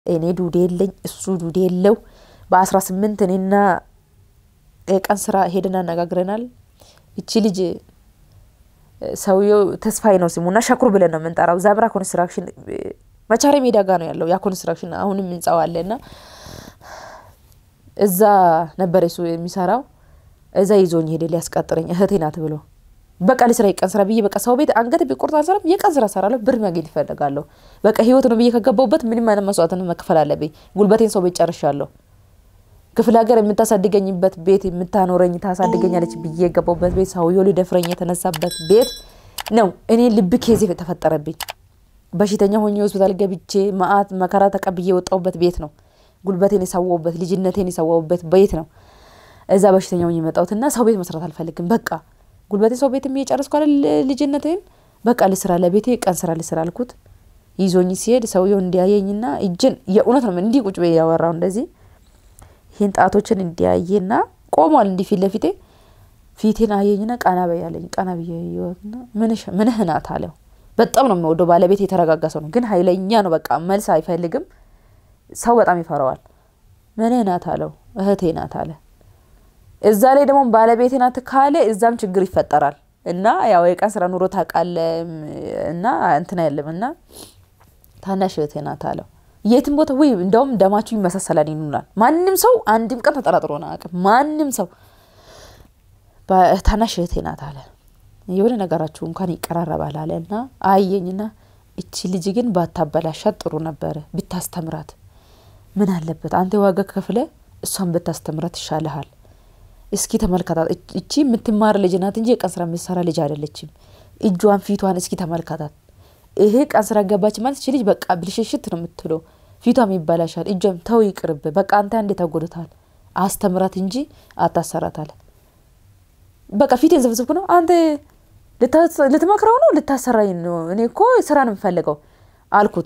እኔ ዱዴ የለኝ እሱ ዱዴ የለው። በአስራ ስምንት እኔና የቀን ስራ ሄደን አነጋግረናል። እቺ ልጅ ሰውየው ተስፋዬ ነው ስሙና ሸኩር ብለን ነው የምንጠራው። ዛብራ ኮንስትራክሽን መቻሬ ሜዳ ጋ ነው ያለው ያ ኮንስትራክሽን አሁንም ህንጻው አለ እና እዛ ነበር እሱ የሚሰራው። እዛ ይዞኝ ሄደ ሊያስቀጥረኝ እህቴ ናት ብሎ በቃ ልስራ የቀን ስራ ብዬ በቃ ሰው ቤት አንገት ቢቆርጥ አልሰራም። የቀን ስራ ሰራለሁ፣ ብር ማግኘት ይፈልጋለሁ። በቃ ህይወት ነው ብዬ ከገባሁበት ምንም አይነት መስዋዕትን መክፈል አለብኝ። ጉልበቴን ሰው ቤት ጨርሻለሁ። ክፍለ ሀገር የምታሳድገኝበት ቤት የምታኖረኝ ታሳድገኛለች ብዬ የገባሁበት ቤት ሰውየው ሊደፍረኝ የተነሳበት ቤት ነው። እኔ ልብ ኬዝ የተፈጠረብኝ በሽተኛ ሆኜ ሆስፒታል ገብቼ መዓት መከራ ተቀብዬ የወጣሁበት ቤት ነው። ጉልበቴን የሰዋሁበት ልጅነቴን የሰዋሁበት ቤት ነው። እዛ በሽተኛ ሆኜ የመጣሁትና ሰው ቤት መስራት አልፈልግም። በቃ ጉልበቴ ሰው ቤት እየጨረስኩ አይደል ልጅነቴን በቃ ልስራ፣ ለቤቴ ቀን ስራ ልስራ አልኩት። ይዞኝ ሲሄድ ሰውየው እንዲያየኝና እጅን የእውነት ነው እንዲህ ቁጭ ብዬ ያወራው እንደዚህ ይህን ጣቶችን እንዲያየና ቆሟል እንዲህ ፊት ለፊቴ ፊቴን አየኝና ቀና በይ አለኝ። ቀና ብዬ ያየሁትና ምንህ ናት አለው። በጣም ነው የሚወደው ባለቤት የተረጋጋ ሰው ነው፣ ግን ኃይለኛ ነው። በቃ መልስ አይፈልግም። ሰው በጣም ይፈራዋል። ምንህ ናት አለው። እህቴ ናት አለ። እዛ ላይ ደግሞ ባለቤቴ ናት ካለ እዛም ችግር ይፈጠራል እና ያው የቀን ስራ ኑሮ ታውቃለህ እና እንትና የለም እና ታናሽ እህቴ ናት አለው። የትም ቦታ ወይ እንደውም ደማችሁ ይመሳሰላል ይኑናል። ማንም ሰው አንድም ቀን ተጠራጥሮ አያውቅም። ማንም ሰው ታናሽ እህቴ ናት አለ። የሆነ ነገራችሁ እንኳን ይቀራረባል አለ እና አየኝና እቺ ልጅ ግን ባታበላሻት ጥሩ ነበረ፣ ብታስተምራት ምን አለበት አንተ ዋጋ ከፍለ እሷን ብታስተምራት ይሻልሃል። እስኪ ተመልከታት። እቺ የምትማር ልጅ ናት እንጂ የቀን ስራ የምትሰራ ልጅ አይደለችም። እጇን ፊቷን እስኪ ተመልከታት። ይሄ ቀን ስራ ገባች ማለት እቺ ልጅ በቃ ብልሽሽት ነው የምትለው። ፊቷም ይበላሻል። እጇም ተው ይቅርብ፣ በቃ አንተ አንዴ ተጎድታል። አስተምራት እንጂ አታሰራታል። በቃ ፊቴን ዘፍዝፍኩ ነው አንተ ልትመክረው ነው ልታሰራኝ ነው? እኔ እኮ ስራ ነው የምፈልገው አልኩት።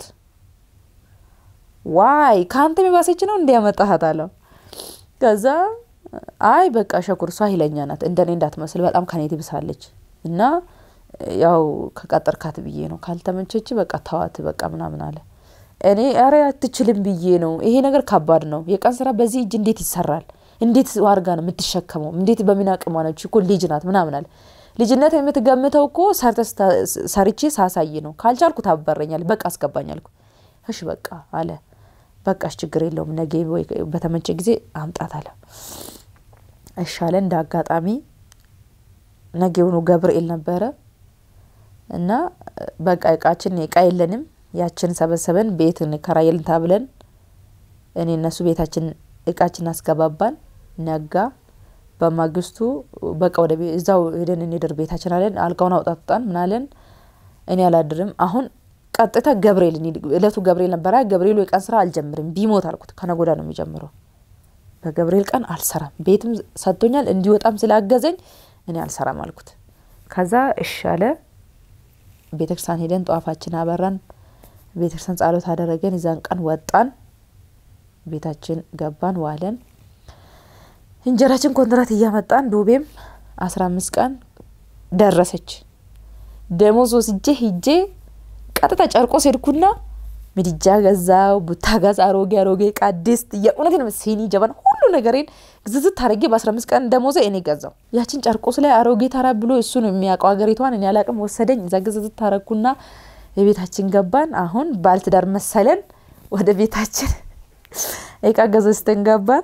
ዋይ ከአንተ የባሰች ነው እንዲያመጣሃት አለው። ከዛ አይ በቃ ሸኩር እሷ ኃይለኛ ናት፣ እንደኔ እንዳትመስል በጣም ከኔ ትብሳለች እና ያው ከቀጠርካት ብዬ ነው ካልተመቸች በቃ ተዋት በቃ ምናምን አለ። እኔ ኧረ አትችልም ብዬ ነው። ይሄ ነገር ከባድ ነው። የቀን ስራ በዚህ እጅ እንዴት ይሰራል? እንዴት ዋርጋ ነው የምትሸከመው? እንዴት በምን አቅሟ ነች እኮ ልጅ ናት ምናምን አለ። ልጅነት የምትገምተው እኮ ሰርቼ ሳሳይ ነው። ካልቻልኩ ታበረኛል። በቃ አስገባኝ አልኩ። እሺ በቃ አለ። በቃሽ ችግር የለውም ነገ ወይ በተመቸ ጊዜ አምጣት አለ። እሺ አለ። እንደ አጋጣሚ ነገውኑ ገብርኤል ነበረ እና በቃ እቃችን እቃ የለንም ያችን ሰበሰበን ቤት እንከራየልን ታብለን እኔ እነሱ ቤታችን እቃችን አስገባባን። ነጋ። በማግስቱ በቃ ወደ እዛው ሄደን እንድር ቤታችን አለን። አልጋውን አውጣጣን ምናለን። እኔ አላድርም አሁን ቀጥታ ገብርኤል እለቱ ገብርኤል ነበረ። ገብርኤሉ የቀን ስራ አልጀምርም ቢሞት አልኩት። ከነጎዳ ነው የሚጀምረው። በገብርኤል ቀን አልሰራም። ቤትም ሰጥቶኛል እንዲወጣም ስላገዘኝ እኔ አልሰራም አልኩት። ከዛ እሺ አለ። ቤተክርስቲያን ሄደን ጠዋፋችን አበራን። ቤተክርስቲያን ጸሎት አደረገን። የዛን ቀን ወጣን። ቤታችን ገባን፣ ዋለን። እንጀራችን ኮንትራት እያመጣን ዱቤም አስራ አምስት ቀን ደረሰች። ደሞዝ ወስጄ ሂጄ ቀጥታ ጨርቆስ ሄድኩና ምድጃ ገዛው፣ ቡታ ጋዝ፣ አሮጌ አሮጌ ዕቃ፣ ድስት፣ የእውነት ነው ሲኒ፣ ጀበና፣ ሁሉ ነገሬን ዝዝት አድርጌ በአስራ አምስት ቀን ደሞዜ እኔ ገዛው። ያችን ጨርቆስ ላይ አሮጌ ተራ ብሎ እሱ ነው የሚያውቀው ሀገሪቷን፣ እኔ አላቅም። ወሰደኝ። እዛ ዝዝት ታረኩና የቤታችን ገባን። አሁን ባልትዳር መሰለን። ወደ ቤታችን እቃ ገዝተን ገባን።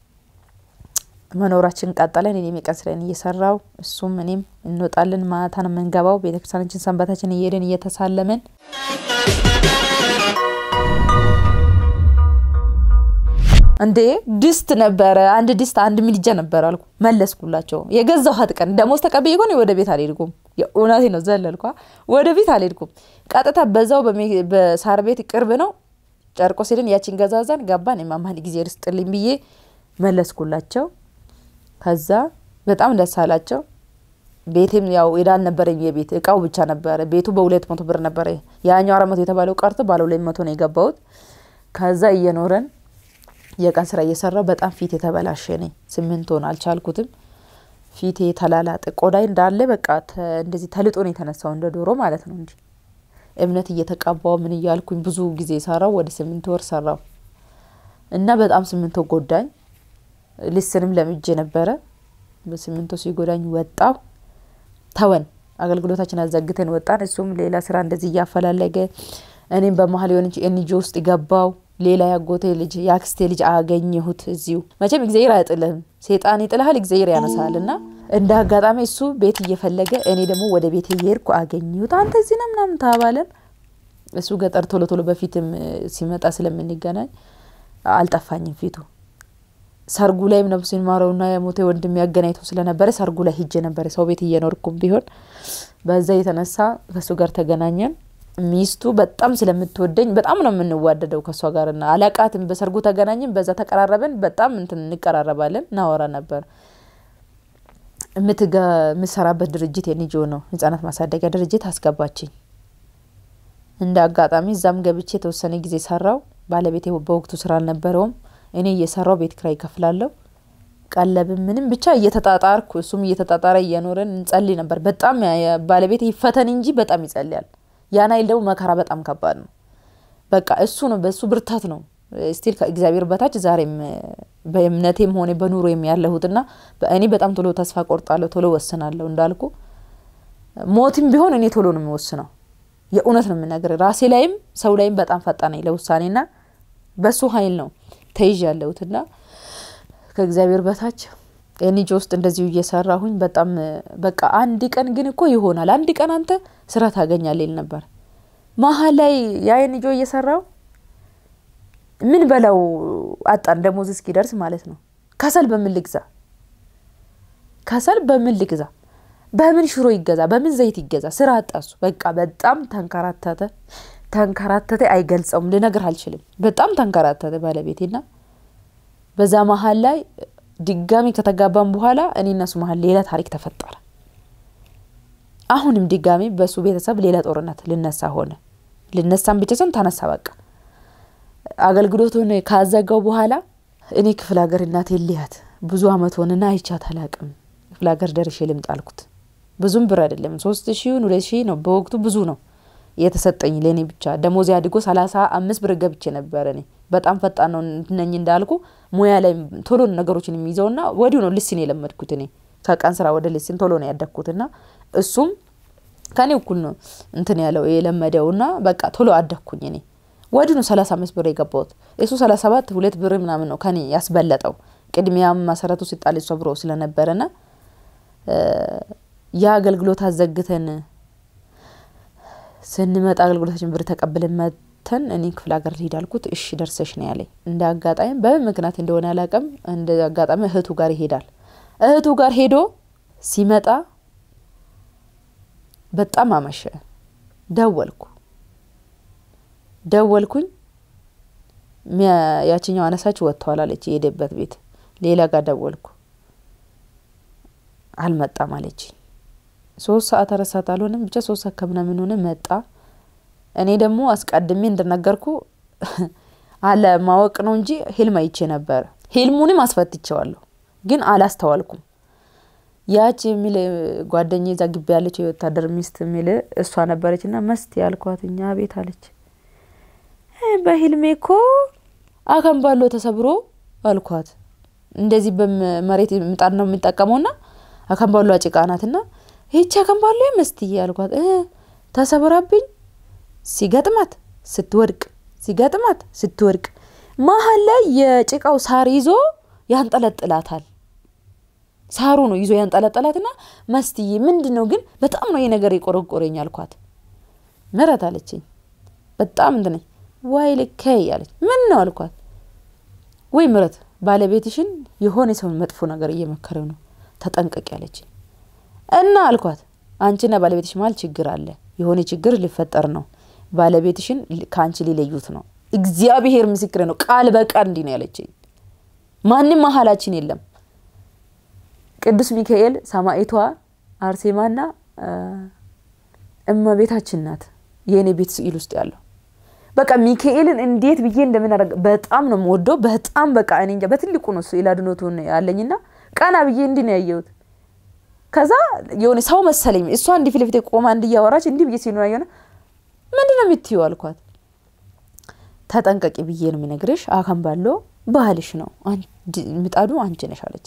መኖራችን ቀጠለን። እኔም የቀን ስራዬን እየሰራው እሱም እኔም እንወጣለን። ማታ ነው የምንገባው። ቤተክርስቲያናችን ሰንበታችን እየሄድን እየተሳለመን እንዴ ድስት ነበረ አንድ ድስት አንድ ምድጃ ነበረ አልኩ። መለስኩላቸው። የገዛኋት ቀን ደሞዝ ተቀብዬ እኮ ወደ ቤት አልሄድኩም። የእውነቴ ነው ዘለልኳ። ወደ ቤት አልሄድኩም። ቀጥታ በዛው በሳር ቤት ቅርብ ነው ጨርቆስ ሄደን ያችን ገዛዛን ገባን። የማማን ጊዜ ርስጥልኝ ብዬ መለስኩላቸው። ከዛ በጣም ደስ አላቸው። ቤቴም ያው ዕዳ አልነበረኝ። የቤት እቃው ብቻ ነበረ። ቤቱ በሁለት መቶ ብር ነበረ። ያኛው አራት መቶ የተባለው ቀርቶ ባለ ሁለት መቶ ነው የገባሁት። ከዛ እየኖረን የቀን ስራ እየሰራው በጣም ፊት የተበላሸ ነኝ። ስምንት ሆን አልቻልኩትም። ፊቴ ተላላጠ። ቆዳይ እንዳለ በቃ እንደዚህ ተልጦ ነው የተነሳው እንደ ዶሮ ማለት ነው። እንዲ እምነት እየተቀባው ምን እያልኩኝ ብዙ ጊዜ ሰራው። ወደ ስምንት ወር ሰራው። እና በጣም ስምንቶ ጎዳኝ። ሊስንም ለምጄ ነበረ። በስምንቶ ሲጎዳኝ ወጣው ተወን። አገልግሎታችን አዘግተን ወጣን። እሱም ሌላ ስራ እንደዚህ እያፈላለገ እኔም በመሀል የሆነች ኤንጂ ውስጥ ገባው። ሌላ ያጎቴ ልጅ የአክስቴ ልጅ አገኘሁት እዚሁ። መቼም እግዚአብሔር አይጥልህም፣ ሴጣን ይጥልሃል፣ እግዚአብሔር ያነሳል። እና እንደ አጋጣሚ እሱ ቤት እየፈለገ እኔ ደግሞ ወደ ቤት እየሄድኩ አገኘሁት። አንተ እዚህ ነው ምናምን ተባባለን። እሱ ገጠር ቶሎ ቶሎ በፊትም ሲመጣ ስለምንገናኝ አልጠፋኝም ፊቱ። ሰርጉ ላይም ነፍሱን ይማረውና የሞቴ ወንድም ያገናኝተው ስለነበረ ሰርጉ ላይ ሂጄ ነበረ ሰው ቤት እየኖርኩም ቢሆን በዛ የተነሳ ከእሱ ጋር ተገናኘን። ሚስቱ በጣም ስለምትወደኝ በጣም ነው የምንዋደደው ከእሷ ጋር ና አላቃትም። በሰርጉ ተገናኘን፣ በዛ ተቀራረበን። በጣም እንትን እንቀራረባለን፣ እናወራ ነበር። የምትሰራበት ድርጅት የኒጆ ነው ህጻናት ማሳደጊያ ድርጅት አስገባችኝ። እንደ አጋጣሚ እዛም ገብቼ የተወሰነ ጊዜ ሰራው። ባለቤቴ በወቅቱ ስራ አልነበረውም። እኔ እየሰራው ቤት ኪራይ እከፍላለሁ። ቀለብም ምንም ብቻ እየተጣጣርኩ እሱም እየተጣጣረ እየኖረን እንጸልይ ነበር። በጣም ባለቤቴ ይፈተን እንጂ በጣም ይጸልያል። ያን አይል ደግሞ መከራ በጣም ከባድ ነው። በቃ እሱ ነው በእሱ ብርታት ነው ስቲል ከእግዚአብሔር በታች ዛሬም በእምነቴም ሆነ በኑሮም ያለሁትና እኔ በጣም ቶሎ ተስፋ ቆርጣለሁ፣ ቶሎ ወስናለሁ። እንዳልኩ ሞትም ቢሆን እኔ ቶሎ ነው የሚወስነው። የእውነት ነው የምናገር። ራሴ ላይም ሰው ላይም በጣም ፈጣን ነኝ ለውሳኔና በሱ ኃይል ነው ተይዥ ያለሁትና ከእግዚአብሔር በታች ኤንጂ ውስጥ እንደዚሁ እየሰራሁኝ በጣም በቃ አንድ ቀን ግን እኮ ይሆናል፣ አንድ ቀን አንተ ስራ ታገኛለህ ይል ነበር። መሀል ላይ ያ ኤንጂ እየሰራው ምን በላው አጣን፣ ደሞዝ እስኪደርስ ማለት ነው። ከሰል በምን ልግዛ? ከሰል በምን ልግዛ? በምን ሽሮ ይገዛ? በምን ዘይት ይገዛ? ስራ አጣሱ። በቃ በጣም ተንከራተተ ተንከራተተ። አይገልጸውም፣ ልነግር አልችልም። በጣም ተንከራተተ ባለቤቴና በዛ መሀል ላይ ድጋሚ ከተጋባም በኋላ እኔ እነሱ መሀል ሌላ ታሪክ ተፈጠረ። አሁንም ድጋሚ በሱ ቤተሰብ ሌላ ጦርነት ልነሳ ሆነ። ልነሳም ብቻ ሰን ተነሳ። በቃ አገልግሎቱን ካዘጋው በኋላ እኔ ክፍለ ሀገር እናቴ ልያት ብዙ አመት ሆንና አይቻት አላቅም። ክፍለ ሀገር ደርሼ ልምጣ አልኩት። ብዙም ብር አይደለም ሶስት ሺውን ሁለት ሺህ ነው በወቅቱ ብዙ ነው የተሰጠኝ ለእኔ ብቻ ደሞዝ አድጎ ሰላሳ አምስት ብር ገብቼ ነበር። እኔ በጣም ፈጣን ነው ነኝ እንዳልኩ ሙያ ላይ ቶሎ ነገሮችን የሚይዘውና ወዲሁ ነው ልስን የለመድኩት እኔ ከቀን ስራ ወደ ልስን ቶሎ ነው ያደግኩትና እሱም ከኔ እኩል ነው እንትን ያለው የለመደውና በቃ ቶሎ አደግኩኝ እኔ ወዲሁ ነው ሰላሳ አምስት ብር የገባሁት እሱ ሰላሳ ሰባት ሁለት ብር ምናምን ነው ከኔ ያስበለጠው ቅድሚያም መሰረቱ ሲጣል እሷ ብሮ ስለነበረና ያ አገልግሎት አዘግተን ስንመጣ አገልግሎታችን ብር ተቀብለን መተን እኔ ክፍለ ሀገር ልሂድ አልኩት። እሺ ደርሰሽ ነው ያለኝ። እንደ አጋጣሚ በምን ምክንያት እንደሆነ አላውቅም። እንደ አጋጣሚ እህቱ ጋር ይሄዳል። እህቱ ጋር ሄዶ ሲመጣ በጣም አመሸ። ደወልኩ ደወልኩኝ። ያችኛው አነሳች ወጥተዋል አለች የሄደበት ቤት። ሌላ ጋር ደወልኩ አልመጣም አለችኝ። ሶስት ሰዓት አራት ሰዓት አልሆነም ብቻ ሶስት ሰዓት ከምናምን ሆነ መጣ። እኔ ደግሞ አስቀድሜ እንደነገርኩ አለ ማወቅ ነው እንጂ ህልም አይቼ ነበረ። ህልሙንም አስፈትቼዋለሁ ግን አላስተዋልኩም። ያች የሚል ጓደኛ ዛ ግቢ ያለች የወታደር ሚስት የሚል እሷ ነበረች እና መስት ያልኳት እኛ ቤት አለች። በህልሜ እኮ አከምባሎ ተሰብሮ አልኳት። እንደዚህ በመሬት ምጣድ ነው የምጠቀመውና አከምባሎ ጭቃ ናትና ይቺ አከምባሎ መስትዬ አልኳት። ተሰብራብኝ ሲገጥማት ስትወድቅ ሲገጥማት ስትወድቅ መሀል ላይ የጭቃው ሳር ይዞ ያንጠለጥላታል። ሳሩ ነው ይዞ ያንጠለጠላትና መስትዬ ምንድን ነው ግን በጣም ነው ይሄ ነገር የቆረቆረኝ አልኳት። ምረት አለችኝ። በጣም እንትን ዋይ ልከይ አለች። ምን ነው አልኳት። ወይ ምረት ባለቤትሽን የሆነ ሰውን መጥፎ ነገር እየመከረው ነው ተጠንቀቂ አለችኝ። እና አልኳት አንቺና ባለቤትሽ መሀል ችግር አለ፣ የሆነ ችግር ሊፈጠር ነው። ባለቤትሽን ከአንቺ ሊለዩት ነው። እግዚአብሔር ምስክር ነው። ቃል በቃል እንዲህ ነው ያለችኝ። ማንም መሀላችን የለም። ቅዱስ ሚካኤል ሰማዕቷ አርሴማና እመቤታችን ናት የእኔ ቤት ስዕል ውስጥ ያለው። በቃ ሚካኤልን እንዴት ብዬ እንደምናደርግ በጣም ነው የምወደው። በጣም በቃ እኔ እንጃ በትልቁ ነው ስዕል አድኖቱን ያለኝና ቀና ብዬ እንዲህ ነው ያየሁት። ከዛ የሆነ ሰው መሰለኝ እሷ እንዲህ ፊት ለፊት ቆማ እንዲህ እያወራች እንዲህ ብዬ ሲሉ የሆነ ምንድን ነው የምትይው አልኳት። ተጠንቀቂ ብዬ ነው የሚነግርሽ። አካም ባለው ባህልሽ ነው ምጣዱ አንቺ ነሽ አለች።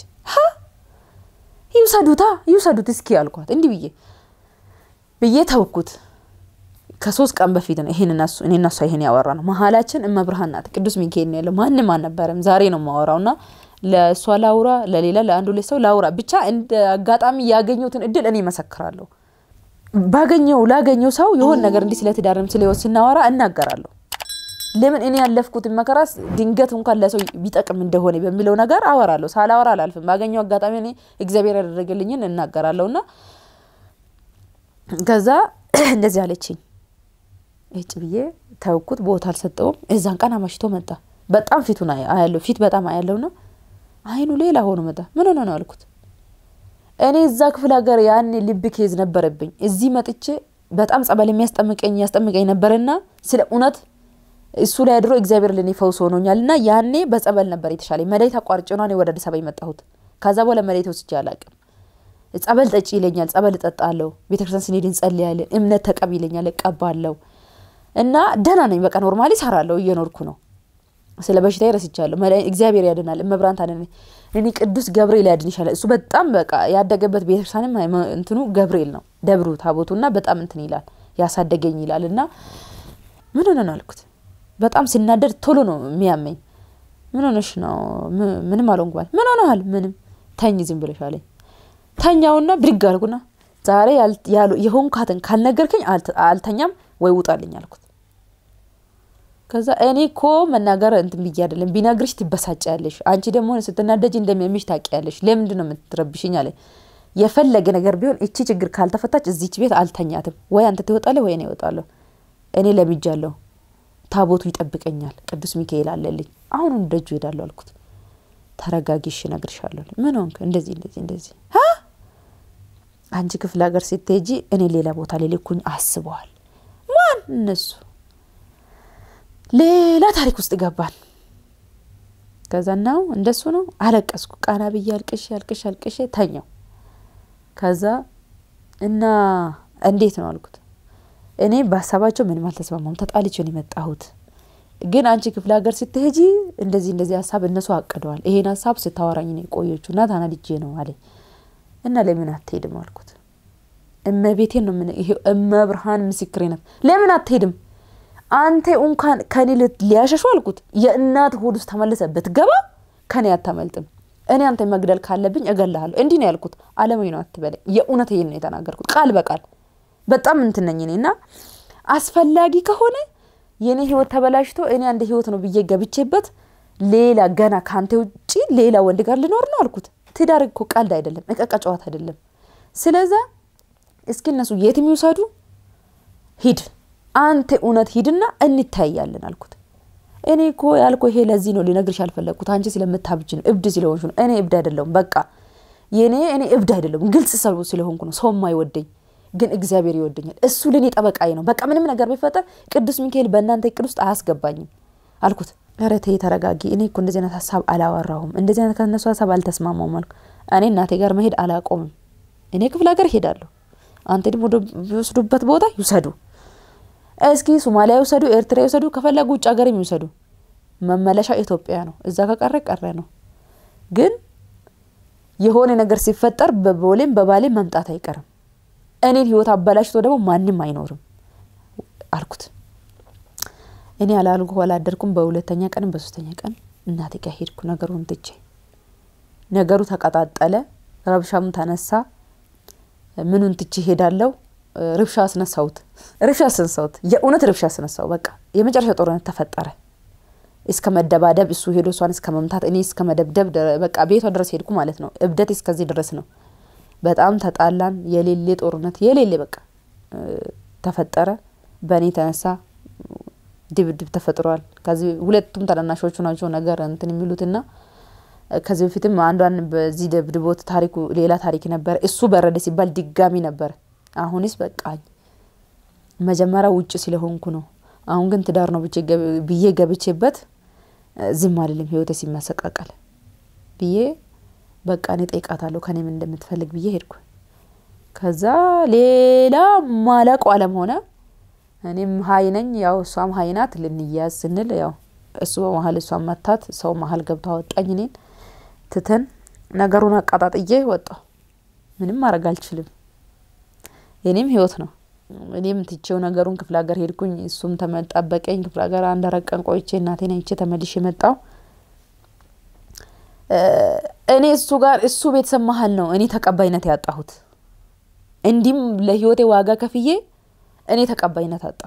ይውሰዱታ ይውሰዱት እስኪ አልኳት። እንዲህ ብዬ ብዬ ተውኩት። ከሶስት ቀን በፊት ነው ይሄን እነሱ እኔ እነሷ ይሄን ያወራ ነው። መሀላችን እመብርሃን ናት፣ ቅዱስ ሚካኤል ነው ያለው። ማንም አልነበረም። ዛሬ ነው የማወራው እና ለእሷ ላውራ፣ ለሌላ ለአንዱ ሁለት ሰው ላውራ። ብቻ እንደ አጋጣሚ ያገኘሁትን እድል እኔ መሰክራለሁ። ባገኘው ላገኘው ሰው የሆን ነገር እንዲህ ስለ ትዳርም ስለ ህይወት ስናወራ እናገራለሁ። ለምን እኔ ያለፍኩትን መከራስ ድንገት እንኳን ለሰው ቢጠቅም እንደሆነ በሚለው ነገር አወራለሁ። ሳላወራ አላልፍም። ባገኘው አጋጣሚ እኔ እግዚአብሔር ያደረገልኝን እናገራለሁ እና ከዛ እንደዚህ አለችኝ። እጭ ብዬ ተውኩት። ቦታ አልሰጠውም። እዛን ቀን አማሽቶ መጣ። በጣም ፊቱን አያለሁ። ፊት በጣም አያለሁ ና አይኑ ሌላ ሆኖ መጣ። ምን ሆነ ነው አልኩት። እኔ እዛ ክፍለ ሀገር ያኔ ልብ ኬዝ ነበረብኝ። እዚህ መጥቼ በጣም ጸበል የሚያስጠምቀኝ ያስጠምቀኝ ነበርና ስለ እውነት እሱ ላይ አድሮ እግዚአብሔር ለኔ ፈውስ ሆኖኛል እና ያኔ በጸበል ነበር የተሻለኝ። መድኃኒት አቋርጬ ነው እኔ ወደ አዲስ አበባ የመጣሁት። ከዛ በኋላ መድኃኒት ወስጄ አላቅም። ጸበል ጠጪ ይለኛል፣ ጸበል እጠጣለሁ። ቤተክርስቲያን ስንሄድ እንጸልያለን። እምነት ተቀብ ይለኛል፣ እቀባለሁ እና ደህና ነኝ። በቃ ኖርማሊ እሰራለሁ፣ እየኖርኩ ነው። ስለ በሽታ ረስቻለሁ። እግዚአብሔር ያድናል። እመብራን ታድን። እኔ ቅዱስ ገብርኤል ያድን ይሻላል። እሱ በጣም በቃ ያደገበት ቤተክርስቲያንም እንትኑ ገብርኤል ነው ደብሩ ታቦቱ እና በጣም እንትን ይላል ያሳደገኝ ይላል እና ምን ሆነ ነው አልኩት። በጣም ሲናደድ ቶሎ ነው የሚያመኝ። ምን ሆነሽ ነው? ምንም አልሆንኩም። ምን ሆነሃል? ምንም ተኝ ዝም ብለሽ አለኝ። ተኛውና ብድግ አልኩና ዛሬ የሆንካትን ካልነገርከኝ አልተኛም ወይ ውጣልኝ አልኩት። ከዛ እኔ እኮ መናገር እንትን ብዬ አይደለም፣ ቢነግርሽ ትበሳጫለሽ። አንቺ ደግሞ ስትናደጅ እንደሚያምሽ ታውቂያለሽ። ለምንድን ነው የምትረብሽኝ አለኝ። የፈለገ ነገር ቢሆን እቺ ችግር ካልተፈታች እዚች ቤት አልተኛትም። ወይ አንተ ትወጣለህ ወይ እኔ እወጣለሁ። እኔ ለምጃለሁ። ታቦቱ ይጠብቀኛል። ቅዱስ ሚካኤል አለልኝ። አሁኑን ደጁ ሄዳለሁ አልኩት። ተረጋጊሽ፣ እነግርሻለሁ። ምን ሆንክ? እንደዚህ እንደዚህ እንደዚህ አንቺ ክፍለ ሀገር ስትሄጂ እኔ ሌላ ቦታ ላይ ልኩኝ አስበዋል። ማን እነሱ ሌላ ታሪክ ውስጥ ገባን። ከዛ ናው እንደሱ ነው አለቀስኩ። ቃና ብዬ አልቅሼ አልቅሼ አልቅሼ ተኛው። ከዛ እና እንዴት ነው አልኩት። እኔ በሀሳባቸው ምንም አልተስማማም። ተጣልቼ ነው የመጣሁት። ግን አንቺ ክፍለ ሀገር ስትሄጂ እንደዚህ እንደዚህ ሀሳብ እነሱ አቅደዋል። ይሄን ሀሳብ ስታወራኝ ነው የቆየችው እና ታናድጄ ነው አለኝ። እና ለምን አትሄድም አልኩት። እመቤቴን ነው ይሄ እመብርሃን ምስክሬ ናት። ለምን አትሄድም አንተ እንኳን ከኔ ሊያሸሹ አልኩት። የእናት ሆድ ውስጥ ተመልሰ ብትገባ ከኔ አታመልጥም። እኔ አንተ መግደል ካለብኝ እገልሃለሁ። እንዲህ ነው ያልኩት። አለማዊ ነው አትበለኝ። የእውነት ይሄን ነው የተናገርኩት ቃል በቃል በጣም እንትን ነኝ እኔ እና አስፈላጊ ከሆነ የእኔ ህይወት ተበላሽቶ እኔ አንድ ህይወት ነው ብዬ ገብቼበት ሌላ ገና ከአንተ ውጭ ሌላ ወንድ ጋር ልኖር ነው አልኩት። ትዳር እኮ ቀልድ አይደለም፣ እቀቃ ጨዋታ አይደለም። ስለዛ እስኪ እነሱ የትም ይውሰዱ፣ ሂድ አንተ እውነት ሂድና እንታያለን አልኩት። እኔ እኮ ያልኩ ይሄ ለዚህ ነው ሊነግርሽ ያልፈለግኩት አንቺ ስለምታብጅ ነው፣ እብድ ስለሆንሽ ነው። እኔ እብድ አይደለሁም። በቃ የኔ እኔ እብድ አይደለሁም፣ ግልጽ ሰው ስለሆንኩ ነው ሰው የማይወደኝ ግን እግዚአብሔር ይወደኛል። እሱ ለእኔ ጠበቃዬ ነው። በቃ ምንም ነገር ቢፈጠር ቅዱስ ሚካኤል በእናንተ እቅድ ውስጥ አያስገባኝም አልኩት። ኧረ ተይ ተረጋጊ። እኔ እኮ እንደዚህ አይነት ሀሳብ አላወራሁም፣ እንደዚህ አይነት ከነሱ ሀሳብ አልተስማማውም አልኩ። እኔ እናቴ ጋር መሄድ አላቆምም። እኔ ክፍለ ሀገር ሄዳለሁ። አንተ ደግሞ ወደ ቦታ ይውሰዱ። እስኪ ሶማሊያ ይውሰዱ፣ ኤርትራ ይውሰዱ፣ ከፈለጉ ውጭ ሀገር የሚውሰዱ መመለሻ ኢትዮጵያ ነው። እዛ ከቀረ ቀረ ነው። ግን የሆነ ነገር ሲፈጠር በቦሌም በባሌም መምጣት አይቀርም። እኔን ህይወት አበላሽቶ ደግሞ ማንም አይኖርም አልኩት። እኔ አላልኩ አላደርኩም። በሁለተኛ ቀንም በሶስተኛ ቀን እናቴ ጋር ሄድኩ። ነገሩን ትቼ ነገሩ ተቀጣጠለ፣ ረብሻም ተነሳ። ምኑን ትቼ ሄዳለው? ርብሻ አስነሳሁት። ርብሻ አስነሳሁት። የእውነት ርብሻ አስነሳው። በቃ የመጨረሻ ጦርነት ተፈጠረ። እስከ መደባደብ እሱ ሄዶ እሷን እስከ መምታት እኔ እስከ መደብደብ በቃ ቤቷ ድረስ ሄድኩ ማለት ነው። እብደት እስከዚህ ድረስ ነው። በጣም ተጣላን። የሌሌ ጦርነት የሌሌ በቃ ተፈጠረ። በእኔ የተነሳ ድብድብ ተፈጥሯል። ከዚህ ሁለቱም ታናናሾቹ ናቸው ነገር እንትን የሚሉትና ከዚህ በፊትም አንዷን በዚህ ደብድቦት ታሪኩ ሌላ ታሪክ ነበር። እሱ በረደ ሲባል ድጋሚ ነበር። አሁንስ በቃኝ። መጀመሪያ ውጭ ስለሆንኩ ነው። አሁን ግን ትዳር ነው ብዬ ገብቼበት ዝም አልልም። ህይወቴ ሲመሰቃቀል ብዬ በቃ እኔ ጠይቃታለሁ ከኔም እንደምትፈልግ ብዬ ሄድኩ። ከዛ ሌላ ማለቁ አለም ሆነ። እኔም ሀይ ነኝ፣ ያው እሷም ሀይ ናት። ልንያዝ ስንል ያው እሱ በመሀል እሷን መታት፣ ሰው መሀል ገብቶ አወጣኝ። እኔን ትተን ነገሩን አቃጣጥዬ ወጣሁ። ምንም ማድረግ አልችልም። የኔም ህይወት ነው። እኔም ትቼው ነገሩን ክፍለ ሀገር ሄድኩኝ። እሱም ተመጣበቀኝ። ክፍለ ሀገር አንድ አራት ቀን ቆይቼ እናቴን አይቼ ተመልሼ መጣሁ። እኔ እሱ ጋር እሱ ቤተሰብ መሀል ነው እኔ ተቀባይነት ያጣሁት። እንዲህም ለህይወቴ ዋጋ ከፍዬ እኔ ተቀባይነት አጣሁ።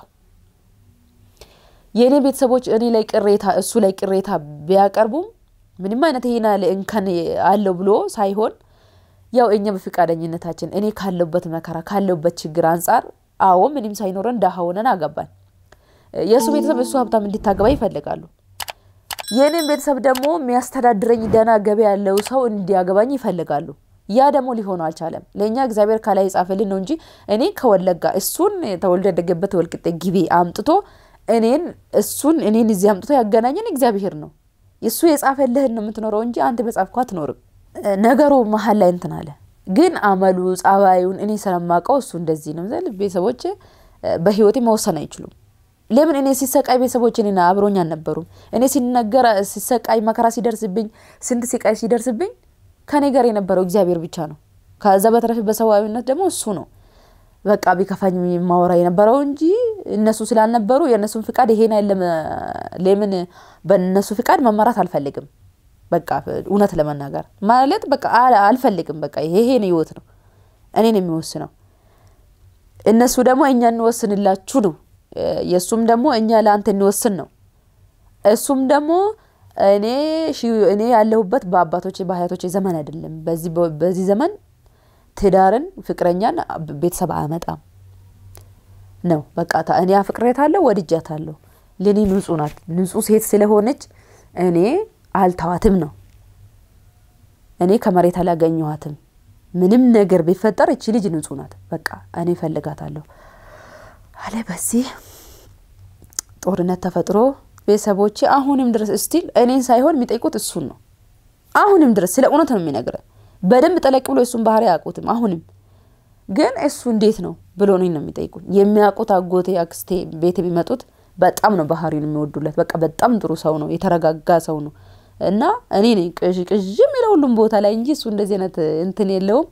የእኔ ቤተሰቦች እኔ ላይ ቅሬታ እሱ ላይ ቅሬታ ቢያቀርቡም ምንም አይነት ይሄን ያለ እንከን አለው ብሎ ሳይሆን ያው እኛ በፈቃደኝነታችን እኔ ካለውበት መከራ ካለውበት ችግር አንጻር አዎ ምንም ሳይኖረን ደሃ ሆነን አገባን። የእሱ ቤተሰብ እሱ ሀብታም እንዲታገባ ይፈልጋሉ። የእኔም ቤተሰብ ደግሞ የሚያስተዳድረኝ ደህና ገቢ ያለው ሰው እንዲያገባኝ ይፈልጋሉ። ያ ደግሞ ሊሆኑ አልቻለም። ለእኛ እግዚአብሔር ከላይ የጻፈልን ነው እንጂ እኔ ከወለጋ እሱን ተወልዶ ያደገበት ወልቅጤ ግቢ አምጥቶ እኔን እሱን እኔን እዚህ አምጥቶ ያገናኘን እግዚአብሔር ነው። እሱ የጻፈልህን ነው የምትኖረው እንጂ አንተ በጻፍከው አትኖርም። ነገሩ መሀል ላይ እንትን አለ። ግን አመሉ ጸባዩን እኔ ስለማውቀው እሱ እንደዚህ ነው ዘል ቤተሰቦች በህይወቴ መወሰን አይችሉም። ለምን እኔ ሲሰቃይ ቤተሰቦች እኔ አብሮኝ አልነበሩም። እኔ ሲነገር ሲሰቃይ መከራ ሲደርስብኝ ስንት ሲቃይ ሲደርስብኝ ከኔ ጋር የነበረው እግዚአብሔር ብቻ ነው። ከዛ በተረፈ በሰብአዊነት ደግሞ እሱ ነው በቃ ቢከፋኝ ማወራ የነበረው እንጂ እነሱ ስላልነበሩ የእነሱን ፍቃድ ይሄን አይደለም። ለምን በእነሱ ፍቃድ መመራት አልፈልግም። በቃ እውነት ለመናገር ማለት በቃ አልፈልግም። በቃ ይሄ ይሄን ህይወት ነው እኔን የሚወስነው። እነሱ ደግሞ እኛ እንወስንላችሁ ነው። የእሱም ደግሞ እኛ ለአንተ እንወስን ነው። እሱም ደግሞ እኔ እኔ ያለሁበት በአባቶች በአያቶች ዘመን አይደለም። በዚህ ዘመን ትዳርን ፍቅረኛን ቤተሰብ አያመጣም ነው። በቃ እኔ አፍቅሬታለሁ፣ ወድጃታለሁ። ለእኔ ንጹህ ናት። ንጹህ ሴት ስለሆነች እኔ አልተዋትም ነው። እኔ ከመሬት አላገኘኋትም። ምንም ነገር ቢፈጠር እቺ ልጅ ንጹህ ናት። በቃ እኔ ፈልጋታለሁ አለ። በዚህ ጦርነት ተፈጥሮ ቤተሰቦቼ አሁንም ድረስ እስቲል እኔን ሳይሆን የሚጠይቁት እሱን ነው። አሁንም ድረስ ስለ እውነት ነው የሚነግረን። በደንብ ጠለቅ ብሎ እሱን ባህሪ አያውቁትም። አሁንም ግን እሱ እንዴት ነው ብሎ ነው ነው የሚጠይቁኝ። የሚያውቁት አጎቴ አክስቴ ቤት ቢመጡት በጣም ነው ባህሪውን የሚወዱለት። በቃ በጣም ጥሩ ሰው ነው፣ የተረጋጋ ሰው ነው። እና እኔ ነኝ ቅዥ ቅዥ የሚለው ሁሉም ቦታ ላይ እንጂ እሱ እንደዚህ አይነት እንትን የለውም።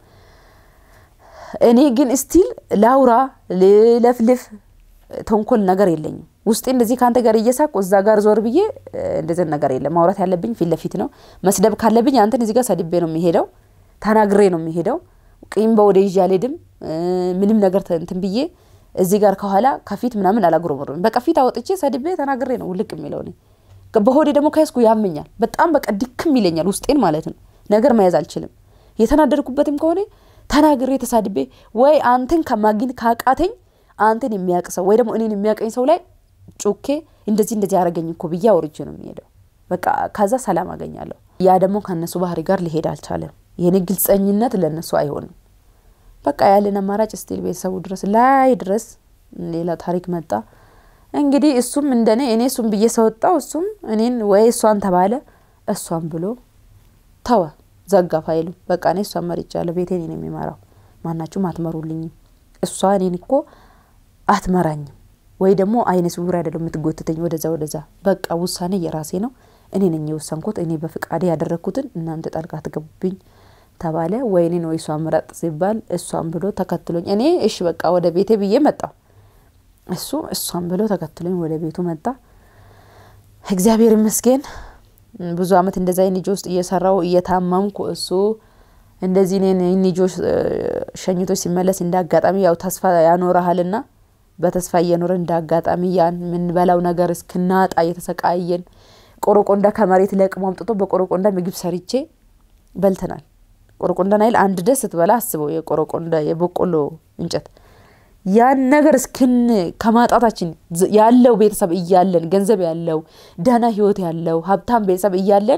እኔ ግን ስቲል ላውራ ልለፍልፍ ተንኮል ነገር የለኝም ውስጤ እንደዚህ ከአንተ ጋር እየሳቁ እዛ ጋር ዞር ብዬ እንደዚህ ነገር የለም። ማውራት ያለብኝ ፊት ለፊት ነው። መስደብ ካለብኝ አንተን እዚህ ጋር ሰድቤ ነው የሚሄደው፣ ተናግሬ ነው የሚሄደው። ቂም በወደ ይዤ አልሄድም። ምንም ነገር እንትን ብዬ እዚህ ጋር ከኋላ ከፊት ምናምን አላጉረመርም። በቃ ፊት አወጥቼ ሰድቤ ተናግሬ ነው ውልቅ የሚለው እኔ በሆዴ ደግሞ ከያዝኩ ያመኛል። በጣም በቃ ድክም ይለኛል ውስጤን ማለት ነው። ነገር መያዝ አልችልም። የተናደድኩበትም ከሆነ ተናግሬ ተሳድቤ ወይ አንተን ከማግኘት ካቃተኝ አንተን የሚያውቅ ሰው ወይ ደግሞ እኔን የሚያውቀኝ ሰው ላይ ጩኬ እንደዚህ እንደዚህ ያደረገኝ እኮ ብዬ አውርቼ ነው የሚሄደው። በቃ ከዛ ሰላም አገኛለሁ። ያ ደግሞ ከእነሱ ባህሪ ጋር ሊሄድ አልቻለም። የኔ ግልጸኝነት ለእነሱ አይሆንም። በቃ ያለን አማራጭ ስቲል ቤተሰቡ ድረስ ላይ ድረስ ሌላ ታሪክ መጣ። እንግዲህ እሱም እንደኔ እኔ እሱም ብዬ ሰወጣው እሱም እኔን ወይ እሷን ተባለ እሷን ብሎ ተወ፣ ዘጋ ፋይሉ። በቃ እኔ እሷን መርጫለሁ። ቤቴን ነው የሚመራው። ማናችሁም አትመሩልኝም። እሷ እኔን እኮ አትመራኝም ወይ ደግሞ አይነ ስውር አይደለም የምትጎትተኝ ወደዛ ወደዛ። በቃ ውሳኔ የራሴ ነው። እኔ ነኝ የወሰንኩት። እኔ በፍቃዴ ያደረግኩትን እናንተ ጣልቃ ትገቡብኝ ተባለ። ወይ እኔን ወይ እሷን ምረጥ ሲባል እሷን ብሎ ተከትሎኝ እኔ እሺ በቃ ወደ ቤቴ ብዬ መጣሁ። እሱ እሷን ብሎ ተከትሎኝ ወደ ቤቱ መጣ። እግዚአብሔር ይመስገን ብዙ አመት እንደዛ ኒጆ ውስጥ እየሰራው እየታመምኩ እሱ እንደዚህ እኔን ኒጆ ሸኝቶ ሲመለስ እንደ አጋጣሚ ያው ተስፋ ያኖረሃልና በተስፋ እየኖረ እንደ አጋጣሚ ያን የምንበላው ነገር እስክናጣ እየተሰቃየን ቆረቆንዳ ከመሬት ለቅሞ አምጥቶ በቆረቆንዳ ምግብ ሰርቼ በልተናል። ቆረቆንዳ ናይል አንድ ደስ ስትበላ አስበው የቆረቆንዳ የበቆሎ እንጨት ያን ነገር እስክን ከማጣታችን ያለው ቤተሰብ እያለን ገንዘብ ያለው ደህና ህይወት ያለው ሀብታም ቤተሰብ እያለን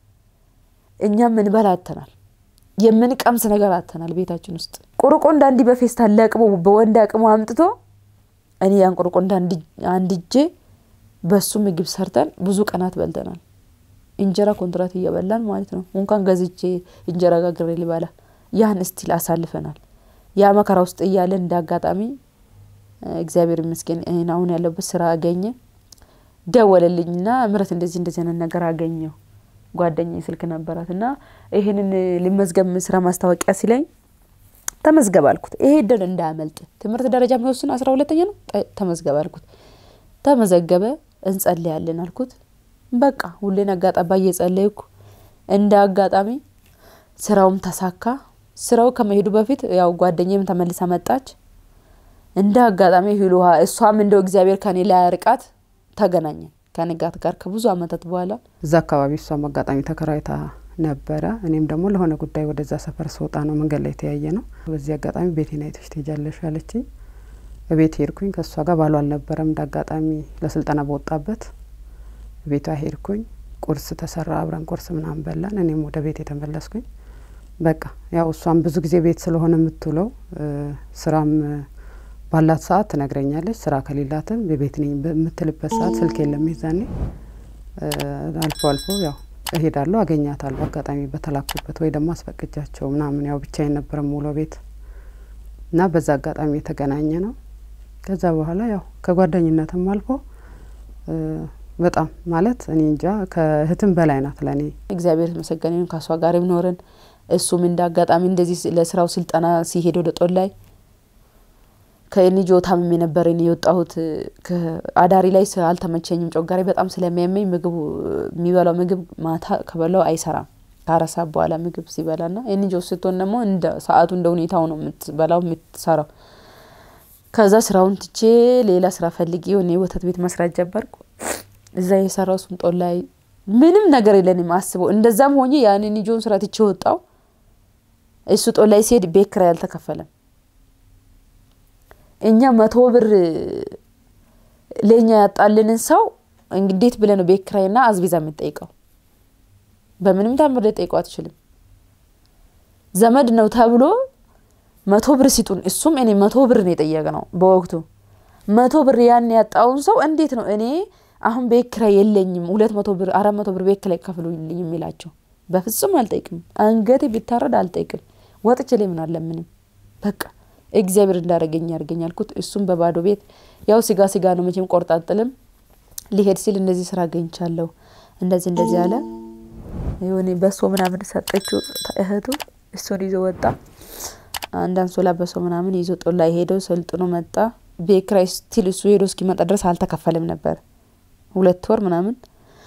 እኛ ምንበላ አተናል። የምንቀምስ ነገር አተናል። ቤታችን ውስጥ ቆረቆንዳ እንዲህ በፌስታል ለቅሞ በወንድ አቅሞ አምጥቶ እኔ ያን ቆረቆንዳ አንድጄ በሱ ምግብ ሰርተን ብዙ ቀናት በልተናል። እንጀራ ኮንትራት እየበላን ማለት ነው። እንኳን ገዝቼ እንጀራ ጋግሬ ልበላ ያን እስቲል አሳልፈናል። ያ መከራ ውስጥ እያለን እንደ አጋጣሚ እግዚአብሔር ይመስገን ይህን አሁን ያለበት ስራ አገኘ። ደወለልኝና ምረት እንደዚህ እንደዚህ አይነት ነገር አገኘው ጓደኛ ስልክ ነበራት እና ይህንን ልመዝገብ ስራ ማስታወቂያ ሲለኝ ተመዝገብ አልኩት። ይሄ እድል እንዳያመልጥ ትምህርት ደረጃ የሚወስኑ አስራ ሁለተኛ ነው። ተመዝገብ አልኩት። ተመዘገበ። እንጸልያለን አልኩት። በቃ ሁሌን አጋጣባ እየጸለይኩ እንደ አጋጣሚ ስራውም ተሳካ። ስራው ከመሄዱ በፊት ያው ጓደኛም ተመልሳ መጣች። እንደ አጋጣሚ ሂሉ ውሃ እሷም እንደው እግዚአብሔር ከኔ ላይ ያርቃት ተገናኘን ከንጋት ጋር ከብዙ አመታት በኋላ እዛ አካባቢ እሷም አጋጣሚ ተከራይታ ነበረ። እኔም ደግሞ ለሆነ ጉዳይ ወደዛ ሰፈር ስወጣ ነው መንገድ ላይ የተያየ ነው። በዚህ አጋጣሚ ቤቴን አይተሽ ትሄጃለሽ አለችኝ። ቤት ሄድኩኝ። ከእሷ ጋር ባሏ አልነበረም። እንደ አጋጣሚ ለስልጠና በወጣበት ቤቷ ሄድኩኝ። ቁርስ ተሰራ፣ አብረን ቁርስ ምናምን በላን። እኔም ወደ ቤት የተመለስኩኝ። በቃ ያው እሷም ብዙ ጊዜ ቤት ስለሆነ የምትውለው ስራም ባላት ሰዓት ትነግረኛለች። ስራ ከሌላትም የቤት ነኝ በምትልበት ሰዓት ስልክ የለም ይዛኔ አልፎ አልፎ ያው እሄዳለሁ፣ አገኛታለሁ። አጋጣሚ በተላኩበት ወይ ደግሞ አስፈቅጃቸው ምናምን ያው ብቻዬን ነበረ ሙሉ ቤት እና በዛ አጋጣሚ የተገናኘ ነው። ከዛ በኋላ ያው ከጓደኝነትም አልፎ በጣም ማለት እኔ እንጃ ከእህትም በላይ ናት ለእኔ። እግዚአብሔር የተመሰገነ ይሁን። ከእሷ ጋር ኖርን። እሱም እንደ አጋጣሚ እንደዚህ ለስራው ስልጠና ሲሄድ ወደ ጦር ላይ ከኤንጆ ታምሜ ነበር እኔ የወጣሁት። አዳሪ ላይ አልተመቸኝም። ጮጋሪ በጣም ስለሚያመኝ ምግቡ የሚበላው ምግብ ማታ ከበላው አይሰራም ከአራት ሰዓት በኋላ ምግብ ሲበላ ና ኤንጆ ስትሆን ደግሞ እንደ ሰዓቱ እንደ ሁኔታው ነው የምትበላው የምትሰራው። ከዛ ስራውን ትቼ ሌላ ስራ ፈልጌ የሆነ የወተት ቤት መስራት ጀመርኩ። እዛ የሰራው እሱም ጦር ላይ ምንም ነገር የለንም አስበው። እንደዛም ሆኜ ያንን ጆን ስራ ትቼ ወጣው። እሱ ጦር ላይ ሲሄድ ቤት ኪራይ አልተከፈለም። እኛ መቶ ብር ለእኛ ያጣልንን ሰው እንዴት ብለህ ነው ቤት ኪራይና አዝቤዛ የምትጠይቀው? በምንም ታምር ልጠይቀው አትችልም። ዘመድ ነው ተብሎ መቶ ብር ሲጡን፣ እሱም እኔ መቶ ብር ነው የጠየቅ ነው በወቅቱ መቶ ብር ያን ያጣውን ሰው እንዴት ነው እኔ አሁን ቤት ኪራይ የለኝም ሁለት መቶ ብር አራት መቶ ብር ቤት ኪራይ ከፍሉልኝ የሚላቸው? በፍጹም አልጠይቅም። አንገቴ ቢታረድ አልጠይቅም። ወጥቼ ላይ ምን አለምንም በቃ እግዚአብሔር እንዳደረገኝ ያርገኝ አልኩት። እሱም በባዶ ቤት ያው ስጋ ስጋ ነው መቼም ቆርጣጥልም ሊሄድ ሲል እንደዚህ ስራ አገኝቻለሁ እንደዚህ እንደዚህ አለ። የሆነ በሶ ምናምን ሰጠችው እህቱ። እሱን ይዞ ወጣ። አንድ አንሶላ በሶ ምናምን ይዞ ጦር ላይ ሄደው ሰልጥኖ መጣ። ቤት ኪራይ ስቲል እሱ ሄዶ እስኪመጣ ድረስ አልተከፈልም ነበር ሁለት ወር ምናምን።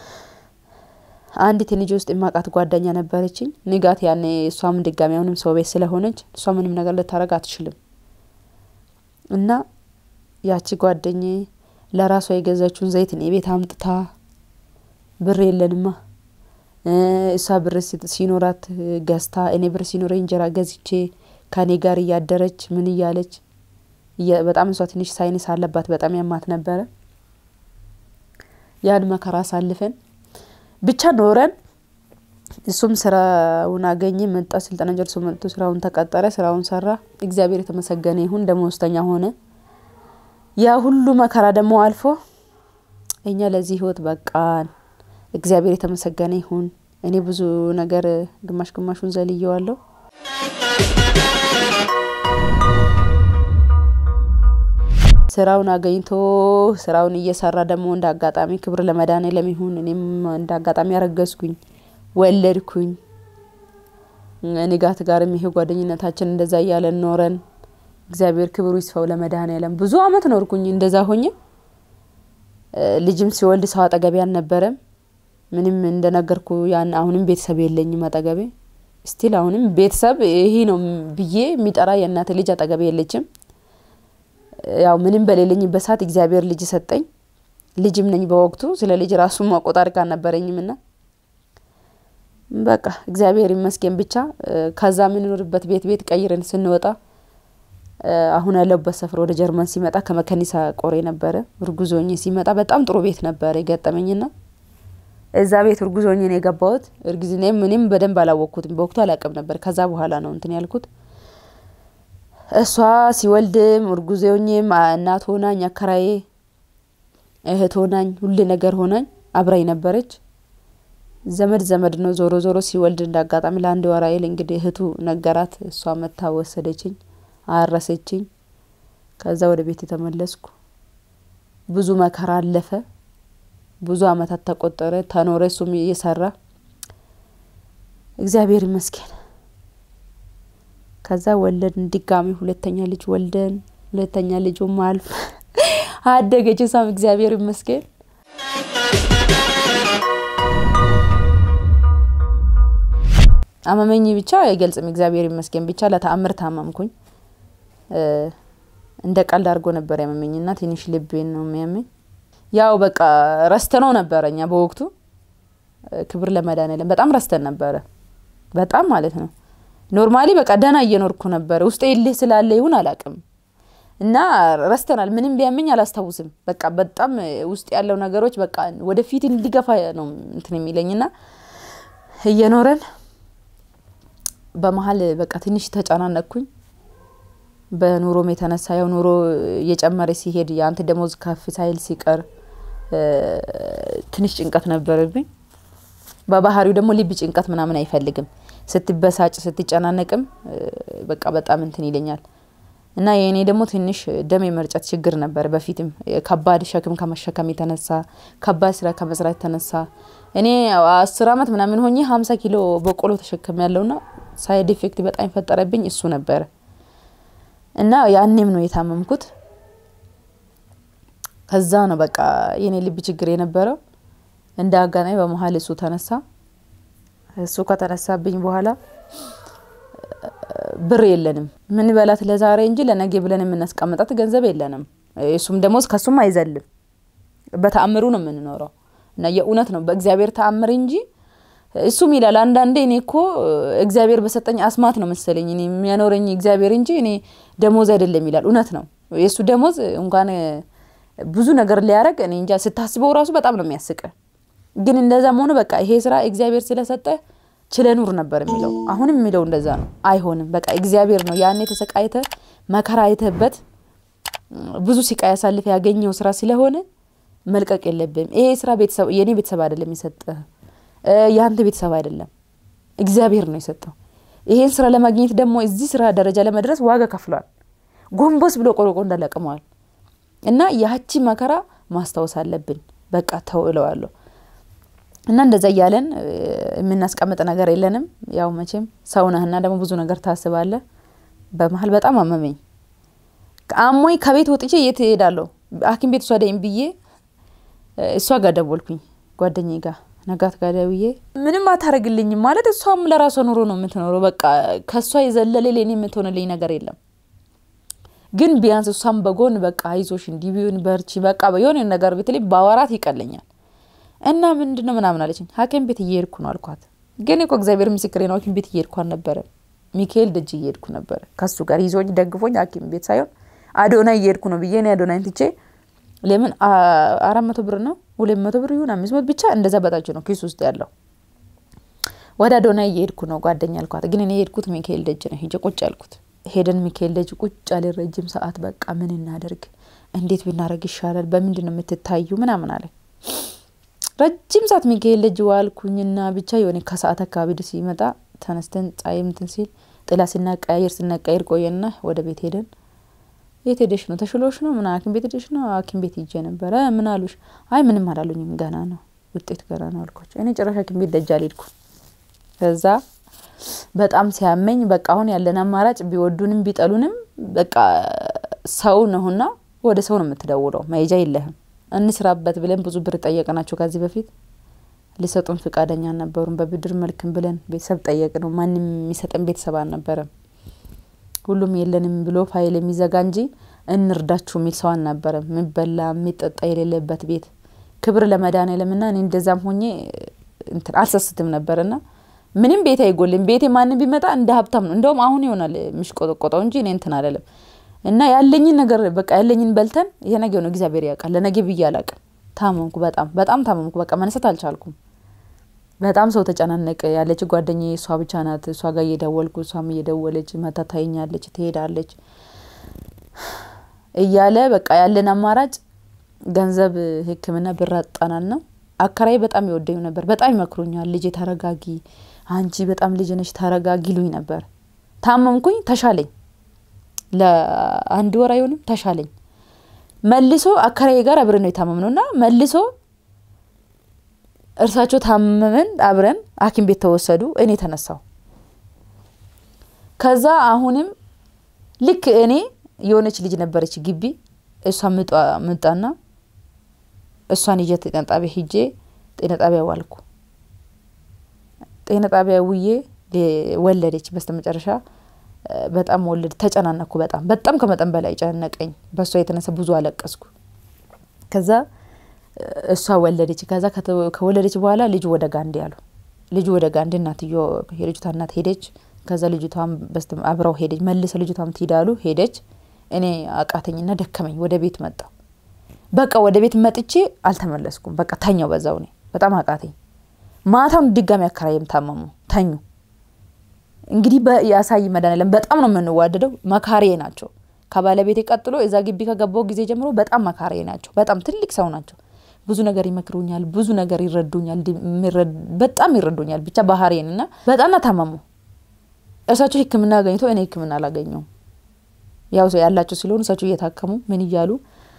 አንዲት የልጅ ውስጥ የማውቃት ጓደኛ ነበረችኝ ንጋት ያኔ እሷም ድጋሚ አሁንም ሰው ቤት ስለሆነች እሷ ምንም ነገር ልታረግ አትችልም እና ያቺ ጓደኜ ለራሷ የገዛችውን ዘይት እኔ ቤት አምጥታ ብር የለንማ እሷ ብር ሲኖራት ገዝታ እኔ ብር ሲኖረኝ እንጀራ ገዝቼ ከኔ ጋር እያደረች ምን እያለች በጣም እሷ ትንሽ ሳይንስ አለባት፣ በጣም ያማት ነበረ። ያን መከራ አሳልፈን ብቻ ኖረን እሱም ስራውን አገኘ፣ መጣ፣ ስልጠና ጨርሶ መጥቶ ስራውን ተቀጠረ፣ ስራውን ሰራ። እግዚአብሔር የተመሰገነ ይሁን፣ ደመወዝተኛ ሆነ። ያ ሁሉ መከራ ደግሞ አልፎ እኛ ለዚህ ህይወት በቃን። እግዚአብሔር የተመሰገነ ይሁን። እኔ ብዙ ነገር ግማሽ ግማሹን ዘልየዋለሁ። ስራውን አገኝቶ ስራውን እየሰራ ደግሞ እንደ አጋጣሚ ክብር ለመድኃኔዓለም ይሁን። እኔም እንደ አጋጣሚ ያረገዝኩኝ ወለድኩኝ። ንጋት ጋርም ይሄ ጓደኝነታችን እንደዛ እያለን ኖረን እግዚአብሔር ክብሩ ይስፋው ለመድኃኔዓለም። ብዙ አመት ኖርኩኝ እንደዛ ሆኜ ልጅም ሲወልድ ሰው አጠገቤ አልነበረም። ምንም እንደነገርኩ ያን አሁንም ቤተሰብ የለኝም አጠገቤ ስቲል አሁንም ቤተሰብ ይሄ ነው ብዬ የሚጠራ የእናት ልጅ አጠገቤ የለችም። ያው ምንም በሌለኝበት ሰዓት እግዚአብሔር ልጅ ሰጠኝ። ልጅም ነኝ በወቅቱ ስለ ልጅ ራሱ መቆጣር አልነበረኝም ና በቃ እግዚአብሔር ይመስገን ብቻ ከዛ የምንኖርበት ቤት ቤት ቀይረን ስንወጣ አሁን ያለሁበት ሰፈር ወደ ጀርመን ሲመጣ ከመከኒሳ ቆሬ ነበረ እርጉዞኝ ሲመጣ በጣም ጥሩ ቤት ነበረ የገጠመኝና እዛ ቤት እርጉዞኝ ነው የገባሁት። እርግዝናዬም ምንም በደንብ አላወቅኩትም በወቅቱ አላውቅም ነበር። ከዛ በኋላ ነው እንትን ያልኩት። እሷ ሲወልድም እርጉዞኝም እናት ሆናኝ፣ አከራዬ እህት ሆናኝ፣ ሁሉ ነገር ሆናኝ አብራኝ ነበረች። ዘመድ ዘመድ ነው። ዞሮ ዞሮ ሲወልድ እንደ አጋጣሚ ለአንድ ወር ያህል እንግዲህ እህቱ ነገራት። እሷ መታ ወሰደችኝ፣ አረሰችኝ። ከዛ ወደ ቤት የተመለስኩ ብዙ መከራ አለፈ። ብዙ አመታት ተቆጠረ፣ ተኖረ። እሱም እየሰራ እግዚአብሔር ይመስገን። ከዛ ወለድን ድጋሚ ሁለተኛ ልጅ ወልደን ሁለተኛ ልጁም አልፍ አደገች። እሷም እግዚአብሔር ይመስገን። አመመኝ ብቻ አይገልጽም። እግዚአብሔር ይመስገን ብቻ ለተአምር ታመምኩኝ። እንደ ቀልድ አድርጎ ነበር ያመመኝና ትንሽ ልቤን ነው የሚያመኝ። ያው በቃ ረስተነው ነበረ እኛ በወቅቱ ክብር ለመድኃኒዓለም በጣም ረስተን ነበረ። በጣም ማለት ነው። ኖርማሊ በቃ ደህና እየኖርኩ ነበረ። ውስጤ እልህ ስላለ ይሁን አላቅም እና ረስተናል። ምንም ቢያመኝ አላስታውስም። በቃ በጣም ውስጥ ያለው ነገሮች በቃ ወደፊት እንዲገፋ ነው እንትን የሚለኝና እየኖረን በመሀል በቃ ትንሽ ተጨናነቅኩኝ። በኑሮም የተነሳ ያው ኑሮ እየጨመረ ሲሄድ የአንተ ደሞዝ ከፍ ሳይል ሲቀር ትንሽ ጭንቀት ነበረብኝ። በባህሪው ደግሞ ልብ ጭንቀት ምናምን አይፈልግም። ስትበሳጭ ስትጨናነቅም በቃ በጣም እንትን ይለኛል እና የእኔ ደግሞ ትንሽ ደም የመርጨት ችግር ነበር። በፊትም ከባድ ሸክም ከመሸከም የተነሳ ከባድ ስራ ከመስራት የተነሳ እኔ አስር አመት ምናምን ሆኜ ሀምሳ ኪሎ በቆሎ ተሸክም ያለውና ሳይድ ኢፌክት በጣም የፈጠረብኝ እሱ ነበረ እና ያኔም ነው የታመምኩት። ከዛ ነው በቃ የኔ ልብ ችግር የነበረው። እንደ አጋጣሚ በመሀል እሱ ተነሳ። እሱ ከተነሳብኝ በኋላ ብር የለንም ምን በላት ለዛሬ እንጂ ለነገ ብለን የምናስቀምጣት ገንዘብ የለንም። እሱም ደግሞ ከሱም አይዘልም። በተአምሩ ነው የምንኖረው እና የእውነት ነው በእግዚአብሔር ተአምር እንጂ እሱም ይላል አንዳንዴ እኔ እኮ እግዚአብሔር በሰጠኝ አስማት ነው መሰለኝ እኔ የሚያኖረኝ እግዚአብሔር እንጂ እኔ ደሞዝ አይደለም ይላል። እውነት ነው የእሱ ደሞዝ እንኳን ብዙ ነገር ሊያደርግ እኔ እንጃ ስታስበው ራሱ በጣም ነው የሚያስቅ። ግን እንደዛም ሆነ በቃ ይሄ ስራ እግዚአብሔር ስለሰጠ ችለ ኑር ነበር የሚለው። አሁንም የሚለው እንደዛ ነው። አይሆንም በቃ እግዚአብሔር ነው ያኔ ተሰቃይተ መከራ አይተበት ብዙ ሲቃይ ያሳልፈ ያገኘው ስራ ስለሆነ መልቀቅ የለብም። ይሄ ስራ ቤተሰብ የኔ ቤተሰብ አይደለም የሰጠ የአንተ ቤተሰብ አይደለም እግዚአብሔር ነው የሰጠው። ይሄን ስራ ለማግኘት ደግሞ እዚህ ስራ ደረጃ ለመድረስ ዋጋ ከፍሏል። ጎንበስ ብሎ ቆርቆ እንዳለቅመዋል እና ያቺ መከራ ማስታወስ አለብን። በቃ ተው እለዋለሁ እና እንደዛ እያለን የምናስቀምጥ ነገር የለንም። ያው መቼም ሰው ነህና ደግሞ ብዙ ነገር ታስባለ። በመሀል በጣም አመመኝ። አሞኝ ከቤት ወጥቼ የት እሄዳለሁ? ሐኪም ቤት ውሰደኝ ብዬ እሷ ጋር ደወልኩኝ፣ ጓደኛዬ ጋር ነጋት ጋር ደውዬ ምንም አታደርግልኝም ማለት እሷም ለራሷ ኑሮ ነው የምትኖረው። በቃ ከእሷ የዘለለ ለኔ የምትሆንልኝ ነገር የለም። ግን ቢያንስ እሷም በጎን በቃ አይዞሽ እንዲህ ቢሆን በርቺ፣ በቃ የሆነ ነገር ብትለኝ ባወራት ይቀለኛል እና ምንድን ነው ምናምን አለችኝ። ሐኪም ቤት እየሄድኩ ነው አልኳት። ግን እኮ እግዚአብሔር ምስክሬ ነው ሐኪም ቤት እየሄድኩ አልነበረም። ሚካኤል ደጅ እየሄድኩ ነበረ ከሱ ጋር ይዞኝ ደግፎኝ ሐኪም ቤት ሳይሆን አዶናይ እየሄድኩ ነው ብዬ እኔ አዶናይን ትቼ ለምን አራት መቶ ብር ነው ሁለት መቶ ብር ይሁን አምስት መቶ ብቻ እንደዛ በታች ነው ኪስ ውስጥ ያለው። ወደ አዶናይ እየሄድኩ ነው ጓደኛ አልኳት። ግን እኔ የሄድኩት ሚካኤል ደጅ ነው። ሄጄ ቁጭ ያልኩት ሄደን ሚካኤል ደጅ ቁጭ ያለ ረጅም ሰዓት በቃ ምን እናደርግ፣ እንዴት ብናደርግ ይሻላል፣ በምንድን ነው የምትታዩ ምናምን አለ። ረጅም ሰዓት ሚካኤል ደጅ ዋልኩኝና ብቻ የሆነ ከሰዓት አካባቢ ሲመጣ ተነስተን ፀሐይ እንትን ሲል ጥላ ስናቀያየር ስናቀያየር ቆየና ወደ ቤት ሄደን የት ሄደሽ ነው? ተሽሎሽ ነው? ምን ሐኪም ቤት ሄደሽ ነው? ሐኪም ቤት ሂጄ ነበረ። ምን አሉሽ? አይ ምንም አላሉኝም፣ ገና ነው ውጤት ገና ነው አልኳቸው። እኔ ጭራሽ ሐኪም ቤት ደጅ አልሄድኩም። ከዛ በጣም ሲያመኝ በቃ አሁን ያለን አማራጭ ቢወዱንም ቢጠሉንም በቃ ሰው ነውና ወደ ሰው ነው የምትደውለው፣ መሄጃ የለህም። እንስራበት ብለን ብዙ ብር ጠየቅናቸው ከዚህ በፊት ሊሰጡን ፍቃደኛ አልነበሩም። በብድር መልክም ብለን ቤተሰብ ጠየቅ ነው ማንም የሚሰጠን ቤተሰብ አልነበረም። ሁሉም የለንም ብሎ ፋይል የሚዘጋ እንጂ እንርዳችሁ የሚል ሰው አልነበረም። የሚበላ የሚጠጣ የሌለበት ቤት ክብር ለመድኃኒዓለምና እኔ እንደዛም ሆኜ እንትን አልሰስትም ነበርና ምንም ቤት አይጎልም። ቤቴ ማንም ቢመጣ እንደ ሀብታም ነው። እንደውም አሁን ይሆናል የሚሽቆጠቆጠው እንጂ እኔ እንትን አለለም እና ያለኝን ነገር በቃ ያለኝን በልተን የነገ ነው እግዚአብሔር ያውቃል። ለነገ ብዬ አላቅም። ታመምኩ፣ በጣም በጣም ታመምኩ። በቃ መነሳት አልቻልኩም። በጣም ሰው ተጨናነቀ። ያለች ጓደኛ እሷ ብቻ ናት። እሷ ጋር እየደወልኩ እሷም እየደወለች መታ ታይኛለች፣ ትሄዳለች እያለ በቃ ያለን አማራጭ ገንዘብ ሕክምና ብር አጣናል ነው። አከራይ በጣም ይወደኝ ነበር። በጣም ይመክሩኛል። ልጄ ተረጋጊ፣ አንቺ በጣም ልጅ ነሽ፣ ተረጋጊ ይሉኝ ነበር። ታመምኩኝ፣ ተሻለኝ። ለአንድ ወር አይሆንም ተሻለኝ። መልሶ አከራዬ ጋር አብረን ነው የታመም ነው እና መልሶ እርሳቸው ታመመን አብረን ሐኪም ቤት ተወሰዱ። እኔ ተነሳው። ከዛ አሁንም ልክ እኔ የሆነች ልጅ ነበረች ግቢ እሷ ምጣና እሷን ይዤ ጤና ጣቢያ ሂጄ ጤና ጣቢያ ዋልኩ። ጤና ጣቢያ ውዬ ወለደች። በስተ መጨረሻ በጣም ወለድ ተጨናነኩ። በጣም በጣም ከመጠን በላይ ጨነቀኝ። በእሷ የተነሳ ብዙ አለቀስኩ። ከዛ እሷ ወለደች። ከዛ ከወለደች በኋላ ልጁ ወደ ጋንዴ አሉ። ልጁ ወደ ጋንዴ እናትዮ የልጅቷ እናት ሄደች። ከዛ ልጅቷም አብረው ሄደች። መልሰ ልጅቷም ትሄዳሉ ሄደች። እኔ አቃተኝና ደከመኝ። ወደ ቤት መጣሁ። በቃ ወደ ቤት መጥቼ አልተመለስኩም። በቃ ተኛው በዛው። እኔ በጣም አቃተኝ። ማታውን ድጋሚ አከራይም ታመሙ፣ ተኙ። እንግዲህ ያሳይ መድኃኒዓለም በጣም ነው የምንዋደደው። መካሬ ናቸው። ከባለቤቴ ቀጥሎ እዛ ግቢ ከገባው ጊዜ ጀምሮ በጣም መካሬ ናቸው። በጣም ትልቅ ሰው ናቸው። ብዙ ነገር ይመክሩኛል፣ ብዙ ነገር ይረዱኛል፣ በጣም ይረዱኛል። ብቻ ባህሬን እና በጣም ታመሙ። እርሳቸው ሕክምና አገኝቶ እኔ ሕክምና አላገኘውም። ያው ያላቸው ስለሆኑ እሳቸው እየታከሙ ምን እያሉ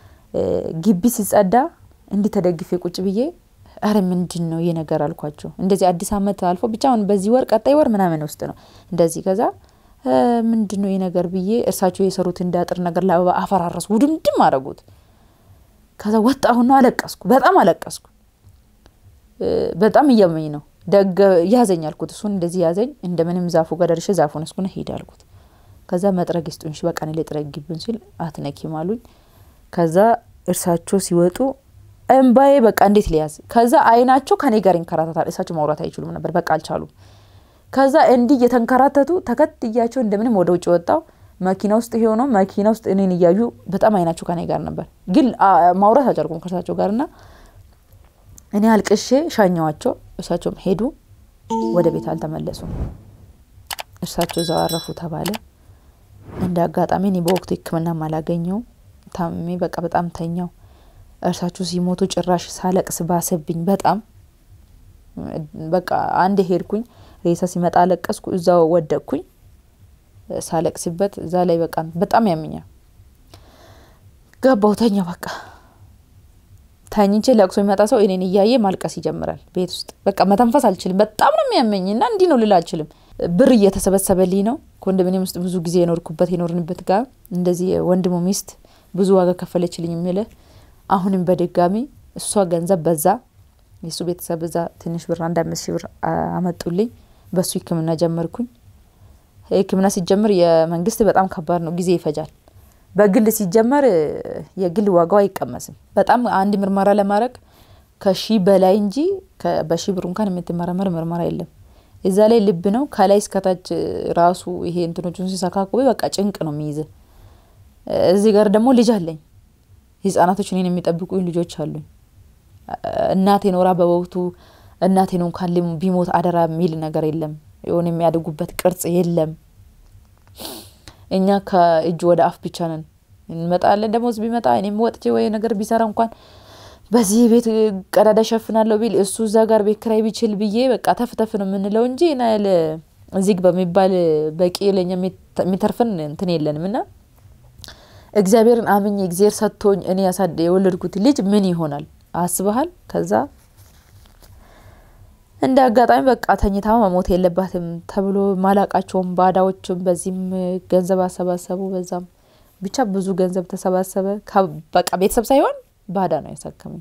ግቢ ሲጸዳ እንዲህ ተደግፌ ቁጭ ብዬ አረ ምንድን ነው ይህ ነገር አልኳቸው። እንደዚህ አዲስ አመት አልፎ ብቻ አሁን በዚህ ወር ቀጣይ ወር ምናምን ውስጥ ነው እንደዚህ ከዛ ምንድን ነው ይህ ነገር ብዬ እርሳቸው የሰሩት እንዳጥር ነገር ለአበባ አፈራረሱ፣ ውድምድም አደረጉት። ከዛ ወጣሁና አለቀስኩ፣ በጣም አለቀስኩ። በጣም እያመኝ ነው ደገ ያዘኝ አልኩት። እሱን እንደዚህ ያዘኝ። እንደምንም ዛፉ ጋር ደርሼ ዛፉን እስኩነ ሂድ አልኩት። ከዛ መጥረግ ይስጡኝ በቃ እኔ ልጥረግብን ሲል አትነኪም አሉኝ። ከዛ እርሳቸው ሲወጡ እምባዬ በቃ እንዴት ሊያዝ ከዛ አይናቸው ከኔ ጋር ይንከራተታል። እሳቸው ማውራት አይችሉም ነበር፣ በቃ አልቻሉም። ከዛ እንዲህ እየተንከራተቱ ተከትያቸው እንደምንም ወደ ውጭ ወጣው። መኪና ውስጥ ሆኖ መኪና ውስጥ እኔን እያዩ በጣም አይናቸው ከኔ ጋር ነበር፣ ግን ማውራት አልቻልኩም ከእርሳቸው ጋር እና እኔ አልቅሼ ሻኘዋቸው። እርሳቸውም ሄዱ፣ ወደ ቤት አልተመለሱም። እርሳቸው እዛው አረፉ ተባለ። እንደ አጋጣሚ እኔ በወቅቱ ሕክምናም አላገኘው ታሜ በቃ በጣም ተኛው። እርሳቸው ሲሞቱ ጭራሽ ሳለቅስ ባሰብኝ በጣም በቃ አንድ ሄድኩኝ። ሬሳ ሲመጣ አለቀስኩ። እዛው ወደቅኩኝ ሳለቅስበት እዛ ላይ በቃ በጣም ያምኛል። ገባው ተኛው። በቃ ተኝቼ ለቅሶ የሚመጣ ሰው እኔን እያየ ማልቀስ ይጀምራል ቤት ውስጥ በቃ መተንፈስ አልችልም። በጣም ነው የሚያመኝ እና እንዲህ ነው ልል አልችልም። ብር እየተሰበሰበልኝ ነው ኮንዶሚኒየም ውስጥ ብዙ ጊዜ የኖርኩበት የኖርንበት ጋር እንደዚህ ወንድሙ ሚስት ብዙ ዋጋ ከፈለችልኝ የሚል አሁንም በድጋሚ እሷ ገንዘብ በዛ የእሱ ቤተሰብ እዛ ትንሽ ብር አንድ አምስት ሺህ ብር አመጡልኝ። በሱ ህክምና ጀመርኩኝ። ህክምና ሲጀምር የመንግስት በጣም ከባድ ነው፣ ጊዜ ይፈጃል። በግል ሲጀመር የግል ዋጋው አይቀመስም። በጣም አንድ ምርመራ ለማድረግ ከሺ በላይ እንጂ በሺ ብር እንኳን የምትመረመር ምርመራ የለም። እዛ ላይ ልብ ነው ከላይ እስከታች ራሱ ይሄ እንትኖቹን ሲሰካኩ በቃ ጭንቅ ነው የሚይዝ። እዚህ ጋር ደግሞ ልጅ አለኝ። ህጻናቶች እኔን የሚጠብቁኝ ልጆች አሉኝ። እናቴ ኖራ በወቅቱ እናቴ ነው እንኳን ቢሞት አደራ የሚል ነገር የለም። የሆነ የሚያድጉበት ቅርጽ የለም። እኛ ከእጅ ወደ አፍ ብቻ ነን። እንመጣለን ደሞዝ ቢመጣ እኔም ወጥቼ ወይ ነገር ቢሰራ እንኳን በዚህ ቤት ቀዳዳ ሸፍናለሁ ቢል እሱ እዛ ጋር ቤት ኪራይ ቢችል ብዬ በቃ ተፍተፍ ነው የምንለው እንጂ ናያል እዚህ በሚባል በቂ ለኛ የሚተርፈን እንትን የለንም እና እግዚአብሔርን አምኜ እግዚአብሔር ሰጥቶኝ እኔ ያሳደ የወለድኩት ልጅ ምን ይሆናል አስበሃል? ከዛ እንደ አጋጣሚ በቃ ተኝታ መሞት የለባትም ተብሎ ማላቃቸውም ባዳዎችም በዚህም ገንዘብ አሰባሰቡ። በዛም ብቻ ብዙ ገንዘብ ተሰባሰበ። በቃ ቤተሰብ ሳይሆን ባዳ ነው ያሳከመኝ።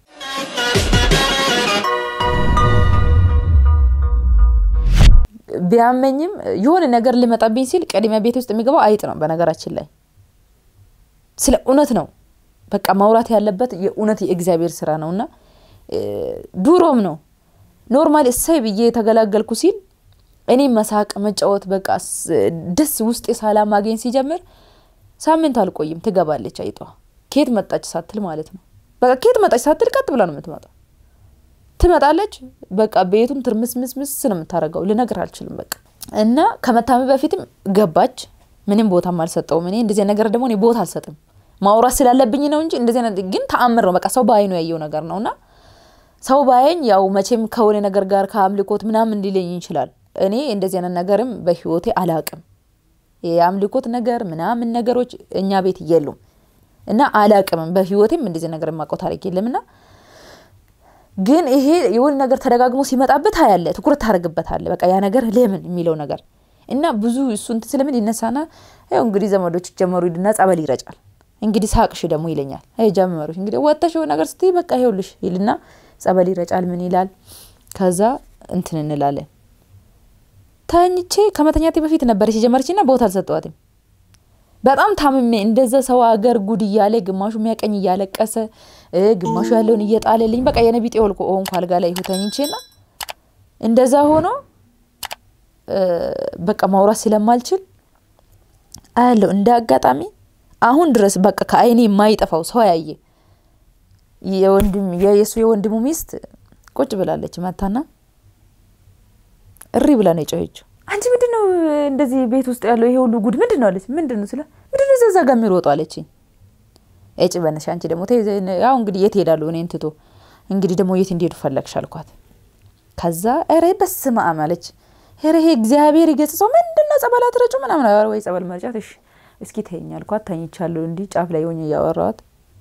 ቢያመኝም የሆነ ነገር ሊመጣብኝ ሲል ቅድሚያ ቤት ውስጥ የሚገባው አይጥ ነው። በነገራችን ላይ ስለ እውነት ነው በቃ ማውራት ያለበት የእውነት የእግዚአብሔር ስራ ነው እና ዱሮም ነው ኖርማል እሳይ ብዬ የተገላገልኩ ሲል እኔ መሳቅ መጫወት በቃ ደስ ውስጤ ሰላም ማግኘት ሲጀምር ሳምንት አልቆይም ትገባለች አይጧ። ኬት መጣች ሳትል ማለት ነው። በቃ ኬት መጣች ሳትል ቀጥ ብላ ነው የምትመጣው። ትመጣለች። በቃ ቤቱን ትርምስምስምስ ነው የምታደርገው። ልነግር አልችልም። በቃ እና ከመታመ በፊትም ገባች። ምንም ቦታም አልሰጠውም። እኔ እንደዚህ ነገር ደግሞ እኔ ቦታ አልሰጥም። ማውራት ስላለብኝ ነው እንጂ እንደዚህ ግን ተአምር ነው። በቃ ሰው በአይኑ ያየው ነገር ነው እና ሰው ባየኝ ያው መቼም ከሆነ ነገር ጋር ከአምልኮት ምናምን ሊለኝ ይችላል። እኔ እንደዚህ አይነት ነገርም በህይወቴ አላቅም። የአምልኮት ነገር ምናምን ነገሮች እኛ ቤት የሉም እና አላቅምም። በህይወቴም እንደዚህ ነገር የማውቀው ታሪክ የለምና ግን ይሄ የሆነ ነገር ተደጋግሞ ሲመጣበት ያለ ትኩረት ታደርግበታለ። በቃ ያ ነገር ለምን የሚለው ነገር እና ብዙ እሱ እንትን ስለምን ይነሳና ያው እንግዲህ ዘመዶች ጀመሩ ይድና ጸበል ይረጫል። እንግዲህ ሳቅሽ ደግሞ ይለኛል። አይ ጀመሩሽ እንግዲህ ወጥተሽ ነገር ስትይ በቃ ይኸውልሽ ይልና ጸበል ይረጫል። ምን ይላል? ከዛ እንትን እንላለን። ተኝቼ ከመተኛቴ በፊት ነበረች የጀመረችና ቦታ አልሰጠዋትም። በጣም ታምሜ እንደዛ ሰው አገር ጉድ እያለ ግማሹ የሚያቀኝ እያለቀሰ ግማሹ ያለውን እየጣለልኝ በቃ የነቢጤ ወልቆ ሆንኩ አልጋ ላይ ተኝቼና እንደዛ ሆኖ በቃ ማውራት ስለማልችል አያለው እንደ አጋጣሚ አሁን ድረስ በቃ ከአይኔ የማይጠፋው ሰው ያየ የወንድም የሱ የወንድሙ ሚስት ቁጭ ብላለች። መታና እሪ ብላ ነው የጮኸችው። አንቺ ምንድን ነው እንደዚህ ቤት ውስጥ ያለው ይሄ ሁሉ ጉድ ምንድን ነው አለች። ምንድን ነው ስለ ምንድን ነው እዛ ጋር የሚሮጡ አለችኝ። እጭ በነሽ አንቺ ደግሞ ያው እንግዲህ የት ሄዳሉ እኔን ትቶ እንግዲህ ደግሞ የት እንዲሄዱ ፈለግሽ አልኳት። ከዛ ኧረ በስመ አብ አለች። ኧረ ይሄ እግዚአብሔር ይገጽጸው ምንድን ነው ጸበል አትረጩ ምናምን ወይ ጸበል መርጫት እሺ እስኪ ተይኝ አልኳት። ተኝቻለሁ እንዲህ ጫፍ ላይ ሆኜ እያወራኋት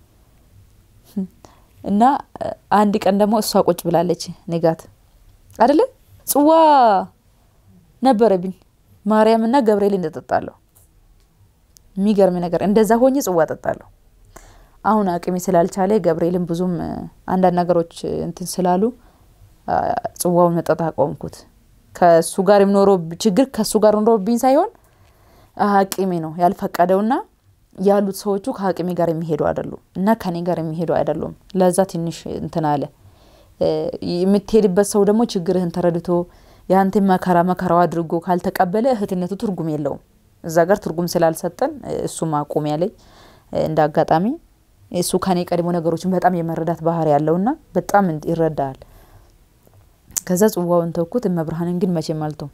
እና አንድ ቀን ደግሞ እሷ ቁጭ ብላለች ንጋት አደለ ጽዋ ነበረብኝ ማርያምና ገብርኤል እንደጠጣለሁ። የሚገርም ነገር እንደዛ ሆኜ ጽዋ ጠጣለሁ። አሁን አቅሜ ስላልቻለ ገብርኤልን ብዙም አንዳንድ ነገሮች እንትን ስላሉ ጽዋውን መጠጣት አቆምኩት። ከሱ ጋር የምኖረው ችግር ከሱ ጋር ኖሮብኝ ሳይሆን አቅሜ ነው ያልፈቀደውና ያሉት ሰዎቹ ከአቅሜ ጋር የሚሄዱ አይደሉም እና ከኔ ጋር የሚሄዱ አይደሉም። ለዛ ትንሽ እንትን አለ። የምትሄድበት ሰው ደግሞ ችግርህን ተረድቶ የአንተን መከራ መከራው አድርጎ ካልተቀበለ እህትነቱ ትርጉም የለውም። እዛ ጋር ትርጉም ስላልሰጠን እሱ ማቆም ያለኝ እንደ አጋጣሚ እሱ ከኔ ቀድሞ ነገሮችን በጣም የመረዳት ባህሪ ያለውና በጣም ይረዳል። ከዛ ጽዋውን ተውኩት። እመብርሃንን ግን መቼም አልተውም።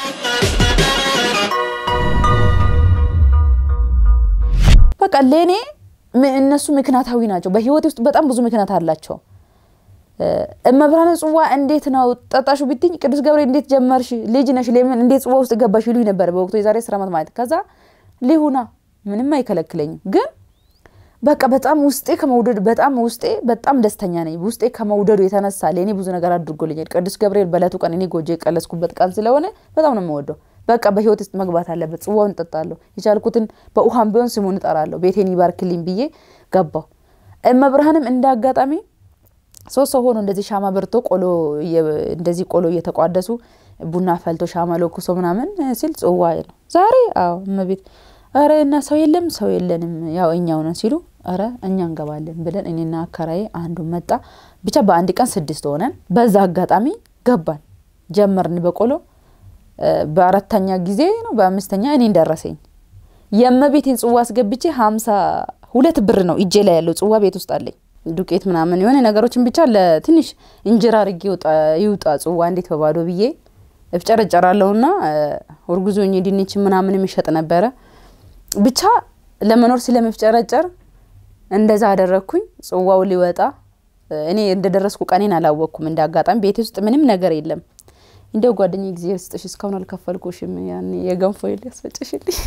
በቃ ለእኔ እነሱ ምክንያታዊ ናቸው። በህይወቴ ውስጥ በጣም ብዙ ምክንያት አላቸው። እመብርሃን ጽዋ እንዴት ነው ጠጣሹ ብትኝ፣ ቅዱስ ገብርኤል እንዴት ጀመርሽ? ልጅ ነሽ፣ ለምን እንዴት ጽዋ ውስጥ ገባሽ ይሉኝ ነበር በወቅቱ የዛሬ አስር ዓመት ማለት። ከዛ ሊሁና ምንም አይከለክለኝም። ግን በቃ በጣም ውስጤ ከመውደዱ በጣም ውስጤ በጣም ደስተኛ ነኝ። ውስጤ ከመውደዱ የተነሳ ለእኔ ብዙ ነገር አድርጎልኛል። ቅዱስ ገብርኤል በዕለቱ ቀን እኔ ጎጆ የቀለስኩበት ቀን ስለሆነ በጣም ነው የምወደው። በቃ በህይወት ውስጥ መግባት አለበት። ጽዋውን እጠጣለሁ። የቻልኩትን በውሃም ቢሆን ስሙን እጠራለሁ። ቤቴን ይባርክልኝ ብዬ ገባው። እመብርሃንም እንደ አጋጣሚ ሶስት ሰው ሆኖ እንደዚህ ሻማ በርቶ ቆሎ እንደዚህ ቆሎ እየተቋደሱ ቡና ፈልቶ ሻማ ለኩሶ ምናምን ሲል ጽዋ ነው ዛሬ። አዎ እመቤት ኧረ እና ሰው የለም ሰው የለንም ያው እኛው ነን ሲሉ ኧረ እኛ እንገባለን ብለን እኔና አከራዬ አንዱ መጣ። ብቻ በአንድ ቀን ስድስት ሆነን በዛ አጋጣሚ ገባን ጀመርን በቆሎ በአራተኛ ጊዜ ነው በአምስተኛ እኔ እንደረሰኝ የእመቤቴን ጽዋ አስገብቼ ሀምሳ ሁለት ብር ነው እጄ ላይ ያለው ጽዋ ቤት ውስጥ አለኝ። ዱቄት ምናምን የሆነ ነገሮችን ብቻ ለትንሽ እንጀራ አርጌ ይውጣ ጽዋ እንዴት በባዶ ብዬ እፍጨረጨራለሁና እርጉዝ ሆኜ ድንች ምናምን የሚሸጥ ነበረ። ብቻ ለመኖር ስለመፍጨረጨር እንደዛ አደረግኩኝ። ጽዋው ሊወጣ እኔ እንደደረስኩ ቀኔን አላወቅኩም። እንደ አጋጣሚ ቤት ውስጥ ምንም ነገር የለም። እንደው ጓደኛ ጊዜ ስጥሽ እስካሁን አልከፈልኩሽም፣ ያን የገንፎ ያስፈጭሽልኝ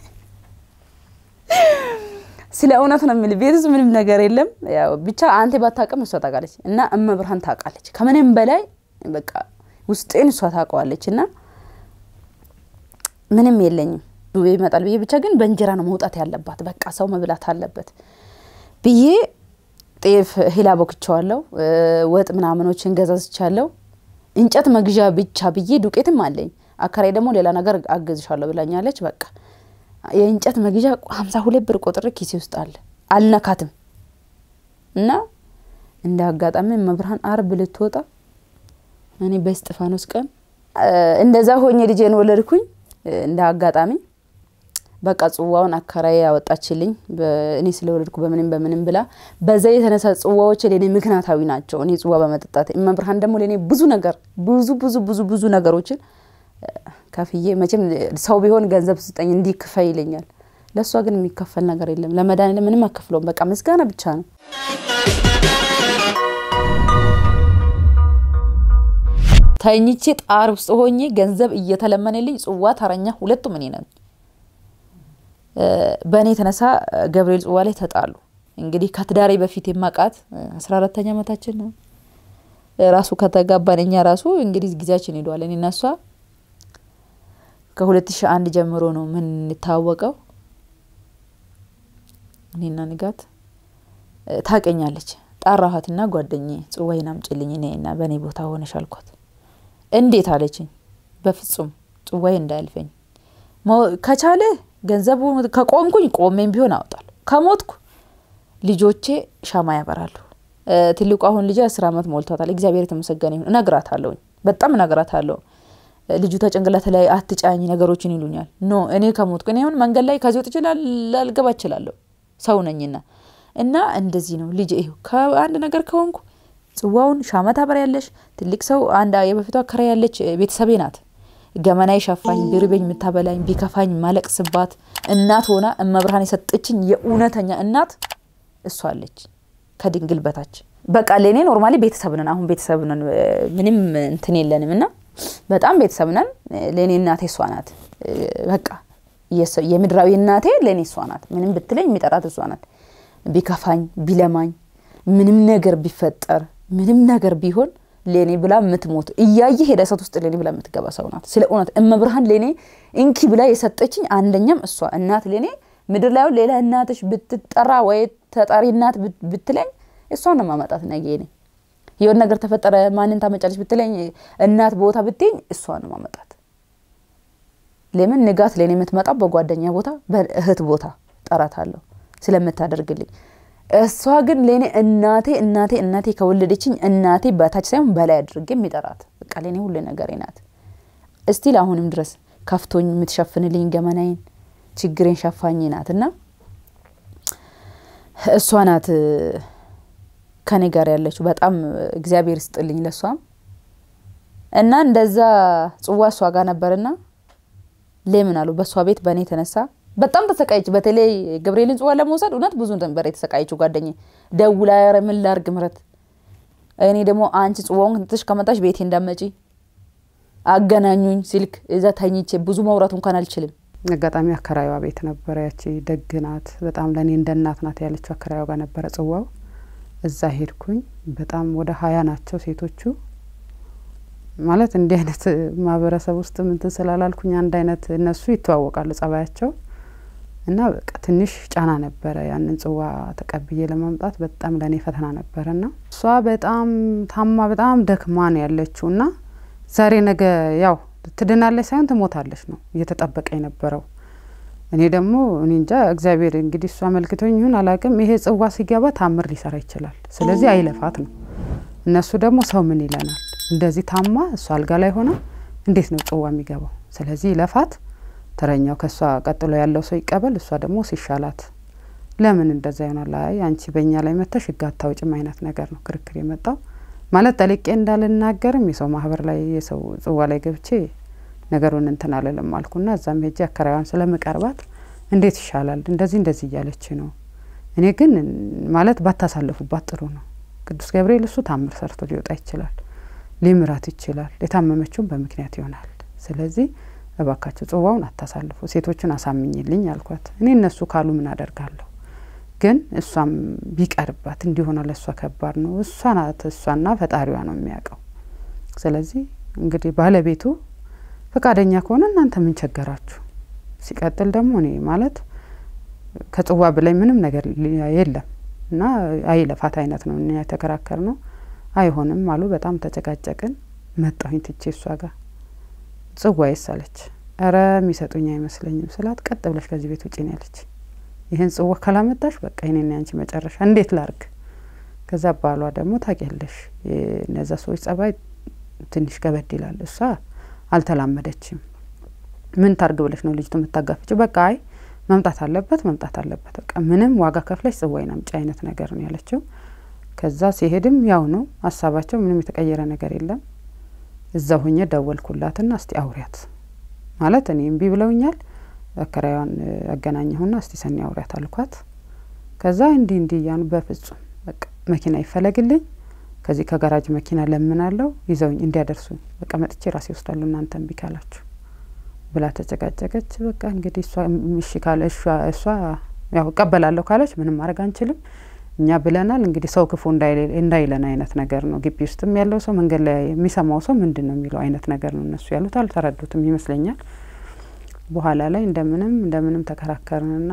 ስለ እውነት ነው የምልህ። ቤት ውስጥ ምንም ነገር የለም። ያው ብቻ አንተ ባታውቅም እሷ ታውቃለች፣ እና እመብርሃን ታውቃለች። ከምንም በላይ በቃ ውስጤን እሷ ታውቀዋለች። እና ምንም የለኝም ዱቤ ይመጣል ብዬ ብቻ ግን በእንጀራ ነው መውጣት ያለባት፣ በቃ ሰው መብላት አለበት ብዬ ጤፍ ሂላ ቦክቸዋለሁ፣ ወጥ ምናምኖችን ገዛዝቻለሁ። እንጨት መግዣ ብቻ ብዬ ዱቄትም አለኝ። አከራይ ደግሞ ሌላ ነገር አገዝሻለሁ ብላኛለች። በቃ የእንጨት መግዣ ሀምሳ ሁለት ብር ቆጥሬ ኪሴ ውስጥ አለ አልነካትም። እና እንደ አጋጣሚ መብርሃን አርብ ልትወጣ እኔ በስጢፋኖስ ቀን እንደዛ ሆኜ ልጄን ወለድኩኝ። እንደ አጋጣሚ በቃ ጽዋውን አከራዬ ያወጣችልኝ እኔ ስለወለድኩ በምንም በምንም ብላ በዛ የተነሳ ጽዋዎች ለእኔ ምክንያታዊ ናቸው። እኔ ጽዋ በመጠጣት መብርሃን ደግሞ ለእኔ ብዙ ነገር ብዙ ብዙ ብዙ ብዙ ነገሮችን ከፍዬ መቼም ሰው ቢሆን ገንዘብ ስጠኝ እንዲህ ክፈይ ይለኛል። ለእሷ ግን የሚከፈል ነገር የለም። ለመድኃኒዓለም ምንም አከፍለውም። በቃ ምስጋና ብቻ ነው። ተኝቼ ጣር ውስጥ ሆኜ ገንዘብ እየተለመነልኝ ጽዋ ተረኛ ሁለቱም እኔ ነን። በእኔ የተነሳ ገብርኤል ጽዋ ላይ ተጣሉ። እንግዲህ ከትዳሬ በፊት የማቃት አስራ አራተኛ ዓመታችን ነው ራሱ ከተጋባን እኛ ራሱ እንግዲህ ጊዜያችን ሄዷል። እኔ እና እሷ ከሁለት ሺ አንድ ጀምሮ ነው የምንታወቀው። እኔና ንጋት ታቀኛለች። ጣራኋትና ጓደኛዬ ጽዋዬን አምጪልኝ እኔና በእኔ ቦታ ሆነሽ አልኳት። እንዴት አለችኝ። በፍጹም ጽዋዬ እንዳያልፈኝ ከቻለ ገንዘቡ ከቆምኩኝ ቆሜም ቢሆን አወጣለሁ፣ ከሞትኩ ልጆቼ ሻማ ያበራሉ። ትልቁ አሁን ልጅ አስር አመት ሞልቷታል። እግዚአብሔር የተመሰገነ ይሁን። እነግራታለሁ፣ በጣም እነግራታለሁ። ልጁ ተጭንቅላት ላይ አትጫኝ ነገሮችን ይሉኛል። ኖ እኔ ከሞትኩ እኔ አሁን መንገድ ላይ ከዚህ ወጥቼ ላልገባ እችላለሁ፣ ሰው ነኝና እና እንደዚህ ነው ልጅ ይሁ ከአንድ ነገር ከሆንኩ ጽዋውን ሻማ ታበሪያለሽ። ትልቅ ሰው አንድ የበፊቷ አከራይ ያለች ቤተሰቤ ናት። ገመናዬ ሸፋኝ፣ ቢርበኝ የምታበላኝ፣ ቢከፋኝ ማለቅስባት እናት ሆና እመብርሃን የሰጠችኝ የእውነተኛ እናት እሷ አለች ከድንግል በታች በቃ ለእኔ ኖርማሊ ቤተሰብ ነን። አሁን ቤተሰብ ነን፣ ምንም እንትን የለንም እና በጣም ቤተሰብ ነን። ለእኔ እናቴ እሷ ናት። በቃ የምድራዊ እናቴ ለእኔ እሷ ናት። ምንም ብትለኝ የሚጠራት እሷ ናት። ቢከፋኝ ቢለማኝ ምንም ነገር ቢፈጠር ምንም ነገር ቢሆን ለእኔ ብላ የምትሞት እያየ ሄደ እሳት ውስጥ ለእኔ ብላ የምትገባ ሰው ናት። ስለ እውነት እመብርሃን ለእኔ እንኪ ብላ የሰጠችኝ አንደኛም እሷ እናት ለእኔ ምድር ላይ ሌላ እናትሽ ብትጠራ ወይ ተጠሪ እናት ብትለኝ እሷን ነው ማመጣት። ነገ እኔ የሆነ ነገር ተፈጠረ ማንን ታመጫለች ብትለኝ እናት ቦታ ብትኝ እሷን ነው ማመጣት። ለምን ንጋት ለእኔ የምትመጣው በጓደኛ ቦታ በእህት ቦታ ጠራታለሁ ስለምታደርግልኝ እሷ ግን ለእኔ እናቴ እናቴ እናቴ ከወለደችኝ እናቴ በታች ሳይሆን በላይ አድርጌ የሚጠራት በቃ ለእኔ ሁሉ ነገሬ ናት። እስቲል አሁንም ድረስ ከፍቶኝ የምትሸፍንልኝ ገመናዬን ችግሬን ሸፋኝ ናት እና እሷ ናት ከኔ ጋር ያለችው። በጣም እግዚአብሔር ይስጥልኝ ለእሷም እና እንደዛ ጽዋ እሷ ጋር ነበርና ለምን አሉ በእሷ ቤት በእኔ የተነሳ በጣም ተሰቃየች። በተለይ ገብርኤልን ጽዋ ለመውሰድ እውነት ብዙ ነበር የተሰቃየችው። ጓደኛ ደውላ ኧረ ምን ላድርግ ምረት፣ እኔ ደግሞ አንቺ ጽዋውን ትንሽ ከመጣሽ ቤቴ እንዳመጪ አገናኙኝ ስልክ እዛ ተኝቼ ብዙ ማውራት እንኳን አልችልም። አጋጣሚ አከራዩዋ ቤት ነበረ። ያቺ ደግ ናት፣ በጣም ለእኔ እንደ እናት ናት ያለችው አከራዩዋ ጋር ነበረ ጽዋው። እዛ ሄድኩኝ። በጣም ወደ ሀያ ናቸው ሴቶቹ። ማለት እንዲህ አይነት ማህበረሰብ ውስጥ ምንትን ስላላልኩኝ አንድ አይነት እነሱ ይተዋወቃሉ ጸባያቸው እና በቃ ትንሽ ጫና ነበረ። ያንን ጽዋ ተቀብዬ ለማምጣት በጣም ለእኔ ፈተና ነበረ እና እሷ በጣም ታማ በጣም ደክማ ነው ያለችው እና ዛሬ ነገ ያው ትድናለች ሳይሆን ትሞታለች ነው እየተጠበቀ የነበረው። እኔ ደግሞ እኔ እንጃ እግዚአብሔር እንግዲህ እሷ አመልክቶኝ ይሁን አላቅም፣ ይሄ ጽዋ ሲገባ ታምር ሊሰራ ይችላል። ስለዚህ አይለፋት ነው። እነሱ ደግሞ ሰው ምን ይለናል? እንደዚህ ታማ እሷ አልጋ ላይ ሆና እንዴት ነው ጽዋ የሚገባው? ስለዚህ ይለፋት፣ ተረኛው ከእሷ ቀጥሎ ያለው ሰው ይቀበል፣ እሷ ደግሞ ሲሻላት ለምን እንደዛ ይሆናል? አይ አንቺ በእኛ ላይ መተሽ ህግ አታውጭም አይነት ነገር ነው ክርክር የመጣው ማለት ጠልቄ እንዳልናገርም የሰው ማህበር ላይ የሰው ጽዋ ላይ ገብቼ ነገሩን እንትን አልልም አልኩና እዛም ሄጄ አከራዋን ስለምቀርባት እንዴት ይሻላል እንደዚህ እንደዚህ እያለች ነው። እኔ ግን ማለት ባታሳልፉባት ጥሩ ነው። ቅዱስ ገብርኤል እሱ ታምር ሰርቶ ሊወጣ ይችላል፣ ሊምራት ይችላል። የታመመችውን በምክንያት ይሆናል። ስለዚህ እባካቸው ጽዋውን አታሳልፉ፣ ሴቶችን አሳምኝልኝ አልኳት። እኔ እነሱ ካሉ ምን አደርጋለሁ ግን እሷም ቢቀርባት እንዲሆነ ለእሷ ከባድ ነው። እሷ ናት እሷና ፈጣሪዋ ነው የሚያውቀው። ስለዚህ እንግዲህ ባለቤቱ ፈቃደኛ ከሆነ እናንተ ምን ቸገራችሁ? ሲቀጥል ደግሞ እኔ ማለት ከጽዋ በላይ ምንም ነገር የለም እና አይለፋት አይነት ነው እኛ የተከራከር ነው። አይሆንም አሉ። በጣም ተጨቃጨቅን። መጣሁኝ ትቼ እሷ ጋር ጽዋ ይሳለች። እረ የሚሰጡኝ አይመስለኝም ስላት ቀጥ ብለሽ ከዚህ ቤት ውጭ ነው ያለች። ይህን ጽዋ ካላመጣሽ በቃ ይኔን ያንቺ መጨረሻ እንዴት ላርግ? ከዛ ባሏ ደግሞ ታውቂያለሽ እነዛ ሰዎች ጸባይ ትንሽ ከበድ ይላል። እሷ አልተላመደችም። ምን ታርግ ብለሽ ነው ልጅቱ የምታጋፍጭው? በቃ አይ መምጣት አለበት መምጣት አለበት፣ በቃ ምንም ዋጋ ከፍለሽ ጽዋይን አምጪ አይነት ነገር ነው ያለችው። ከዛ ሲሄድም ያው ነው ሀሳባቸው፣ ምንም የተቀየረ ነገር የለም። እዛ ሁኜ ደወልኩላትና እስቲ አውሪያት ማለት እኔ እምቢ ብለውኛል አከራዋን አገናኘሁና እስቲ ሰኒ አውሪያት አልኳት። ከዛ እንዲህ እንዲህ እያኑ በፍጹም በቃ መኪና ይፈለግልኝ ከዚህ ከጋራጅ መኪና ለምናለው ይዘውኝ እንዲያደርሱኝ በቃ መጥቼ ራሴ ወስዳለሁ እናንተ እምቢ ካላችሁ ብላ ተጨቃጨቀች። በቃ እንግዲህ እሷ እሺ ካለ እሷ ያው እቀበላለሁ ካለች ምንም ማድረግ አንችልም እኛ ብለናል። እንግዲህ ሰው ክፉ እንዳይለን አይነት ነገር ነው። ግቢ ውስጥም ያለው ሰው መንገድ ላይ የሚሰማው ሰው ምንድን ነው የሚለው አይነት ነገር ነው እነሱ ያሉት። አልተረዱትም ይመስለኛል። በኋላ ላይ እንደምንም እንደምንም ተከራከርንና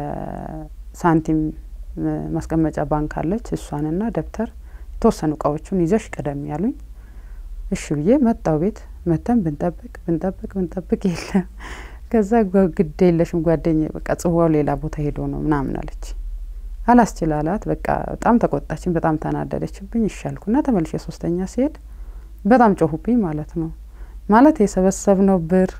የሳንቲም ማስቀመጫ ባንክ አለች እሷንና ደብተር የተወሰኑ እቃዎቹን ይዘሽ ቅደም ያሉኝ። እሺ ብዬ መጣው ቤት መተን ብንጠብቅ ብንጠብቅ ብንጠብቅ የለም። ከዛ ግድ የለሽም ጓደኛ በቃ ጽዋው ሌላ ቦታ ሄዶ ነው ምናምን አለች። አላስችላላት በቃ በጣም ተቆጣችን፣ በጣም ተናደደችብኝ። ይሻልኩና ተመልሼ ሶስተኛ ሲሄድ በጣም ጮሁብኝ ማለት ነው። ማለት የሰበሰብነው ብር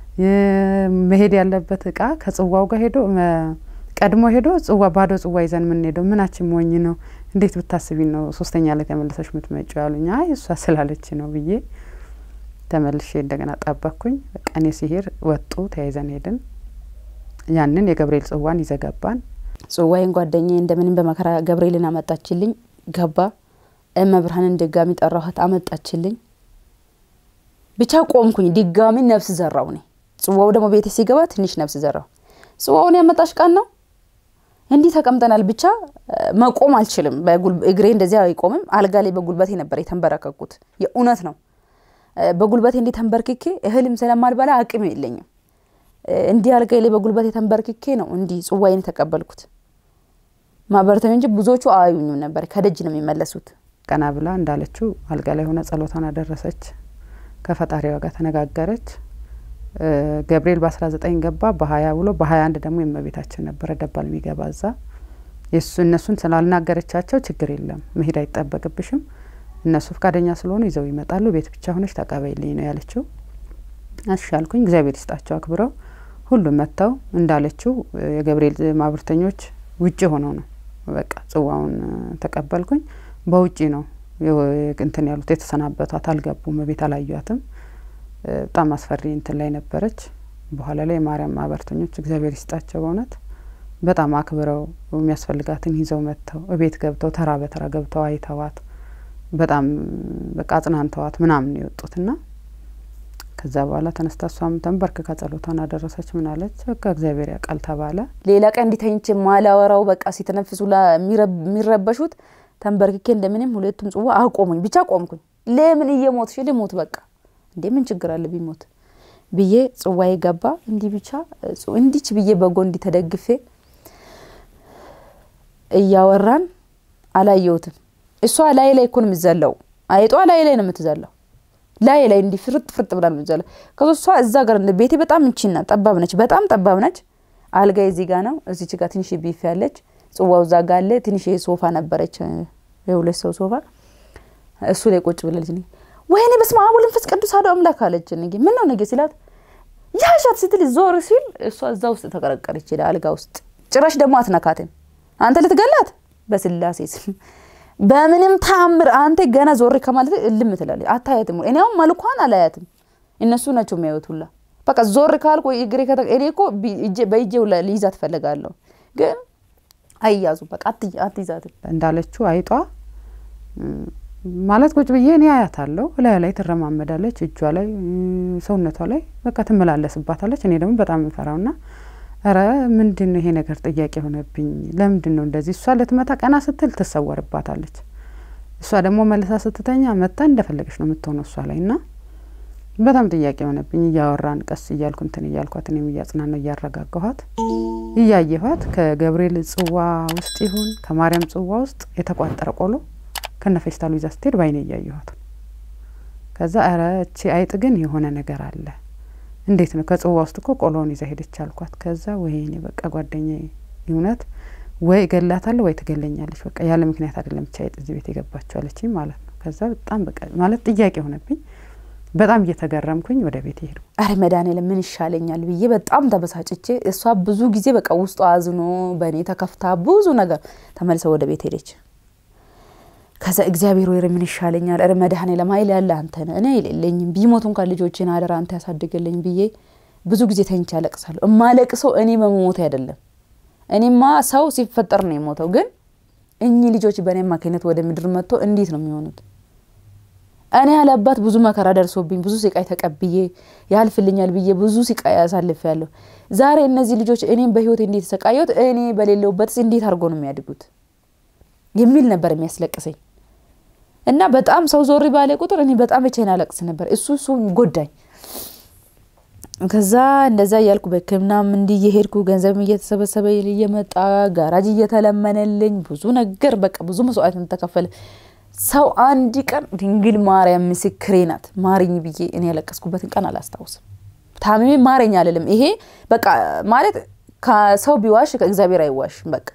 መሄድ ያለበት እቃ ከጽዋው ጋር ሄዶ ቀድሞ ሄዶ ጽዋ ባዶ ጽዋ ይዘን የምንሄደው ምናችን ሞኝ ነው? እንዴት ብታስቢ ነው ሶስተኛ ላይ ተመልሰሽ የምትመጪው ያሉኝ። አይ እሷ ስላለች ነው ብዬ ተመልሼ እንደገና ጠበቅኩኝ። በቃ እኔ ሲሄድ ወጡ፣ ተያይዘን ሄድን። ያንን የገብርኤል ጽዋን ይዘገባን ጽዋዬን ጓደኛዬ እንደምንም በመከራ ገብርኤልን አመጣችልኝ። ገባ እመብርሃንን ድጋሚ ጠራኋት፣ አመጣችልኝ። ብቻ ቆምኩኝ። ድጋሚ ነፍስ ዘራው እኔ ጽዋው ደግሞ ቤቴ ሲገባ ትንሽ ነፍስ ዘራው። ጽዋውን ያመጣሽ ቀን ነው እንዲህ ተቀምጠናል። ብቻ መቆም አልችልም። እግሬ እንደዚህ አይቆምም። አልጋ ላይ በጉልበቴ ነበር የተንበረከኩት። የእውነት ነው። በጉልበቴ እንዲህ ተንበርክኬ እህልም ስለማልበላ አቅም የለኝም። እንዲህ አልጋ ላይ በጉልበቴ ተንበርክኬ ነው እንዲህ ጽዋዬን የተቀበልኩት። ማህበረተኛ እንጂ ብዙዎቹ አያዩኝም ነበር። ከደጅ ነው የሚመለሱት። ቀና ብላ እንዳለችው አልጋ ላይ ሆነ ጸሎቷን አደረሰች። ከፈጣሪዋ ጋር ተነጋገረች። ገብርኤል በአስራ ዘጠኝ ገባ በሀያ ብሎ በሀያ አንድ ደግሞ የእመቤታችን ነበረ ደባል የሚገባ እዛ የሱ እነሱን ስላልናገረቻቸው ችግር የለም መሄድ አይጠበቅብሽም እነሱ ፈቃደኛ ስለሆኑ ይዘው ይመጣሉ ቤት ብቻ ሆነች ተቀበይልኝ ነው ያለችው እሺ አልኩኝ እግዚአብሔር ይስጣቸው አክብረው ሁሉም መጥተው እንዳለችው የገብርኤል ማህበርተኞች ውጭ ሆነው ነው በቃ ጽዋውን ተቀበልኩኝ በውጪ ነው እንትን ያሉት የተሰናበቷት አልገቡም ቤት አላዩዋትም በጣም አስፈሪ እንትን ላይ ነበረች። በኋላ ላይ የማርያም ማህበርተኞች እግዚአብሔር ይስጣቸው በእውነት በጣም አክብረው የሚያስፈልጋትን ይዘው መጥተው እቤት ገብተው ተራ በተራ ገብተው አይተዋት በጣም በቃ አጽናንተዋት ምናምን የወጡትና ከዛ በኋላ ተነስታ እሷም ተንበርክካ ጸሎቷን አደረሰች። ምን አለች? በቃ እግዚአብሔር ያውቃል ተባለ። ሌላ ቀን እንዲተኝች ማላወራው በቃ ሲተነፍሱ የሚረበሹት ተንበርክኬ እንደምንም ሁለቱም ጽዋ አቆሙኝ። ብቻ ቆምኩኝ። ለምን እየሞትሽ ልሞት በቃ እንዴ ምን ችግር አለ ቢሞት ብዬ ጽዋዬ ገባ። እንዲህ ብቻ እንዲች ብዬ በጎ እንዲ ተደግፌ እያወራን አላየሁትም። እሷ ላይ ላይ እኮ ነው የምትዘለው። አይጧ ላይ ላይ ነው የምትዘለው። ላይ ላይ እንዲህ ፍርጥ ፍርጥ ብላ ነው የምትዘለው። ከዛ እሷ እዛ ጋር ቤቴ በጣም እንቺና ጠባብ ነች፣ በጣም ጠባብ ነች። አልጋ እዚህ ጋ ነው፣ እዚች ጋር ትንሽ ቢፍ ያለች፣ ጽዋው እዛ ጋ አለ። ትንሽ ሶፋ ነበረች፣ የሁለት ሰው ሶፋ፣ እሱ ላይ ቁጭ ብላለች። ወይኔ በስመ አብ ወወልድ ወመንፈስ ቅዱስ አሐዱ አምላክ አለች። ነጌ ምን ነው ነጌ ሲላት ያሻት ስትል ዞር ሲል እሷ እዛ ውስጥ ተቀረቀረች፣ ሄዳ አልጋ ውስጥ ጭራሽ ደግሞ አትነካትም። አንተ ልትገላት በስላሴ ስም በምንም ታምር አንተ ገና ዞር ከማለት እልም ትላለች። አታያትም። እኔ አሁን መልኳን አላያትም፣ እነሱ ናቸው የሚያዩት ሁላ። በቃ ዞር ካልኩ እግሬ እኔ እኮ በእጄ ሁላ ልይዛት እፈልጋለሁ፣ ግን አይያዙ በቃ አትይዛትም። እንዳለችው አይጧ ማለት ቁጭ ብዬ እኔ አያታለሁ። እላዩ ላይ ትረማመዳለች፣ እጇ ላይ ሰውነቷ ላይ በቃ ትመላለስባታለች። እኔ ደግሞ በጣም የምፈራው ና ኧረ ምንድን ነው ይሄ ነገር ጥያቄ የሆነብኝ። ለምንድን ነው እንደዚህ? እሷ ልትመታ ቀና ስትል ትሰወርባታለች። እሷ ደግሞ መልሳ ስትተኛ መታ እንደፈለገች ነው የምትሆነው እሷ ላይ እና በጣም ጥያቄ የሆነብኝ። እያወራን ቀስ እያልኩ እንትን እያልኳት እኔም እያጽናነው እያረጋጋኋት እያየኋት ከገብርኤል ጽዋ ውስጥ ይሁን ከማርያም ጽዋ ውስጥ የተቋጠረ ቆሎ ከነ ፌስታሉ ይዛ ስትሄድ ባይኔ እያየኋት ከዛ ኧረ እቺ አይጥ ግን የሆነ ነገር አለ እንዴት ነው ከጽዋ ውስጥ እኮ ቆሎውን ይዛ ሄደች አልኳት። ከዛ ወይኔ በቃ ጓደኛ እውነት ወይ እገላታለሁ ወይ ትገለኛለች። በቃ ያለ ምክንያት አይደለም ብቻ አይጥ እዚህ ቤት የገባችው አለችኝ ማለት ነው። ከዛ በጣም በቃ ማለት ጥያቄ ሆነብኝ። በጣም እየተገረምኩኝ ወደ ቤት ሄዱ። አረ መድኃኒዓለም ምን ይሻለኛል ብዬ በጣም ተበሳጭቼ፣ እሷ ብዙ ጊዜ በቃ ውስጡ አዝኖ በእኔ ተከፍታ ብዙ ነገር ተመልሰ ወደ ቤት ሄደች። ከዛ እግዚአብሔር ወይ ምን ይሻለኛል፣ ረ መድኃኒዓለም ኃይል ያለ አንተ ነህ፣ እኔ የሌለኝም ቢሞቱ እንኳን ልጆችን አደራ አንተ ያሳድግልኝ ብዬ ብዙ ጊዜ ተኝቼ አለቅሳለሁ። እማለቅሰው እኔ በመሞት አይደለም። እኔማ ሰው ሲፈጠር ነው የሞተው፣ ግን እኚህ ልጆች በእኔ አማካኝነት ወደ ምድር መጥቶ እንዴት ነው የሚሆኑት? እኔ ያለባት ብዙ መከራ ደርሶብኝ ብዙ ስቃይ ተቀብዬ ያልፍልኛል ብዬ ብዙ ስቃይ አሳልፍ ያለሁ። ዛሬ እነዚህ ልጆች እኔም በህይወት እንዴት ተሰቃየሁት እኔ በሌለውበትስ እንዴት አድርጎ ነው የሚያድጉት የሚል ነበር የሚያስለቅሰኝ። እና በጣም ሰው ዞሪ ባለ ቁጥር እኔ በጣም ብቻዬን አለቅስ ነበር። እሱ እሱ ጎዳኝ። ከዛ እንደዛ እያልኩ በሕክምናም እንዲህ እየሄድኩ ገንዘብም እየተሰበሰበ እየመጣ ጋራጅ እየተለመነልኝ ብዙ ነገር በቃ ብዙ መስዋዕት ተከፈለ። ሰው አንድ ቀን ድንግል ማርያም ምስክሬ ናት ማሪኝ ብዬ እኔ ያለቀስኩበትን ቀን አላስታውስም። ታምሜ ማረኝ አልልም። ይሄ በቃ ማለት ከሰው ቢዋሽ ከእግዚአብሔር አይዋሽም። በቃ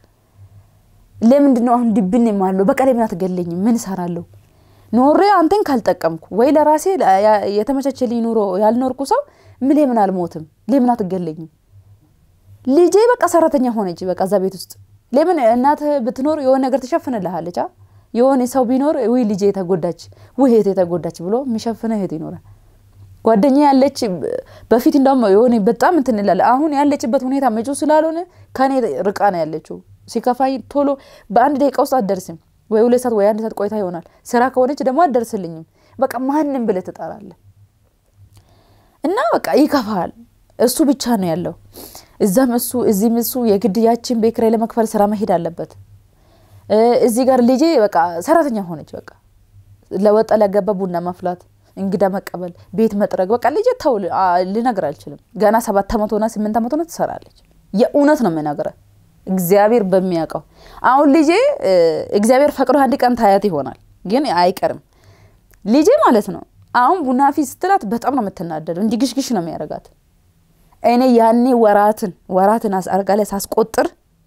ለምንድን ነው አሁን ድብን የማለው? በቃ ለምን አትገለኝም? ምን እሰራለሁ? ኖሬ አንተን ካልጠቀምኩ ወይ ለራሴ የተመቻቸልኝ ኑሮ ያልኖርኩ ሰው ምን ለምን አልሞትም? ለምን አትገለኝም? ልጄ በቃ ሰራተኛ ሆነች። በቃ እዛ ቤት ውስጥ ለምን እናትህ ብትኖር የሆነ ነገር ትሸፍንልሃለች። የሆነ ሰው ቢኖር ውይ ልጄ የተጎዳች ውይ እህቴ የተጎዳች ብሎ የሚሸፍነ እህት ይኖራል። ጓደኛ ያለች በፊት እንደውም የሆነ በጣም እንትን እንላለን። አሁን ያለችበት ሁኔታ መጪ ስላልሆነ ከኔ ርቃ ነው ያለችው። ሲከፋኝ ቶሎ በአንድ ደቂቃ ውስጥ አትደርስም ወይ ሁለት ሰዓት ወይ አንድ ሰዓት ቆይታ ይሆናል። ስራ ከሆነች ደግሞ አትደርስልኝም። በቃ ማንም ብለህ ትጠራለህ እና በቃ ይከፋል። እሱ ብቻ ነው ያለው። እዛም እሱ እዚህም እሱ የግድ ያችን ቤት ኪራይ ለመክፈል ስራ መሄድ አለበት። እዚህ ጋር ልጄ በቃ ሰራተኛ ሆነች። በቃ ለወጣ ለገባ ቡና ማፍላት፣ እንግዳ መቀበል፣ ቤት መጥረግ። በቃ ልጄ ተው ልነግር አልችልም። ገና ሰባት ዓመት ሆና ስምንት ዓመት ሆና ትሰራለች። የእውነት ነው የምነግርህ እግዚአብሔር በሚያውቀው አሁን ልጄ እግዚአብሔር ፈቅዶ አንድ ቀን ታያት ይሆናል፣ ግን አይቀርም። ልጄ ማለት ነው አሁን ቡና ፊት ስትላት በጣም ነው የምትናደደው። እንዲህ ግሽግሽ ነው የሚያደርጋት። እኔ ያኔ ወራትን ወራትን አልጋ ላይ ሳስቆጥር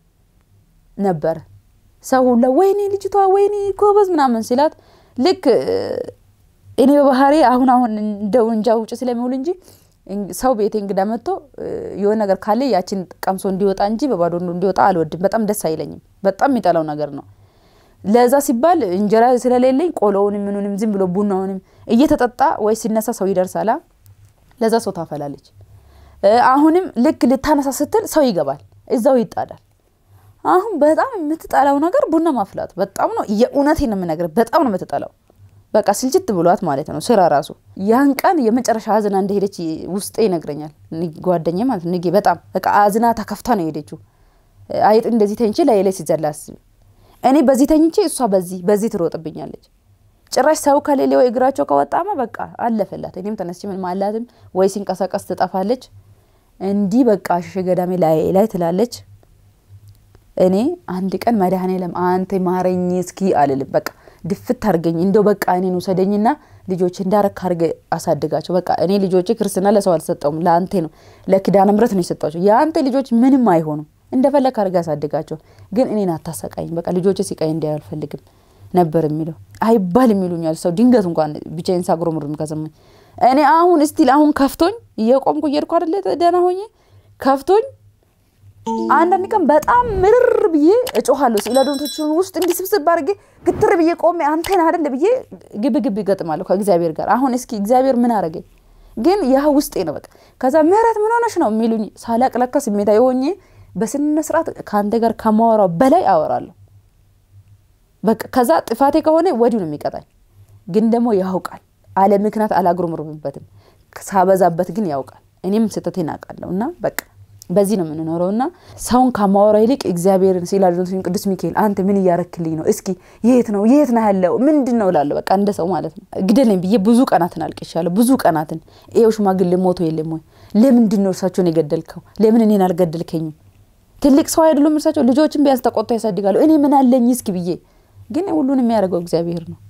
ነበረ ሰው ሁላ ወይኔ ልጅቷ ወይኔ ጎበዝ ምናምን ሲላት ልክ እኔ በባህሪ አሁን አሁን እንደው እንጃ ውጭ ስለሚውል እንጂ ሰው ቤቴ እንግዳ መጥቶ የሆነ ነገር ካለ ያችን ቀምሶ እንዲወጣ እንጂ በባዶ እንዲወጣ አልወድም። በጣም ደስ አይለኝም። በጣም የሚጠላው ነገር ነው። ለዛ ሲባል እንጀራ ስለሌለኝ ቆሎውንም ምኑንም ዝም ብሎ ቡናውንም እየተጠጣ ወይ ሲነሳ ሰው ይደርሳላ። ለዛ ሰው ታፈላለች። አሁንም ልክ ልታነሳ ስትል ሰው ይገባል፣ እዛው ይጣዳል። አሁን በጣም የምትጠላው ነገር ቡና ማፍላት በጣም ነው። የእውነቴን ነው የምነግርህ፣ በጣም ነው የምትጠላው። በቃ ስልችት ብሏት ማለት ነው ስራ ራሱ። ያን ቀን የመጨረሻ አዝና እንደሄደች ውስጤ ይነግረኛል። ጓደኛ ማለት ንጌ በጣም በቃ አዝና ተከፍታ ነው የሄደችው። አይጥ እንደዚህ ተኝቼ ላይ ላይ ሲዘላ አስቢ። እኔ በዚህ ተኝቼ እሷ በዚህ በዚህ ትሮጥብኛለች። ጭራሽ ሰው ከሌለ ወይ እግራቸው ከወጣማ በቃ አለፈላት። እኔም ተነስቼ ምን ማላትም ወይ ሲንቀሳቀስ ትጠፋለች። እንዲህ በቃ ሸሸ ገዳሜ ላይ ላይ ትላለች። እኔ አንድ ቀን መድኃኔዓለም አንተ ማረኝ እስኪ አልልም። በቃ ድፍት አርገኝ እንደው በቃ እኔን ውሰደኝና ልጆች እንዳረክ አርገ አሳድጋቸው። በቃ እኔ ልጆች ክርስትና ለሰው አልሰጠውም፣ ለአንተ ነው ለኪዳነ ምሕረት ነው የሰጧቸው። የአንተ ልጆች ምንም አይሆኑም፣ እንደፈለግ አርገ አሳድጋቸው፣ ግን እኔን አታሰቃኝ። በቃ ልጆች ሲቃይ እንዲያዩ አልፈልግም ነበር የሚለው አይባል የሚሉኛል ሰው ድንገት እንኳን ብቻዬን ሳጉረመርም ከሰማኝ እኔ አሁን እስቲል አሁን ከፍቶኝ እየቆምኩ እየሄድኩ አይደለ ደህና ሆኜ ከፍቶኝ አንዳንድ ቀን በጣም ምርር ብዬ እጮኋለሁ። ስዕላዶቶችን ውስጥ እንዲህ ስብስብ አድርጌ ግትር ብዬ ቆሜ አንተን አይደለ ብዬ ግብ ግብ ይገጥማለሁ ከእግዚአብሔር ጋር። አሁን እስኪ እግዚአብሔር ምን አረገኝ? ግን ያ ውስጤ ነው በቃ። ከዛ ምህረት ምን ሆነሽ ነው የሚሉኝ ሳላቅ ለካ ስሜታዊ ሆኜ በስነ ስርዓት ከአንተ ጋር ከማወራው በላይ አወራለሁ። በቃ ከዛ ጥፋቴ ከሆነ ወዲሁ ነው የሚቀጣኝ። ግን ደግሞ ያውቃል፣ አለ ምክንያት አላጉረመርምበትም። ሳበዛበት ግን ያውቃል። እኔም ስህተቴን አውቃለሁ እና በቃ በዚህ ነው የምንኖረው እና ሰውን ከማወራ ይልቅ እግዚአብሔርን ሲላድኖትን ቅዱስ ሚካኤል አንተ ምን እያረክልኝ ነው? እስኪ የት ነው የት ነው ያለው ምንድን ነው እላለሁ። በቃ እንደ ሰው ማለት ነው። ግደለኝ ብዬ ብዙ ቀናትን አልቅሻለሁ። ብዙ ቀናትን ይኸው ሽማግሌ ሞቶ የለም ወይ? ለምንድን ነው እርሳቸውን የገደልከው? ለምን እኔን አልገደልከኝም? ትልቅ ሰው አይደሉም እርሳቸው? ልጆችን ቢያንስ ተቆጥቶ ያሳድጋሉ። እኔ ምን አለኝ እስኪ ብዬ ግን ሁሉን የሚያደርገው እግዚአብሔር ነው።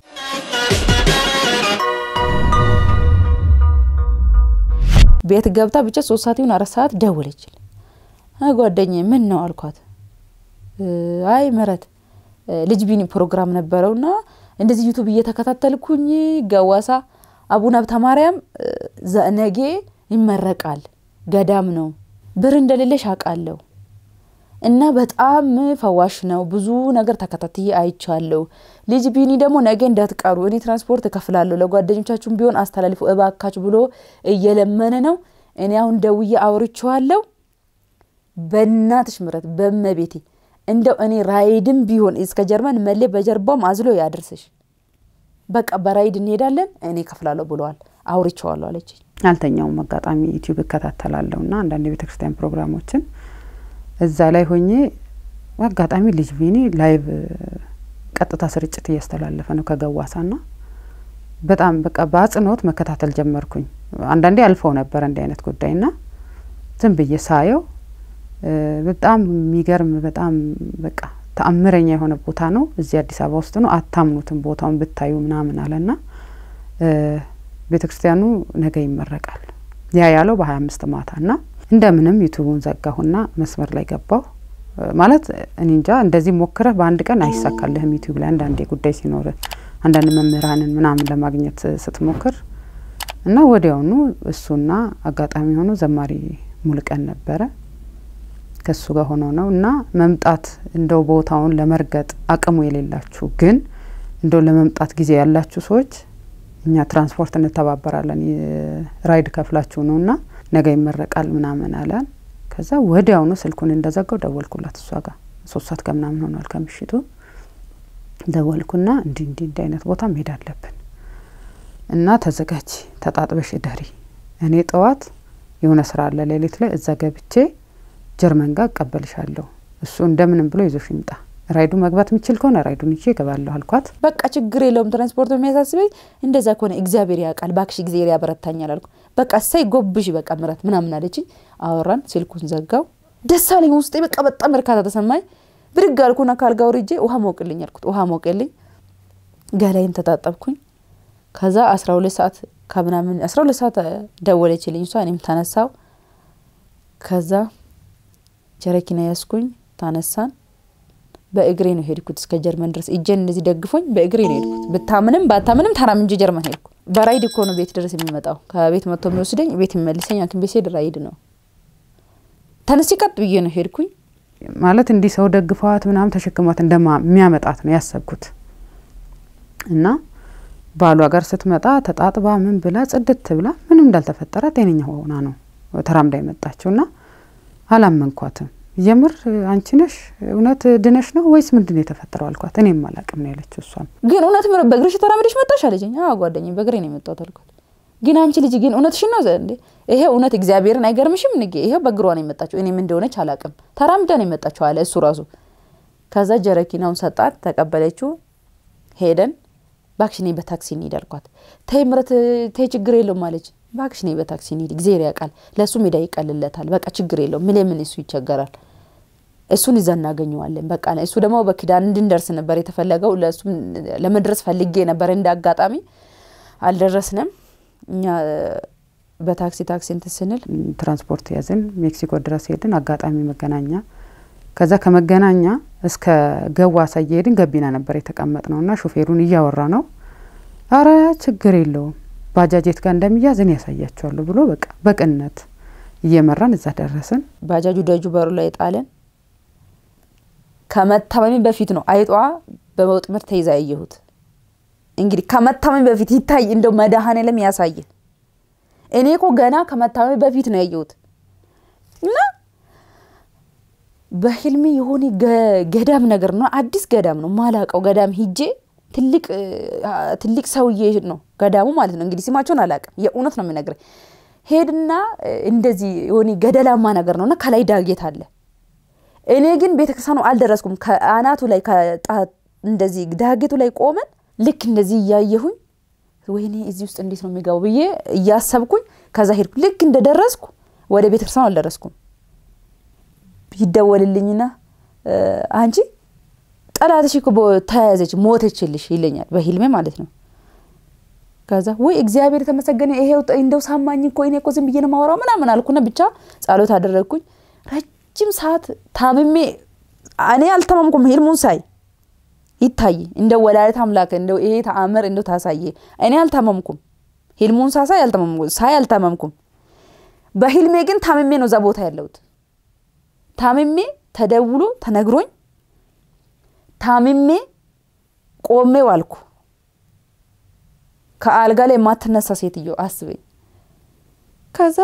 ቤት ገብታ ብቻ ሶስት ሰዓት ይሁን አራት ሰዓት ደወለችልኝ። ጓደኛዬ ምን ነው አልኳት። አይ ምህረት ልጅ ቢኒ ፕሮግራም ነበረውና እንደዚህ ዩቱብ እየተከታተልኩኝ ገዋሳ አቡነ ሀብተ ማርያም ነገ ይመረቃል። ገዳም ነው። ብር እንደሌለሽ አውቃለሁ እና በጣም ፈዋሽ ነው። ብዙ ነገር ተከታትዬ አይቻለሁ። ልጅ ቢኒ ደግሞ ነገ እንዳትቀሩ እኔ ትራንስፖርት እከፍላለሁ፣ ለጓደኞቻችሁም ቢሆን አስተላልፉ እባካችሁ ብሎ እየለመነ ነው። እኔ አሁን ደውዬ አውርቼዋለሁ። በእናትሽ ምረት በመቤቴ እንደው እኔ ራይድም ቢሆን እስከ ጀርመን መሌ በጀርባውም አዝሎ ያድርስሽ። በቃ በራይድ እንሄዳለን እኔ ከፍላለሁ ብለዋል። አውርቼዋለሁ አለችኝ። አልተኛውም። አጋጣሚ ዩቲዩብ እከታተላለሁ እና አንዳንድ የቤተ ክርስቲያን ፕሮግራሞችን እዛ ላይ ሆኜ አጋጣሚ ልጅ ቢኒ ላይቭ ቀጥታ ስርጭት እያስተላለፈ ነው ከገዋሳ ና በጣም በቃ በአጽንኦት መከታተል ጀመርኩኝ። አንዳንዴ አልፈው ነበር እንዲህ አይነት ጉዳይ ና ዝም ብዬ ሳየው በጣም የሚገርም በጣም በቃ ተአምረኛ የሆነ ቦታ ነው። እዚህ አዲስ አበባ ውስጥ ነው። አታምኑትም ቦታውን ብታዩ ምናምን አለና ቤተ ክርስቲያኑ ነገ ይመረቃል። ያ ያለው በሀያ አምስት ማታ ና እንደምንም ዩቱቡን ዘጋሁና መስመር ላይ ገባሁ። ማለት እኔ እንጃ እንደዚህ ሞክረህ በአንድ ቀን አይሳካልህም። ዩቲዩብ ላይ አንዳንዴ ጉዳይ ሲኖር አንዳንድ መምህራንን ምናምን ለማግኘት ስትሞክር እና ወዲያውኑ እሱና አጋጣሚ ሆኖ ዘማሪ ሙልቀን ነበረ ከሱ ጋር ሆኖ ነው እና መምጣት እንደው ቦታውን ለመርገጥ አቅሙ የሌላችሁ ግን እንደው ለመምጣት ጊዜ ያላችሁ ሰዎች እኛ ትራንስፖርት እንተባበራለን ራይድ ከፍላችሁ ነው እና ነገ ይመረቃል ምናምን አለን። ከዛ ወዲያውኑ ስልኩን እንደዘጋው ደወልኩላት እሷ ጋር ሶስት ሰዓት ከምናምን ሆኗል ከምሽቱ ደወልኩና እንዲህ እንዲህ እንዲህ አይነት ቦታ መሄድ አለብን እና ተዘጋጅ፣ ተጣጥበሽ እደሪ። እኔ ጠዋት የሆነ ስራ አለ ሌሊት ላይ እዛ ገብቼ ጀርመን ጋር እቀበልሻለሁ። እሱ እንደምንም ብሎ ይዞሽ ይምጣ። ራይዱ መግባት የሚችል ከሆነ ራይዱን ይዤ እገባለሁ አልኳት። በቃ ችግር የለውም ትራንስፖርት የሚያሳስበኝ እንደዛ ከሆነ እግዚአብሔር ያውቃል፣ ባክሽ እግዚአብሔር ያበረታኛል አልኩ። በቃ እሰይ ጎብሽ በቃ ምረት ምናምን አለችኝ። አወራን፣ ስልኩን ዘጋው። ደስ አለኝ ውስጤ በቃ በጣም እርካታ ተሰማኝ። ብድግ አልኩና ካልጋ ወርጄ ውሃ ሞቅልኝ አልኩት። ውሃ ሞቅልኝ፣ ገላይን ተጣጠብኩኝ። ከዛ አስራ ሁለት ሰዓት ከምናምን አስራ ሁለት ሰዓት ደወለችልኝ እሷ። እኔም ተነሳው። ከዛ ጀረኪና ያስኩኝ፣ ታነሳን። በእግሬ ነው ሄድኩት እስከ ጀርመን ድረስ እጄን እንደዚህ ደግፎኝ በእግሬ ነው ሄድኩት። ብታምንም ባታምንም ተራምጄ ጀርመን ሄድኩ። በራይድ እኮ ነው ቤት ድረስ የሚመጣው። ከቤት መጥቶ የሚወስደኝ ቤት የሚመልሰኝ ሐኪም ቤት ስሄድ ራይድ ነው። ተነስቼ ቀጥ ብዬ ነው ሄድኩኝ። ማለት እንዲህ ሰው ደግፈዋት ምናምን ተሸክሟት እንደሚያመጣት ነው ያሰብኩት እና ባሏ ጋር ስትመጣ ተጣጥባ ምን ብላ ጽድት ብላ ምንም እንዳልተፈጠረ ጤነኛ ሆና ነው ተራምዳ የመጣችው እና አላመንኳትም። የምር አንቺ ነሽ እውነት ድነሽ ነው ወይስ ምንድን ነው የተፈጠረው አልኳት። እኔም አላቅም ነው ያለችው። እሷም ግን እውነት በእግርሽ ተራምደሽ መጣሽ አለችኝ። አዎ ጓደኛዬ በእግሬ ነው የመጣሁት አልኳት። ግን አንቺ ልጅ ግን እውነትሽን ነው እንዴ? ይሄ እውነት እግዚአብሔርን አይገርምሽም? ንጌ ይሄ በእግሯ ነው የመጣችው። እኔም እንደሆነች አላቅም። ተራምዳ ነው የመጣችው አለ እሱ ራሱ። ከዛ ጀረኪናውን ሰጣት፣ ተቀበለችው። ሄደን ባክሽ እኔ በታክሲ እንሂድ አልኳት። ተይ ምረት ተይ ችግር የለውም አለች። ባክሽ እኔ በታክሲ እንሂድ እግዚአብሔር ያውቃል፣ ለእሱ ሜዳ ይቀልለታል። በቃ ችግር የለውም ምን ምን እሱ ይቸገራል፣ እሱን ይዛ እናገኘዋለን። በቃ እሱ ደግሞ በኪዳን እንድንደርስ ነበር የተፈለገው። ለእሱ ለመድረስ ፈልጌ ነበር፣ እንደ አጋጣሚ አልደረስንም። እኛ በታክሲ ታክሲ እንትን ስንል ትራንስፖርት ያዝን፣ ሜክሲኮ ድረስ ሄድን። አጋጣሚ መገናኛ ከዛ ከመገናኛ እስከ ገዋሳ እየሄድን ገቢና ነበር የተቀመጥ ነው እና ሾፌሩን እያወራ ነው። አረ ችግር የለውም ባጃጄት ጋር እንደሚያዝ እኔ ያሳያቸዋለሁ ብሎ በቃ በቅነት እየመራን እዛ ደረስን። ባጃጁ ደጁ በሩ ላይ ጣለን። ከመታመሚ በፊት ነው አይጧ በወጥመድ ተይዛ ያየሁት። እንግዲህ ከመታመሚ በፊት ይታይ እንደው መድኃኔዓለም ያሳየ። እኔ እኮ ገና ከመታመሚ በፊት ነው ያየሁት እና በህልሜ የሆነ ገዳም ነገር ነው፣ አዲስ ገዳም ነው ማላቀው ገዳም ሂጄ ትልቅ ትልቅ ሰውዬ ነው ገዳሙ ማለት ነው። እንግዲህ ስማቸውን አላቅም፣ የእውነት ነው የምነግርህ። ሄድና እንደዚህ የሆነ ገደላማ ነገር ነውና ከላይ ዳጌት አለ። እኔ ግን ቤተክርስቲያኑ አልደረስኩም። ከአናቱ ላይ እንደዚህ ዳጌቱ ላይ ቆመን ልክ እንደዚህ እያየሁኝ ወይኔ እዚህ ውስጥ እንዴት ነው የሚገባው ብዬ እያሰብኩኝ ከዛ ሄድኩ። ልክ እንደደረስኩ ወደ ቤተክርስቲያኑ አልደረስኩም። ይደወልልኝና አንቺ ጠላትሽ እኮ ተያዘች ሞተችልሽ ይለኛል፣ በህልሜ ማለት ነው። ከዛ ወይ እግዚአብሔር የተመሰገነ ይሄው እንደው ሳማኝ እኮ እኔ እኮ ዝም ብዬ ነው የማወራው ምናምን አልኩና ብቻ ጸሎት አደረግኩኝ። ረጅም ሰዓት ታምሜ እኔ አልተማምኩም። ህልሙን ሳይ ይታይ እንደ ወላዲተ አምላክ እንደው ይሄ ተአምር እንደው ታሳየ። እኔ አልታመምኩም። ህልሙን ሳሳይ አልታመምኩም፣ ሳይ አልታመምኩም። በህልሜ ግን ታምሜ ነው እዛ ቦታ ያለሁት። ታምሜ ተደውሎ ተነግሮኝ ታምሜ ቆሜ ዋልኩ። ከአልጋ ላይ የማትነሳ ሴትዮ አስበኝ። ከዛ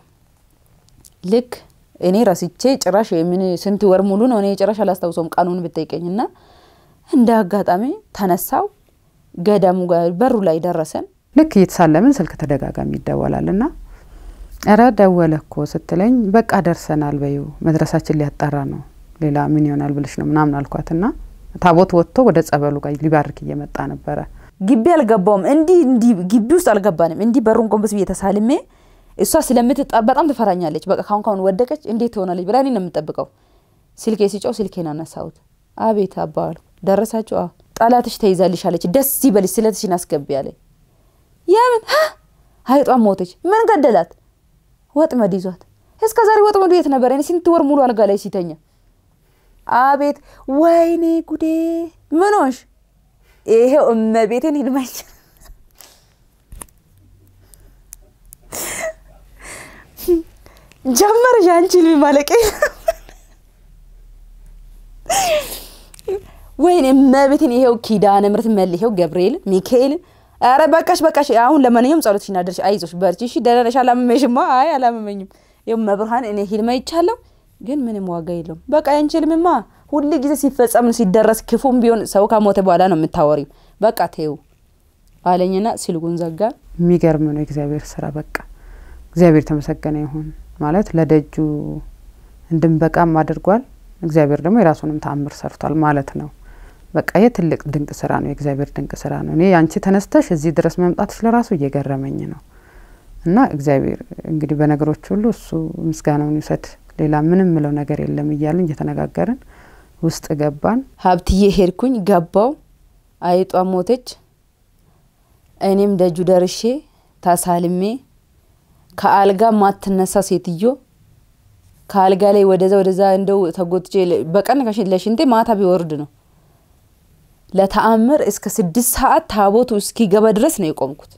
ልክ እኔ ረስቼ ጭራሽ የምን ስንት ወር ሙሉ ነው እኔ ጭራሽ አላስታውሰውም ቀኑን ብጠይቀኝ እና እንደ አጋጣሚ ተነሳው ገዳሙ ጋር በሩ ላይ ደረሰን። ልክ እየተሳለምን ስልክ ተደጋጋሚ ይደወላል ና እረ ደወለ እኮ ስትለኝ በቃ ደርሰናል በይው መድረሳችን ሊያጣራ ነው ሌላ ምን ይሆናል ብልሽ ነው ምናምን አልኳት ና ታቦት ወጥቶ ወደ ጸበሉ ጋር ሊባርክ እየመጣ ነበረ። ግቢ አልገባውም። እንዲህ እንዲህ ግቢ ውስጥ አልገባንም። እንዲህ በሩን ጎንበስ ብዬ ተሳልሜ እሷ ስለምትጣ በጣም ትፈራኛለች። በቃ ካሁን ካሁን ወደቀች እንዴት ትሆናለች ብላ እኔ ነው የምጠብቀው። ስልኬ ሲጮው ስልኬን አነሳሁት። አቤት አባ አልኩ። ደረሳችሁ? አዎ። ጠላትሽ ተይዛልሽ አለች። ደስ ይበልሽ ስለትሽን አስገቢ አለኝ። የምን አይጧን ሞተች። ምን ገደላት? ወጥመድ ይዟት። እስከ ዛሬ ወጥመዱ የት ነበር? እኔ ስንት ወር ሙሉ አልጋ ላይ ሲተኛ። አቤት ወይኔ ጉዴ! ምን ሆንሽ? ይሄው እመቤቴን ሂድመች ጀመርሽ አንቺ ልሚ ማለቄ ወይኔ እመቤቴን ይሄው ኪዳነ ምሕረት መል ይሄው ገብርኤልን ሚካኤልን ኧረ በቃሽ በቃሽ። አሁን ለማንኛውም ጸሎትሽን አድርሽ፣ አይዞሽ በርቺ። እሺ ደህና ነሽ? አላመመሽማ? አይ አላመመኝም። ይኸው መብርሃን እኔ ሂልማ ይቻለሁ፣ ግን ምንም ዋጋ የለውም። በቃ ያንቺ ህልምማ ሁል ጊዜ ሲፈጸም ሲደረስ ክፉም ቢሆን ሰው ከሞተ በኋላ ነው የምታወሪው። በቃ ተይው አለኝና ስልኩን ዘጋ። የሚገርም ነው የእግዚአብሔር ስራ። በቃ እግዚአብሔር የተመሰገነ ይሁን ማለት ለደጁ እንድንበቃም አድርጓል። እግዚአብሔር ደግሞ የራሱንም ተአምር ሰርቷል ማለት ነው። በቃ ይህ ትልቅ ድንቅ ስራ ነው፣ የእግዚአብሔር ድንቅ ስራ ነው። እኔ አንቺ ተነስተሽ እዚህ ድረስ መምጣትሽ ለራሱ እየገረመኝ ነው። እና እግዚአብሔር እንግዲህ በነገሮች ሁሉ እሱ ምስጋናውን ይውሰድ። ሌላ ምንም ምለው ነገር የለም እያልን እየተነጋገርን ውስጥ ገባን። ሀብትዬ ሄድኩኝ፣ ገባው። አይጧ ሞተች። እኔም ደጁ ደርሼ ታሳልሜ ከአልጋ ማትነሳ ሴትዮ ከአልጋ ላይ ወደዛ ወደዛ እንደው ተጎትቼ በቀን ለሽንቴ ማታ ቢወርድ ነው ለተአምር እስከ ስድስት ሰዓት ታቦቱ እስኪገባ ድረስ ነው የቆምኩት።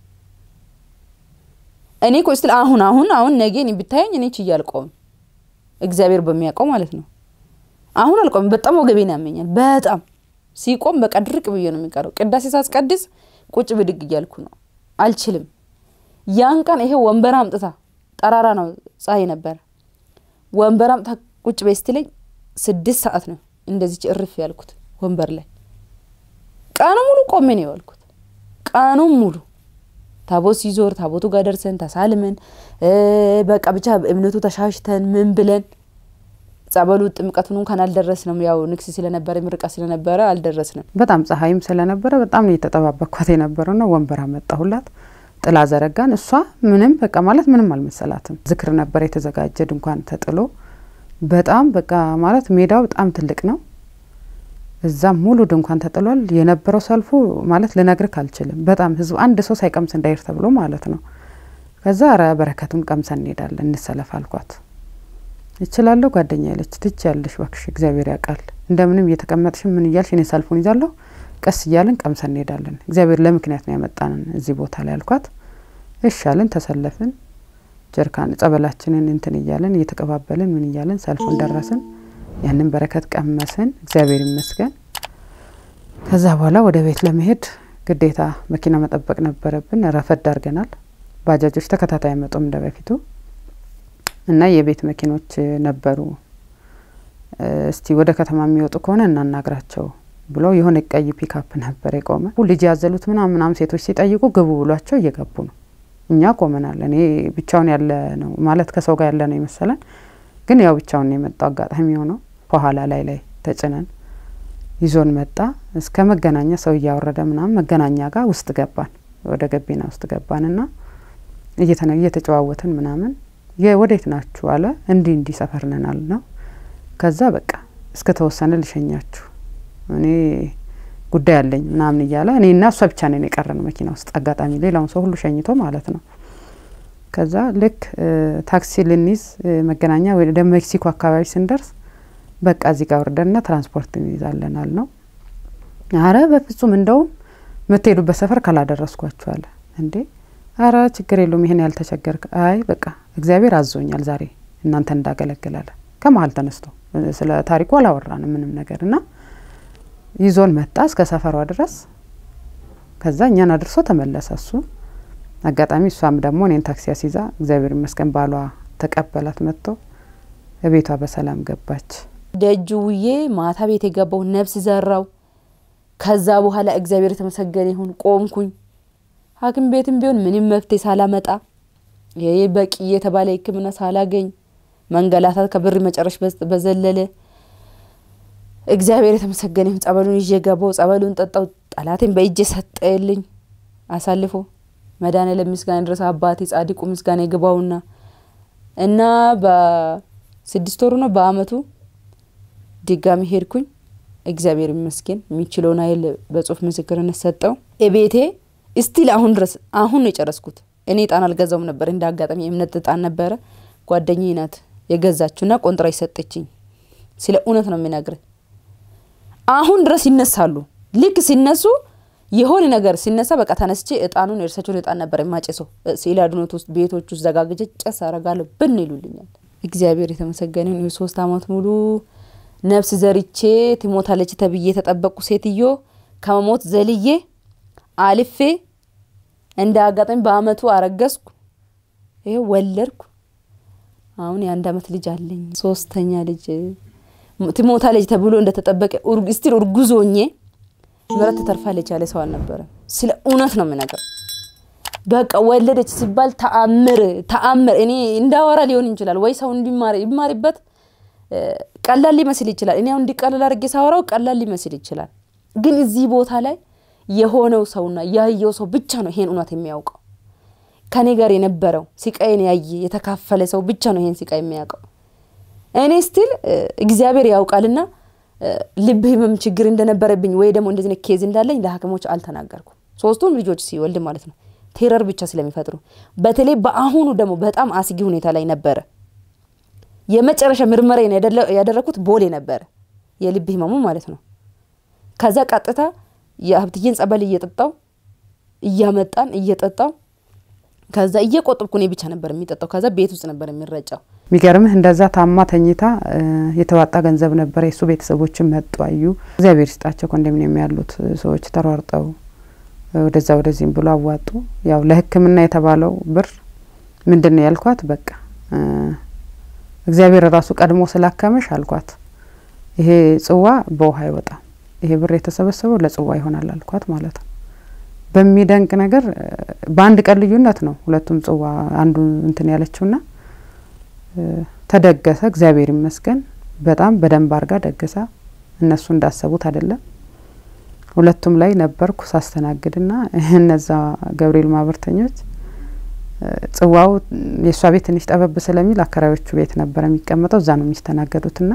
እኔ እኮ ስትል አሁን አሁን አሁን ነገ እኔ ብታየኝ እኔ ችዬ አልቆምም፣ እግዚአብሔር በሚያውቀው ማለት ነው። አሁን አልቆምም። በጣም ወገቤን ያመኛል። በጣም ሲቆም በቃ ድርቅ ብዬ ነው የሚቀረው። ቅዳሴ ሳስቀድስ ቁጭ ብድግ እያልኩ ነው፣ አልችልም። ያን ቀን ይሄ ወንበር አምጥታ ጠራራ ነው፣ ፀሐይ ነበረ። ወንበር አምጥታ ቁጭ በይ ስትለኝ ስድስት ሰዓት ነው እንደዚች እርፍ ያልኩት ወንበር ላይ ቀኑ ሙሉ ቆሜ ነው የዋልኩት። ቀኑን ሙሉ ታቦት ሲዞር ታቦቱ ጋር ደርሰን ተሳልመን በቃ ብቻ እምነቱ ተሻሽተን ምን ብለን ጸበሉ ጥምቀቱን እንኳን አልደረስንም። ያው ንግስ ስለነበረ ምርቃ ስለነበረ አልደረስንም። በጣም ፀሐይም ስለነበረ በጣም ነው የተጠባበቅኳት የነበረው ነው። ወንበር አመጣሁላት፣ ጥላ ዘረጋን። እሷ ምንም በቃ ማለት ምንም አልመሰላትም። ዝክር ነበር የተዘጋጀ ድንኳን ተጥሎ በጣም በቃ ማለት ሜዳው በጣም ትልቅ ነው። እዛም ሙሉ ድንኳን ተጥሏል። የነበረው ሰልፉ ማለት ልነግርክ አልችልም። በጣም ህዝብ አንድ ሰው ሳይቀምስ እንዳይር ተብሎ ማለት ነው። ከዛ ኧረ በረከቱን ቀምሰን እንሄዳለን እንሰለፍ አልኳት። እችላለሁ ጓደኛ ያለች ትች ያለሽ ባክሽ እግዚአብሔር ያውቃል። እንደምንም እየተቀመጥሽ ምን እያልሽ እኔ ሰልፉን ይዛለሁ፣ ቀስ እያልን ቀምሰን እንሄዳለን። እግዚአብሔር ለምክንያት ነው ያመጣንን እዚህ ቦታ ላይ አልኳት። እሻልን ተሰለፍን። ጀርካን ጸበላችንን እንትን እያለን እየተቀባበልን ምን እያለን ሰልፉን ደረስን። ያንን በረከት ቀመስን። እግዚአብሔር ይመስገን። ከዛ በኋላ ወደ ቤት ለመሄድ ግዴታ መኪና መጠበቅ ነበረብን። ረፈድ አድርገናል። ባጃጆች ተከታታይ አይመጡም እንደ በፊቱ እና የቤት መኪኖች ነበሩ። እስቲ ወደ ከተማ የሚወጡ ከሆነ እናናግራቸው ብሎ የሆነ ቀይ ፒካፕ ነበር የቆመ። ልጅ ያዘሉት ምናምን ምናምን ሴቶች ሲጠይቁ ግቡ ብሏቸው እየገቡ ነው። እኛ ቆመናል። እኔ ብቻውን ያለ ነው ማለት ከሰው ጋር ያለ ነው የመሰለን ግን ያው ብቻውን ነው የመጣው። አጋጣሚ ሆነው ከኋላ ላይ ላይ ተጭነን ይዞን መጣ። እስከ መገናኛ ሰው እያወረደ ምናምን መገናኛ ጋር ውስጥ ገባን። ወደ ገቢና ውስጥ ገባን እና እየተጨዋወትን ምናምን ወዴት ናችሁ አለ። እንዲህ እንዲህ ሰፈር ነን አል ነው። ከዛ በቃ እስከ ተወሰነ ልሸኛችሁ እኔ ጉዳይ አለኝ ምናምን እያለ እኔ እና እሷ ብቻ ነን የቀረን መኪና ውስጥ። አጋጣሚ ሌላውን ሰው ሁሉ ሸኝቶ ማለት ነው። ከዛ ልክ ታክሲ ልንይዝ መገናኛ ወደ ሜክሲኮ አካባቢ ስንደርስ በቃ እዚህ ጋር ወርደንና ትራንስፖርት እንይዛለን አል ነው። አረ በፍጹም እንደውም የምትሄዱበት ሰፈር ካላደረስኳችሁ አለ። እንዴ አረ ችግር የለውም ይሄን ያልተቸገርክ። አይ በቃ እግዚአብሔር አዞኛል ዛሬ እናንተ እንዳገለግላለ ከመሀል ተነስቶ ስለ ታሪኩ አላወራንም ምንም ነገር እና ይዞን መጣ እስከ ሰፈሯ ድረስ። ከዛ እኛን አድርሶ ተመለሰ እሱ አጋጣሚ እሷም ደግሞ እኔን ታክሲ አስይዛ እግዚአብሔር ይመስገን ባሏ ተቀበላት መጥቶ እቤቷ በሰላም ገባች። ደጁ ውዬ ማታ ቤት የገባው ነፍስ ዘራው። ከዛ በኋላ እግዚአብሔር የተመሰገነ ይሁን ቆምኩኝ። ሐኪም ቤትም ቢሆን ምንም መፍትሄ ሳላመጣ ይሄ በቂ የተባለ ሕክምና ሳላገኝ መንገላታት ከብር መጨረሽ በዘለለ እግዚአብሔር የተመሰገነ ይሁን። ጸበሉን ይዤ ገባው። ጸበሉን ጠጣው። ጠላቴን በእጄ ሰጠልኝ አሳልፎ መድኃኔዓለም ምስጋና ድረስ አባቴ ጻድቁ ምስጋና ይግባውና እና በስድስት ወሩ ነው በአመቱ ድጋሚ ሄድኩኝ። እግዚአብሔር ይመስገን የሚችለውን ኃይል በጽሁፍ ምስክርነት ሰጠው። ቤቴ እስቲል አሁን ድረስ አሁን ነው የጨረስኩት። እኔ እጣን አልገዛውም ነበር፣ እንደ አጋጣሚ የእምነት እጣን ነበረ። ጓደኛዬ ናት የገዛችውና ቆንጥራ ይሰጠችኝ። ስለ እውነት ነው የሚነግር። አሁን ድረስ ይነሳሉ። ልክ ሲነሱ የሆነ ነገር ሲነሳ በቃ ተነስቼ እጣኑን የእርሳቸውን እጣን ነበር የማጨሰው። ስዕል አድኖት ውስጥ ቤቶች ውስጥ ዘጋግቼ ጨስ አረጋለሁ ብን ይሉልኛል። እግዚአብሔር የተመሰገነ ይሁን። የሶስት አመት ሙሉ ነፍስ ዘርቼ ትሞታለች ተብዬ የተጠበቁ ሴትዮ ከመሞት ዘልዬ አልፌ እንደ አጋጣሚ በአመቱ አረገዝኩ። ይሄ ወለድኩ። አሁን የአንድ አመት ልጅ አለኝ። ሶስተኛ ልጅ ትሞታለች ተብሎ እንደተጠበቀ ስቲል እርጉዝ ሆኜ ምረት ትተርፋለች ያለ ሰው አልነበረም። ስለ እውነት ነው የምነግር። በቃ ወለደች ሲባል ተአምር ተአምር። እኔ እንዳወራ ሊሆን ይችላል ወይ ሰው እንዲማር ይማሪበት ቀላል ሊመስል ይችላል። እኔ አሁን እንዲቀላል አድርጌ ሳወራው ቀላል ሊመስል ይችላል። ግን እዚህ ቦታ ላይ የሆነው ሰውና ያየው ሰው ብቻ ነው ይሄን እውነት የሚያውቀው። ከኔ ጋር የነበረው ሲቃይን ያየ የተካፈለ ሰው ብቻ ነው ይሄን ሲቃይ የሚያውቀው። እኔ ስቲል እግዚአብሔር ያውቃልና ልብ ህመም ችግር እንደነበረብኝ ወይ ደግሞ እንደዚህ ኬዝ እንዳለኝ ለሐኪሞች አልተናገርኩም። ሶስቱም ልጆች ሲወልድ ማለት ነው ቴረር ብቻ ስለሚፈጥሩ፣ በተለይ በአሁኑ ደግሞ በጣም አስጊ ሁኔታ ላይ ነበረ። የመጨረሻ ምርመራ ያደረኩት ቦሌ ነበረ፣ የልብ ህመሙ ማለት ነው። ከዛ ቀጥታ የሀብትዬን ጸበል እየጠጣው እያመጣን እየጠጣው ከዛ እየቆጠብኩ እኔ ብቻ ነበር የሚጠጣው። ከዛ ቤት ውስጥ ነበር የሚረጫው። የሚገርምህ እንደዛ ታማ ተኝታ የተዋጣ ገንዘብ ነበረ። የእሱ ቤተሰቦችን መጡ አዩ። እግዚአብሔር ይስጣቸው ኮንዶሚኒየም ያሉት ሰዎች ተሯርጠው ወደዛ ወደዚህም ብሎ አዋጡ። ያው ለሕክምና የተባለው ብር ምንድን ነው ያልኳት፣ በቃ እግዚአብሔር ራሱ ቀድሞ ስላከመሽ አልኳት፣ ይሄ ጽዋ በውሃ አይወጣም፣ ይሄ ብር የተሰበሰበው ለጽዋ ይሆናል አልኳት ማለት ነው። በሚደንቅ ነገር በአንድ ቀን ልዩነት ነው ሁለቱም ጽዋ አንዱ እንትን ያለችውና ተደገሰ። እግዚአብሔር ይመስገን በጣም በደንብ አርጋ ደግሳ እነሱ እንዳሰቡት አይደለም። ሁለቱም ላይ ነበርኩ ሳስተናግድና እነዛ ገብርኤል ማህበርተኞች ጽዋው የእሷ ቤት ትንሽ ጠበብ ስለሚል አከራዮቹ ቤት ነበረ የሚቀመጠው እዛ ነው የሚስተናገዱትና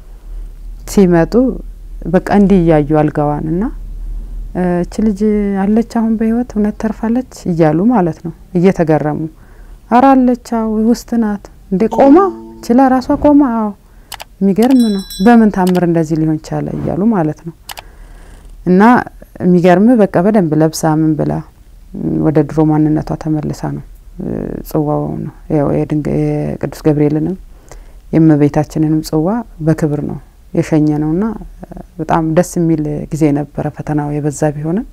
ሲመጡ በቃ እንዲህ እያዩ አልጋዋን እና እች ልጅ አለች አሁን በህይወት እውነት ተርፋለች እያሉ ማለት ነው እየተገረሙ አራ አለች አዎ ውስጥ ናት እንዴ ቆማ ችላ ራሷ ቆማ አዎ የሚገርም ነው በምን ታምር እንደዚህ ሊሆን ቻለ እያሉ ማለት ነው እና የሚገርም በቃ በደንብ ለብሳ ምን ብላ ወደ ድሮ ማንነቷ ተመልሳ ነው ጽዋው ነው የቅዱስ ገብርኤልንም የእመቤታችንንም ጽዋ በክብር ነው የሸኘ ነውና በጣም ደስ የሚል ጊዜ ነበረ። ፈተናው የበዛ ቢሆንም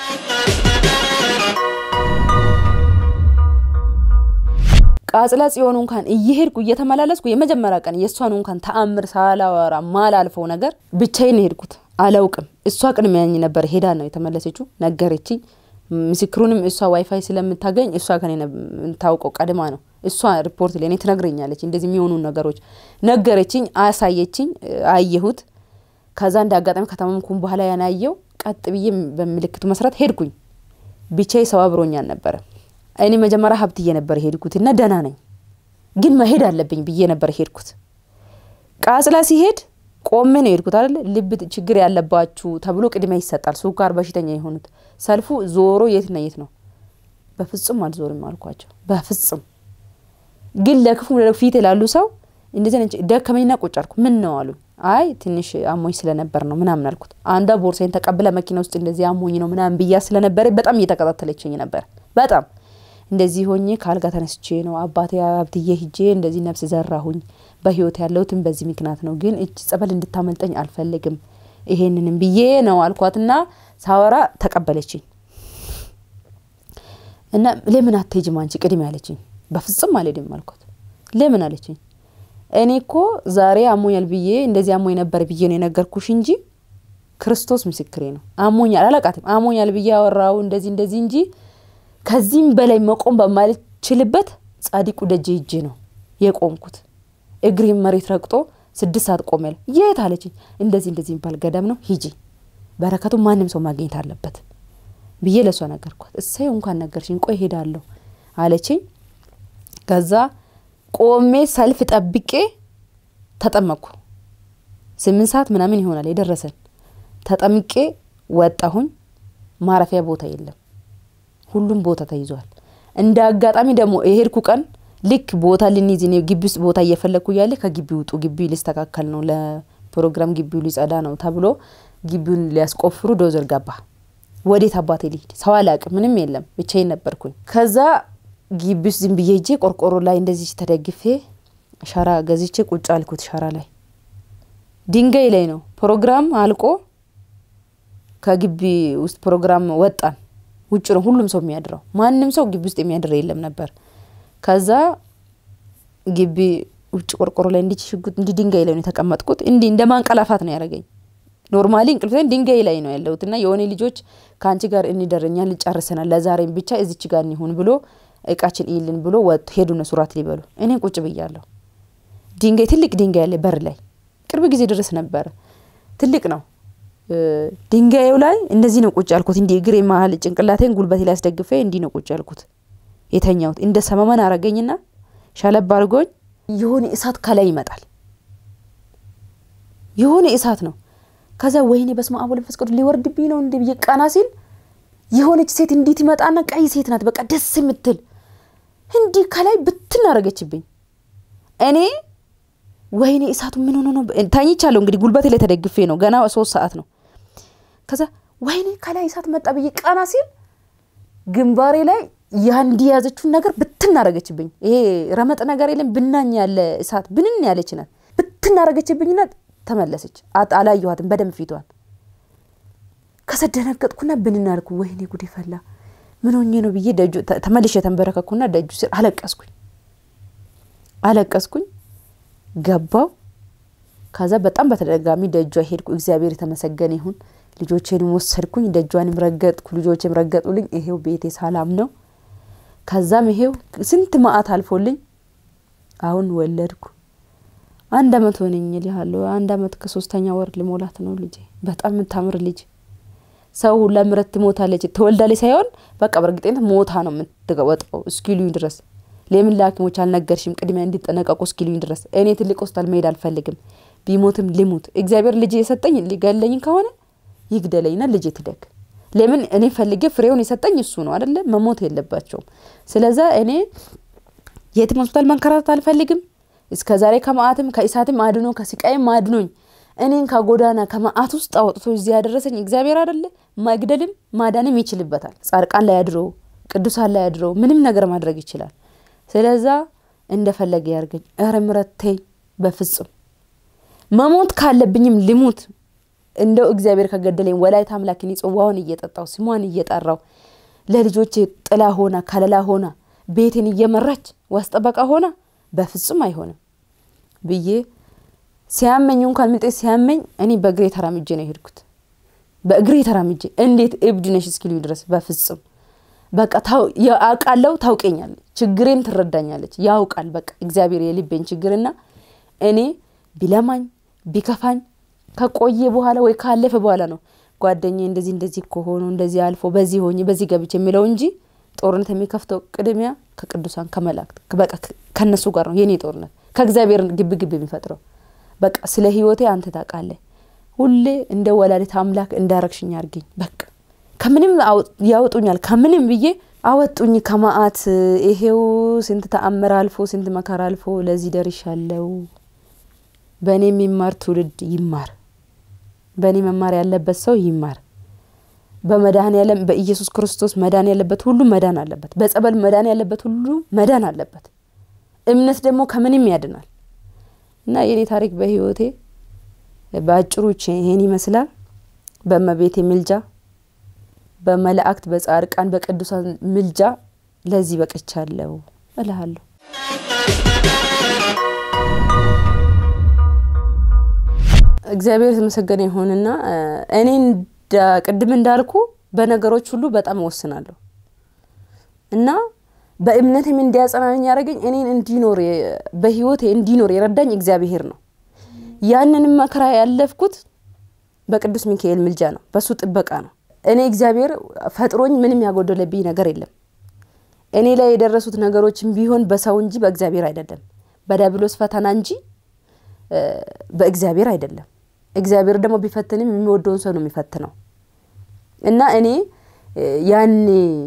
ቃጽላ ጽዮን እንኳን እየሄድኩ እየተመላለስኩ የመጀመሪያ ቀን የእሷን እንኳን ተአምር ሳላወራ ማላልፈው ነገር ብቻዬን ሄድኩት። አላውቅም። እሷ ቅድሚያኝ ነበር ሄዳ ነው የተመለሰችው። ነገረችኝ። ምስክሩንም እሷ ዋይፋይ ስለምታገኝ እሷ ከኔ የምታውቀው ቀድማ ነው። እሷ ሪፖርት ለእኔ ትነግረኛለች። እንደዚህ የሚሆኑ ነገሮች ነገረችኝ፣ አሳየችኝ፣ አየሁት። ከዛ እንደ አጋጣሚ ከተማምኩም በኋላ ያናየው ቀጥ ብዬ በምልክቱ መስራት ሄድኩኝ። ብቻዬ ሰው አብሮኝ አልነበረም። እኔ መጀመሪያ ሀብትዬ ነበር ሄድኩት እና ደህና ነኝ ግን መሄድ አለብኝ ብዬ ነበር ሄድኩት። ቃጽላ ሲሄድ ቆሜ ነው የሄድኩት አይደለ። ልብ ችግር ያለባችሁ ተብሎ ቅድሚያ ይሰጣል። ሱካር በሽተኛ የሆኑት ሰልፉ ዞሮ የትና የት ነው? በፍጹም አልዞርም አልኳቸው። በፍጹም ግን ለክፉ ፊት ላሉ ሰው እንደዚህ ደከመኝና ቁጭ አልኩ። ምን ነው አሉ። አይ ትንሽ አሞኝ ስለነበር ነው ምናምን አልኩት። አንዷ ቦርሳዬን ተቀብለ መኪና ውስጥ እንደዚህ አሞኝ ነው ምናምን ብያ ስለነበረ በጣም እየተከታተለችኝ ነበር። በጣም እንደዚህ ሆኜ ከአልጋ ተነስቼ ነው አባቴ ሀብትዬ ሂጄ እንደዚህ ነፍስ ዘራሁኝ። በህይወት ያለሁትም በዚህ ምክንያት ነው። ግን እጅ ጸበል እንድታመልጠኝ አልፈልግም። ይሄንንም ብዬ ነው አልኳትና ሳወራ ተቀበለችኝ እና ለምን አትሄጂም አንቺ ቅድም ያለችኝ። በፍጹም አልሄድም አልኳት። ለምን አለችኝ። እኔ እኮ ዛሬ አሞኛል ብዬ እንደዚህ አሞኝ ነበር ብዬ ነው የነገርኩሽ እንጂ ክርስቶስ ምስክሬ ነው። አሞኛል አላቃትም አሞኛል ብዬ ያወራው እንደዚህ እንደዚህ እንጂ ከዚህም በላይ መቆም በማልችልበት ጻዲቁ ደጄ ሂጄ ነው የቆምኩት። እግሬም መሬት ረግጦ ስድስት ሰዓት ቆም ያለ የት አለችኝ። እንደዚህ እንደዚህ የሚባል ገዳም ነው ሂጂ፣ በረከቱ ማንም ሰው ማግኘት አለበት ብዬ ለእሷ ነገርኳት። እሰይ እንኳን ነገርሽኝ፣ ቆይ ሄዳለሁ አለችኝ። ከዛ ቆሜ ሰልፍ ጠብቄ ተጠመቅኩ። ስምንት ሰዓት ምናምን ይሆናል የደረሰን። ተጠምቄ ወጣሁኝ። ማረፊያ ቦታ የለም፣ ሁሉም ቦታ ተይዟል። እንደ አጋጣሚ ደግሞ የሄድኩ ቀን ልክ ቦታ ልንይዝ እኔ ግቢ ውስጥ ቦታ እየፈለግኩ እያለ ከግቢ ውጡ፣ ግቢ ሊስተካከል ነው፣ ለፕሮግራም ግቢው ሊጸዳ ነው ተብሎ ግቢውን ሊያስቆፍሩ ዶዘር ገባ። ወዴት አባቴ ልሂድ? ሰው አላቅም፣ ምንም የለም፣ ብቻዬን ነበርኩኝ። ከዛ ግቢ ውስጥ ዝም ብዬ ሄጄ ቆርቆሮ ላይ እንደዚህ ተደግፌ ሸራ ገዝቼ ቁጭ አልኩት። ሸራ ላይ ድንጋይ ላይ ነው ፕሮግራም አልቆ ከግቢ ውስጥ ፕሮግራም ወጣን። ውጭ ነው ሁሉም ሰው የሚያድረው፣ ማንም ሰው ግቢ ውስጥ የሚያድር የለም ነበር። ከዛ ግቢ ውጭ ቆርቆሮ ላይ እንዲህ ሽጉጥ እንዲህ ድንጋይ ላይ ነው የተቀመጥኩት። እንዲህ እንደ ማንቀላፋት ነው ያደረገኝ። ኖርማሊ እንቅልፍ ድንጋይ ላይ ነው ያለሁት እና የሆነ ልጆች ከአንቺ ጋር እንደረኛ ልጨርሰናል፣ ለዛሬም ብቻ እዚች ጋር እንሁን ብሎ እቃችን ይልን ብሎ ወጡ ሄዱ። እነሱ ራት ሊበሉ እኔ ቁጭ ብያለሁ። ድንጋይ ትልቅ ድንጋይ ያለ በር ላይ ቅርብ ጊዜ ድረስ ነበረ። ትልቅ ነው ድንጋዩ ላይ እንደዚህ ነው ቁጭ ያልኩት። እንዲህ እግሬ መሀል ጭንቅላቴን ጉልበቴ ላይ አስደግፌ እንዲህ ነው ቁጭ ያልኩት የተኛሁት። እንደ ሰመመን አረገኝና ሸለብ አድርጎኝ የሆነ እሳት ከላይ ይመጣል። የሆነ እሳት ነው። ከዛ ወይኔ በስመ አብ ወመንፈስ ቅዱስ ሊወርድብኝ ነው እንደ ብዬ ቀና ሲል የሆነች ሴት እንዲህ ትመጣና ቀይ ሴት ናት፣ በቃ ደስ የምትል እንዲህ ከላይ ብትን አረገችብኝ። እኔ ወይኔ እሳቱ ምን ሆኖ ነው? ተኝቻለሁ እንግዲህ ጉልበቴ ላይ ተደግፌ ነው። ገና ሶስት ሰዓት ነው። ከዛ ወይኔ ከላይ እሳት መጣ ብዬ ቀና ሲል ግንባሬ ላይ ያንዲ የያዘችውን ነገር ብትን አረገችብኝ። ይሄ ረመጥ ነገር የለም ብናኝ ያለ እሳት ብንን ያለች ናት። ብትን አረገችብኝና ተመለሰች። አላየኋትም በደንብ ፊቷን። ከዛ ደነገጥኩና ብንን አልኩ። ወይኔ ጉዴ ፈላ፣ ምን ሆኜ ነው ብዬ ደጁ ተመልሼ የተንበረከኩና ደጁ ስር አለቀስኩኝ አለቀስኩኝ። ገባው። ከዛ በጣም በተደጋሚ ደጇ ሄድኩ። እግዚአብሔር የተመሰገነ ይሁን። ልጆቼንም ወሰድኩኝ፣ ደጇንም ረገጥኩ፣ ልጆቼም ረገጡልኝ። ይሄው ቤቴ ሰላም ነው። ከዛም ይሄው ስንት መዓት አልፎልኝ አሁን ወለድኩ። አንድ አመት ሆነኝ እልሃለሁ። አንድ አመት ከሶስተኛ ወር ልሞላት ነው ልጄ። በጣም የምታምር ልጅ ሰው ሁላ ምረት ትሞታለች ትወልዳለች ሳይሆን በቃ በእርግጠኝነት ሞታ ነው የምትወጣው እስኪሉኝ ድረስ ለምን ለሐኪሞች አልነገርሽም ቅድሚያ እንዲጠነቀቁ እስኪሉኝ ድረስ እኔ ትልቅ ሆስፒታል መሄድ አልፈልግም። ቢሞትም ልሙት። እግዚአብሔር ልጅ የሰጠኝ ሊገለኝ ከሆነ ይግደለኝና ልጄ ትደግ። ለምን እኔ ፈልጌ ፍሬውን የሰጠኝ እሱ ነው አደለ? መሞት የለባቸውም። ስለዛ እኔ የትም ሆስፒታል መንከራተት አልፈልግም። እስከ ዛሬ ከመዓትም ከእሳትም አድኖ ከስቃይም አድኖኝ እኔን ከጎዳና ከመዓት ውስጥ አውጥቶ እዚህ ያደረሰኝ እግዚአብሔር አደለ? መግደልም ማዳንም ይችልበታል። ጻድቃን ላይ አድሮ ቅዱሳን ላይ አድሮ ምንም ነገር ማድረግ ይችላል። ስለዛ እንደፈለገ ያርገኝ። ኧረ ምሕረት ተይ፣ በፍጹም መሞት ካለብኝም ልሙት። እንደው እግዚአብሔር ከገደለኝ ወላዲተ አምላክን ጽዋውን እየጠጣው ስሟን እየጠራው ለልጆቼ ጥላ ሆና ከለላ ሆና ቤቴን እየመራች ዋስጠበቃ ሆና በፍጹም አይሆንም ብዬ ሲያመኝ እንኳን ምጤ ሲያመኝ እኔ በእግሬ ተራምጄ ነው የሄድኩት። በእግሬ ተራምጄ እንዴት እብድ ነሽ እስኪሉኝ ድረስ በፍጹም በቃ አውቃለሁ። ታውቀኛለች፣ ችግሬን ትረዳኛለች። ያውቃል በቃ እግዚአብሔር የልቤን ችግርና እኔ ቢለማኝ ቢከፋኝ ከቆየ በኋላ ወይ ካለፈ በኋላ ነው ጓደኛ እንደዚህ እንደዚህ ከሆኑ እንደዚህ አልፎ በዚህ ሆኜ በዚህ ገብቼ የሚለው እንጂ ጦርነት የሚከፍተው ቅድሚያ ከቅዱሳን ከመላእክት በቃ ከነሱ ጋር ነው የኔ ጦርነት ከእግዚአብሔር ግብ ግብ የሚፈጥረው በቃ ስለ ህይወቴ አንተ ታውቃለህ። ሁሌ እንደ ወላዲተ አምላክ እንዳረግሽኝ አርገኝ በቃ ከምንም ያወጡኛል ከምንም ብዬ አወጡኝ ከመዓት። ይሄው ስንት ተአምር አልፎ ስንት መከራ አልፎ ለዚህ ደርሻለሁ። በእኔ የሚማር ትውልድ ይማር። በእኔ መማር ያለበት ሰው ይማር። በመድኃኔ ዓለም በኢየሱስ ክርስቶስ መዳን ያለበት ሁሉ መዳን አለበት። በጸበል መዳን ያለበት ሁሉ መዳን አለበት። እምነት ደግሞ ከምንም ያድናል እና የኔ ታሪክ በህይወቴ በአጭሩ ይሄን ይመስላል። በእመቤቴ ምልጃ በመላእክት በጻድቃን በቅዱሳን ምልጃ ለዚህ በቅቻለሁ እልሃለሁ። እግዚአብሔር የተመሰገነ ይሁንና እኔ ቅድም እንዳልኩ በነገሮች ሁሉ በጣም እወስናለሁ እና በእምነትም እንዲያጸናኝ ያደረገኝ እኔን እንዲኖር በህይወቴ እንዲኖር የረዳኝ እግዚአብሔር ነው። ያንንም መከራ ያለፍኩት በቅዱስ ሚካኤል ምልጃ ነው፣ በሱ ጥበቃ ነው። እኔ እግዚአብሔር ፈጥሮኝ ምንም ያጎደለብኝ ነገር የለም። እኔ ላይ የደረሱት ነገሮችን ቢሆን በሰው እንጂ በእግዚአብሔር አይደለም፣ በዲያብሎስ ፈተና እንጂ በእግዚአብሔር አይደለም። እግዚአብሔር ደግሞ ቢፈትንም የሚወደውን ሰው ነው የሚፈትነው እና እኔ ያኔ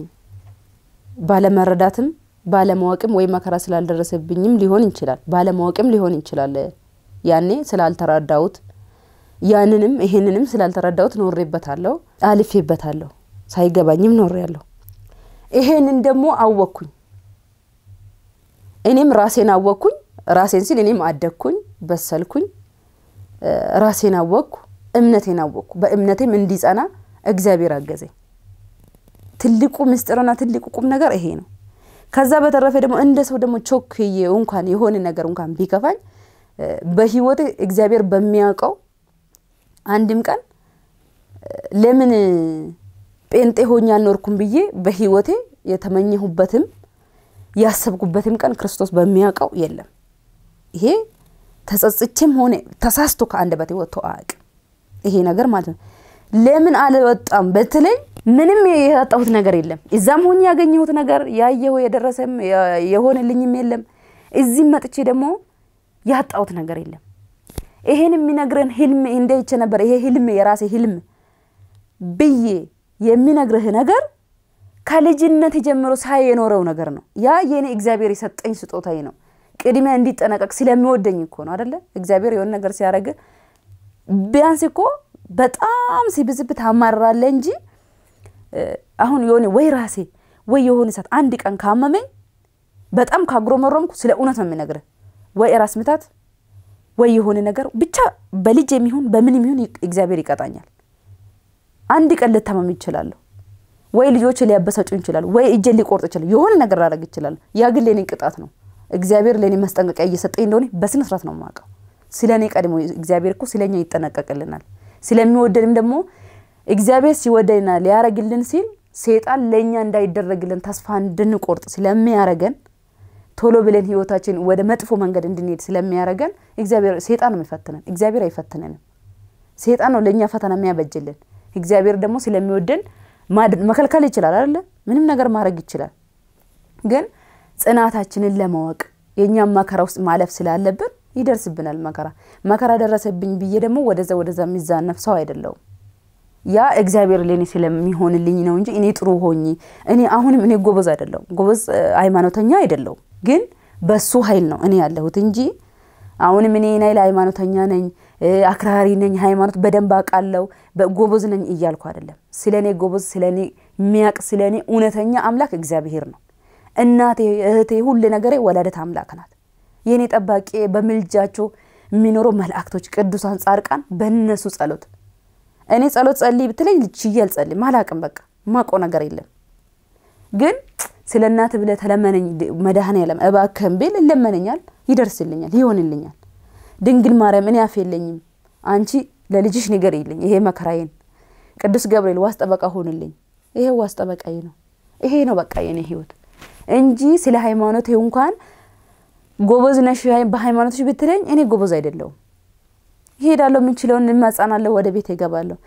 ባለመረዳትም ባለማወቅም ወይ መከራ ስላልደረሰብኝም ሊሆን ይችላል፣ ባለማወቅም ሊሆን ይችላል። ያኔ ስላልተረዳሁት ያንንም ይሄንንም ስላልተረዳሁት ኖሬበታለሁ፣ አልፌበታለሁ፣ ሳይገባኝም ኖሬያለሁ። ይሄንን ደግሞ አወቅኩኝ። እኔም ራሴን አወቅኩኝ። ራሴን ሲል እኔም አደግኩኝ፣ በሰልኩኝ፣ ራሴን አወቅኩ፣ እምነቴን አወቅኩ። በእምነቴም እንዲጸና እግዚአብሔር አገዘኝ። ትልቁ ምስጢርና ትልቁ ቁም ነገር ይሄ ነው። ከዛ በተረፈ ደግሞ እንደ ሰው ደግሞ ቾክዬ እንኳን የሆነ ነገር እንኳን ቢከፋኝ በህይወቴ እግዚአብሔር በሚያውቀው አንድም ቀን ለምን ጴንጤ ሆኜ አልኖርኩም ብዬ በህይወቴ የተመኘሁበትም ያሰብኩበትም ቀን ክርስቶስ በሚያውቀው የለም። ይሄ ተጸጽቼም ሆነ ተሳስቶ ከአንደበቴ ወጥቶ አያውቅም። ይሄ ነገር ማለት ነው። ለምን አልወጣም በተለይ ምንም ያጣሁት ነገር የለም። እዛም ሆኜ ያገኘሁት ነገር ያየሁ የደረሰም የሆነልኝም የለም። እዚህም መጥቼ ደግሞ ያጣሁት ነገር የለም። ይሄን የሚነግረን ህልም እንደይቼ ነበር። ይሄ ህልም የራሴ ህልም ብዬ የሚነግርህ ነገር ከልጅነት ጀምሮ ሳይ የኖረው ነገር ነው። ያ የኔ እግዚአብሔር የሰጠኝ ስጦታዬ ነው። ቅድሚያ እንዲጠነቀቅ ስለሚወደኝ እኮ ነው አደለ? እግዚአብሔር የሆነ ነገር ሲያደርግ ቢያንስ እኮ በጣም ሲብዝብ ታማራለህ እንጂ አሁን የሆነ ወይ ራሴ ወይ የሆነ ሰዓት አንድ ቀን ካመመኝ በጣም ካጉረመረምኩ ስለ እውነት ነው የሚነግርህ። ወይ ራስ ምታት ወይ የሆነ ነገር ብቻ በልጅ የሚሆን በምን የሚሆን እግዚአብሔር ይቀጣኛል። አንድ ቀን ልታመም ይችላለሁ፣ ወይ ልጆች ሊያበሳጩ ይችላሉ፣ ወይ እጄን ሊቆርጥ ይችላል፣ የሆነ ነገር ላደርግ ይችላል። ያ ግን ለእኔ ቅጣት ነው። እግዚአብሔር ለእኔ ማስጠንቀቂያ እየሰጠኝ እንደሆነ በስነ ስርዓት ነው የማውቀው። ስለ እኔ ቀድሞ እግዚአብሔር እኮ ስለ እኛ ይጠነቀቅልናል። ስለሚወደንም ደግሞ እግዚአብሔር ሲወደንና ሊያረግልን ሲል ሴጣን ለእኛ እንዳይደረግልን ተስፋ እንድንቆርጥ ስለሚያረገን ቶሎ ብለን ህይወታችን ወደ መጥፎ መንገድ እንድንሄድ ስለሚያረገን እግዚአብሔር ሴጣን ነው የሚፈትነን። እግዚአብሔር አይፈትነንም። ሴጣን ነው ለእኛ ፈተና የሚያበጅልን። እግዚአብሔር ደግሞ ስለሚወደን መከልከል ይችላል አይደለ? ምንም ነገር ማድረግ ይችላል። ግን ጽናታችንን ለማወቅ የእኛም መከራ ውስጥ ማለፍ ስላለብን ይደርስብናል መከራ። መከራ ደረሰብኝ ብዬ ደግሞ ወደዛ ወደዛ የሚዛነፍ ሰው አይደለውም። ያ እግዚአብሔር ለእኔ ስለሚሆንልኝ ነው እንጂ እኔ ጥሩ ሆኜ እኔ አሁንም እኔ ጎበዝ አይደለሁም፣ ጎበዝ ሃይማኖተኛ አይደለሁም። ግን በሱ ኃይል ነው እኔ ያለሁት እንጂ አሁንም እኔ ናይል ሃይማኖተኛ ነኝ፣ አክራሪ ነኝ፣ ሃይማኖት በደንብ አውቃለሁ፣ ጎበዝ ነኝ እያልኩ አይደለም። ስለ እኔ ጎበዝ ስለ እኔ የሚያውቅ ስለ እኔ እውነተኛ አምላክ እግዚአብሔር ነው። እናቴ፣ እህቴ፣ ሁሌ ነገሬ ወላደት አምላክ ናት። የእኔ ጠባቂ በምልጃቸው የሚኖረው መላእክቶች፣ ቅዱሳን፣ ጻድቃን በእነሱ ጸሎት እኔ ጸሎት ጸልይ ብትለኝ ችዬ አልጸልይም። አላቅም በቃ ማውቀው ነገር የለም። ግን ስለ እናት ብለህ ተለመነኝ መድኃኔዓለም እባክህን ብል ይለመነኛል፣ ይደርስልኛል፣ ይሆንልኛል። ድንግል ማርያም እኔ አፍ የለኝም፣ አንቺ ለልጅሽ ንገሪልኝ ይሄ መከራዬን። ቅዱስ ገብርኤል ዋስ ጠበቃ ሆንልኝ፣ ይሄ ዋስ ጠበቃዬ ነው። ይሄ ነው በቃ የኔ ህይወት እንጂ ስለ ሃይማኖት እንኳን ጎበዝ ነሽ በሃይማኖትሽ ብትለኝ እኔ ጎበዝ አይደለሁም። ይሄዳለሁ፣ የምንችለውን እማጻናለሁ፣ ወደ ቤት ይገባለሁ።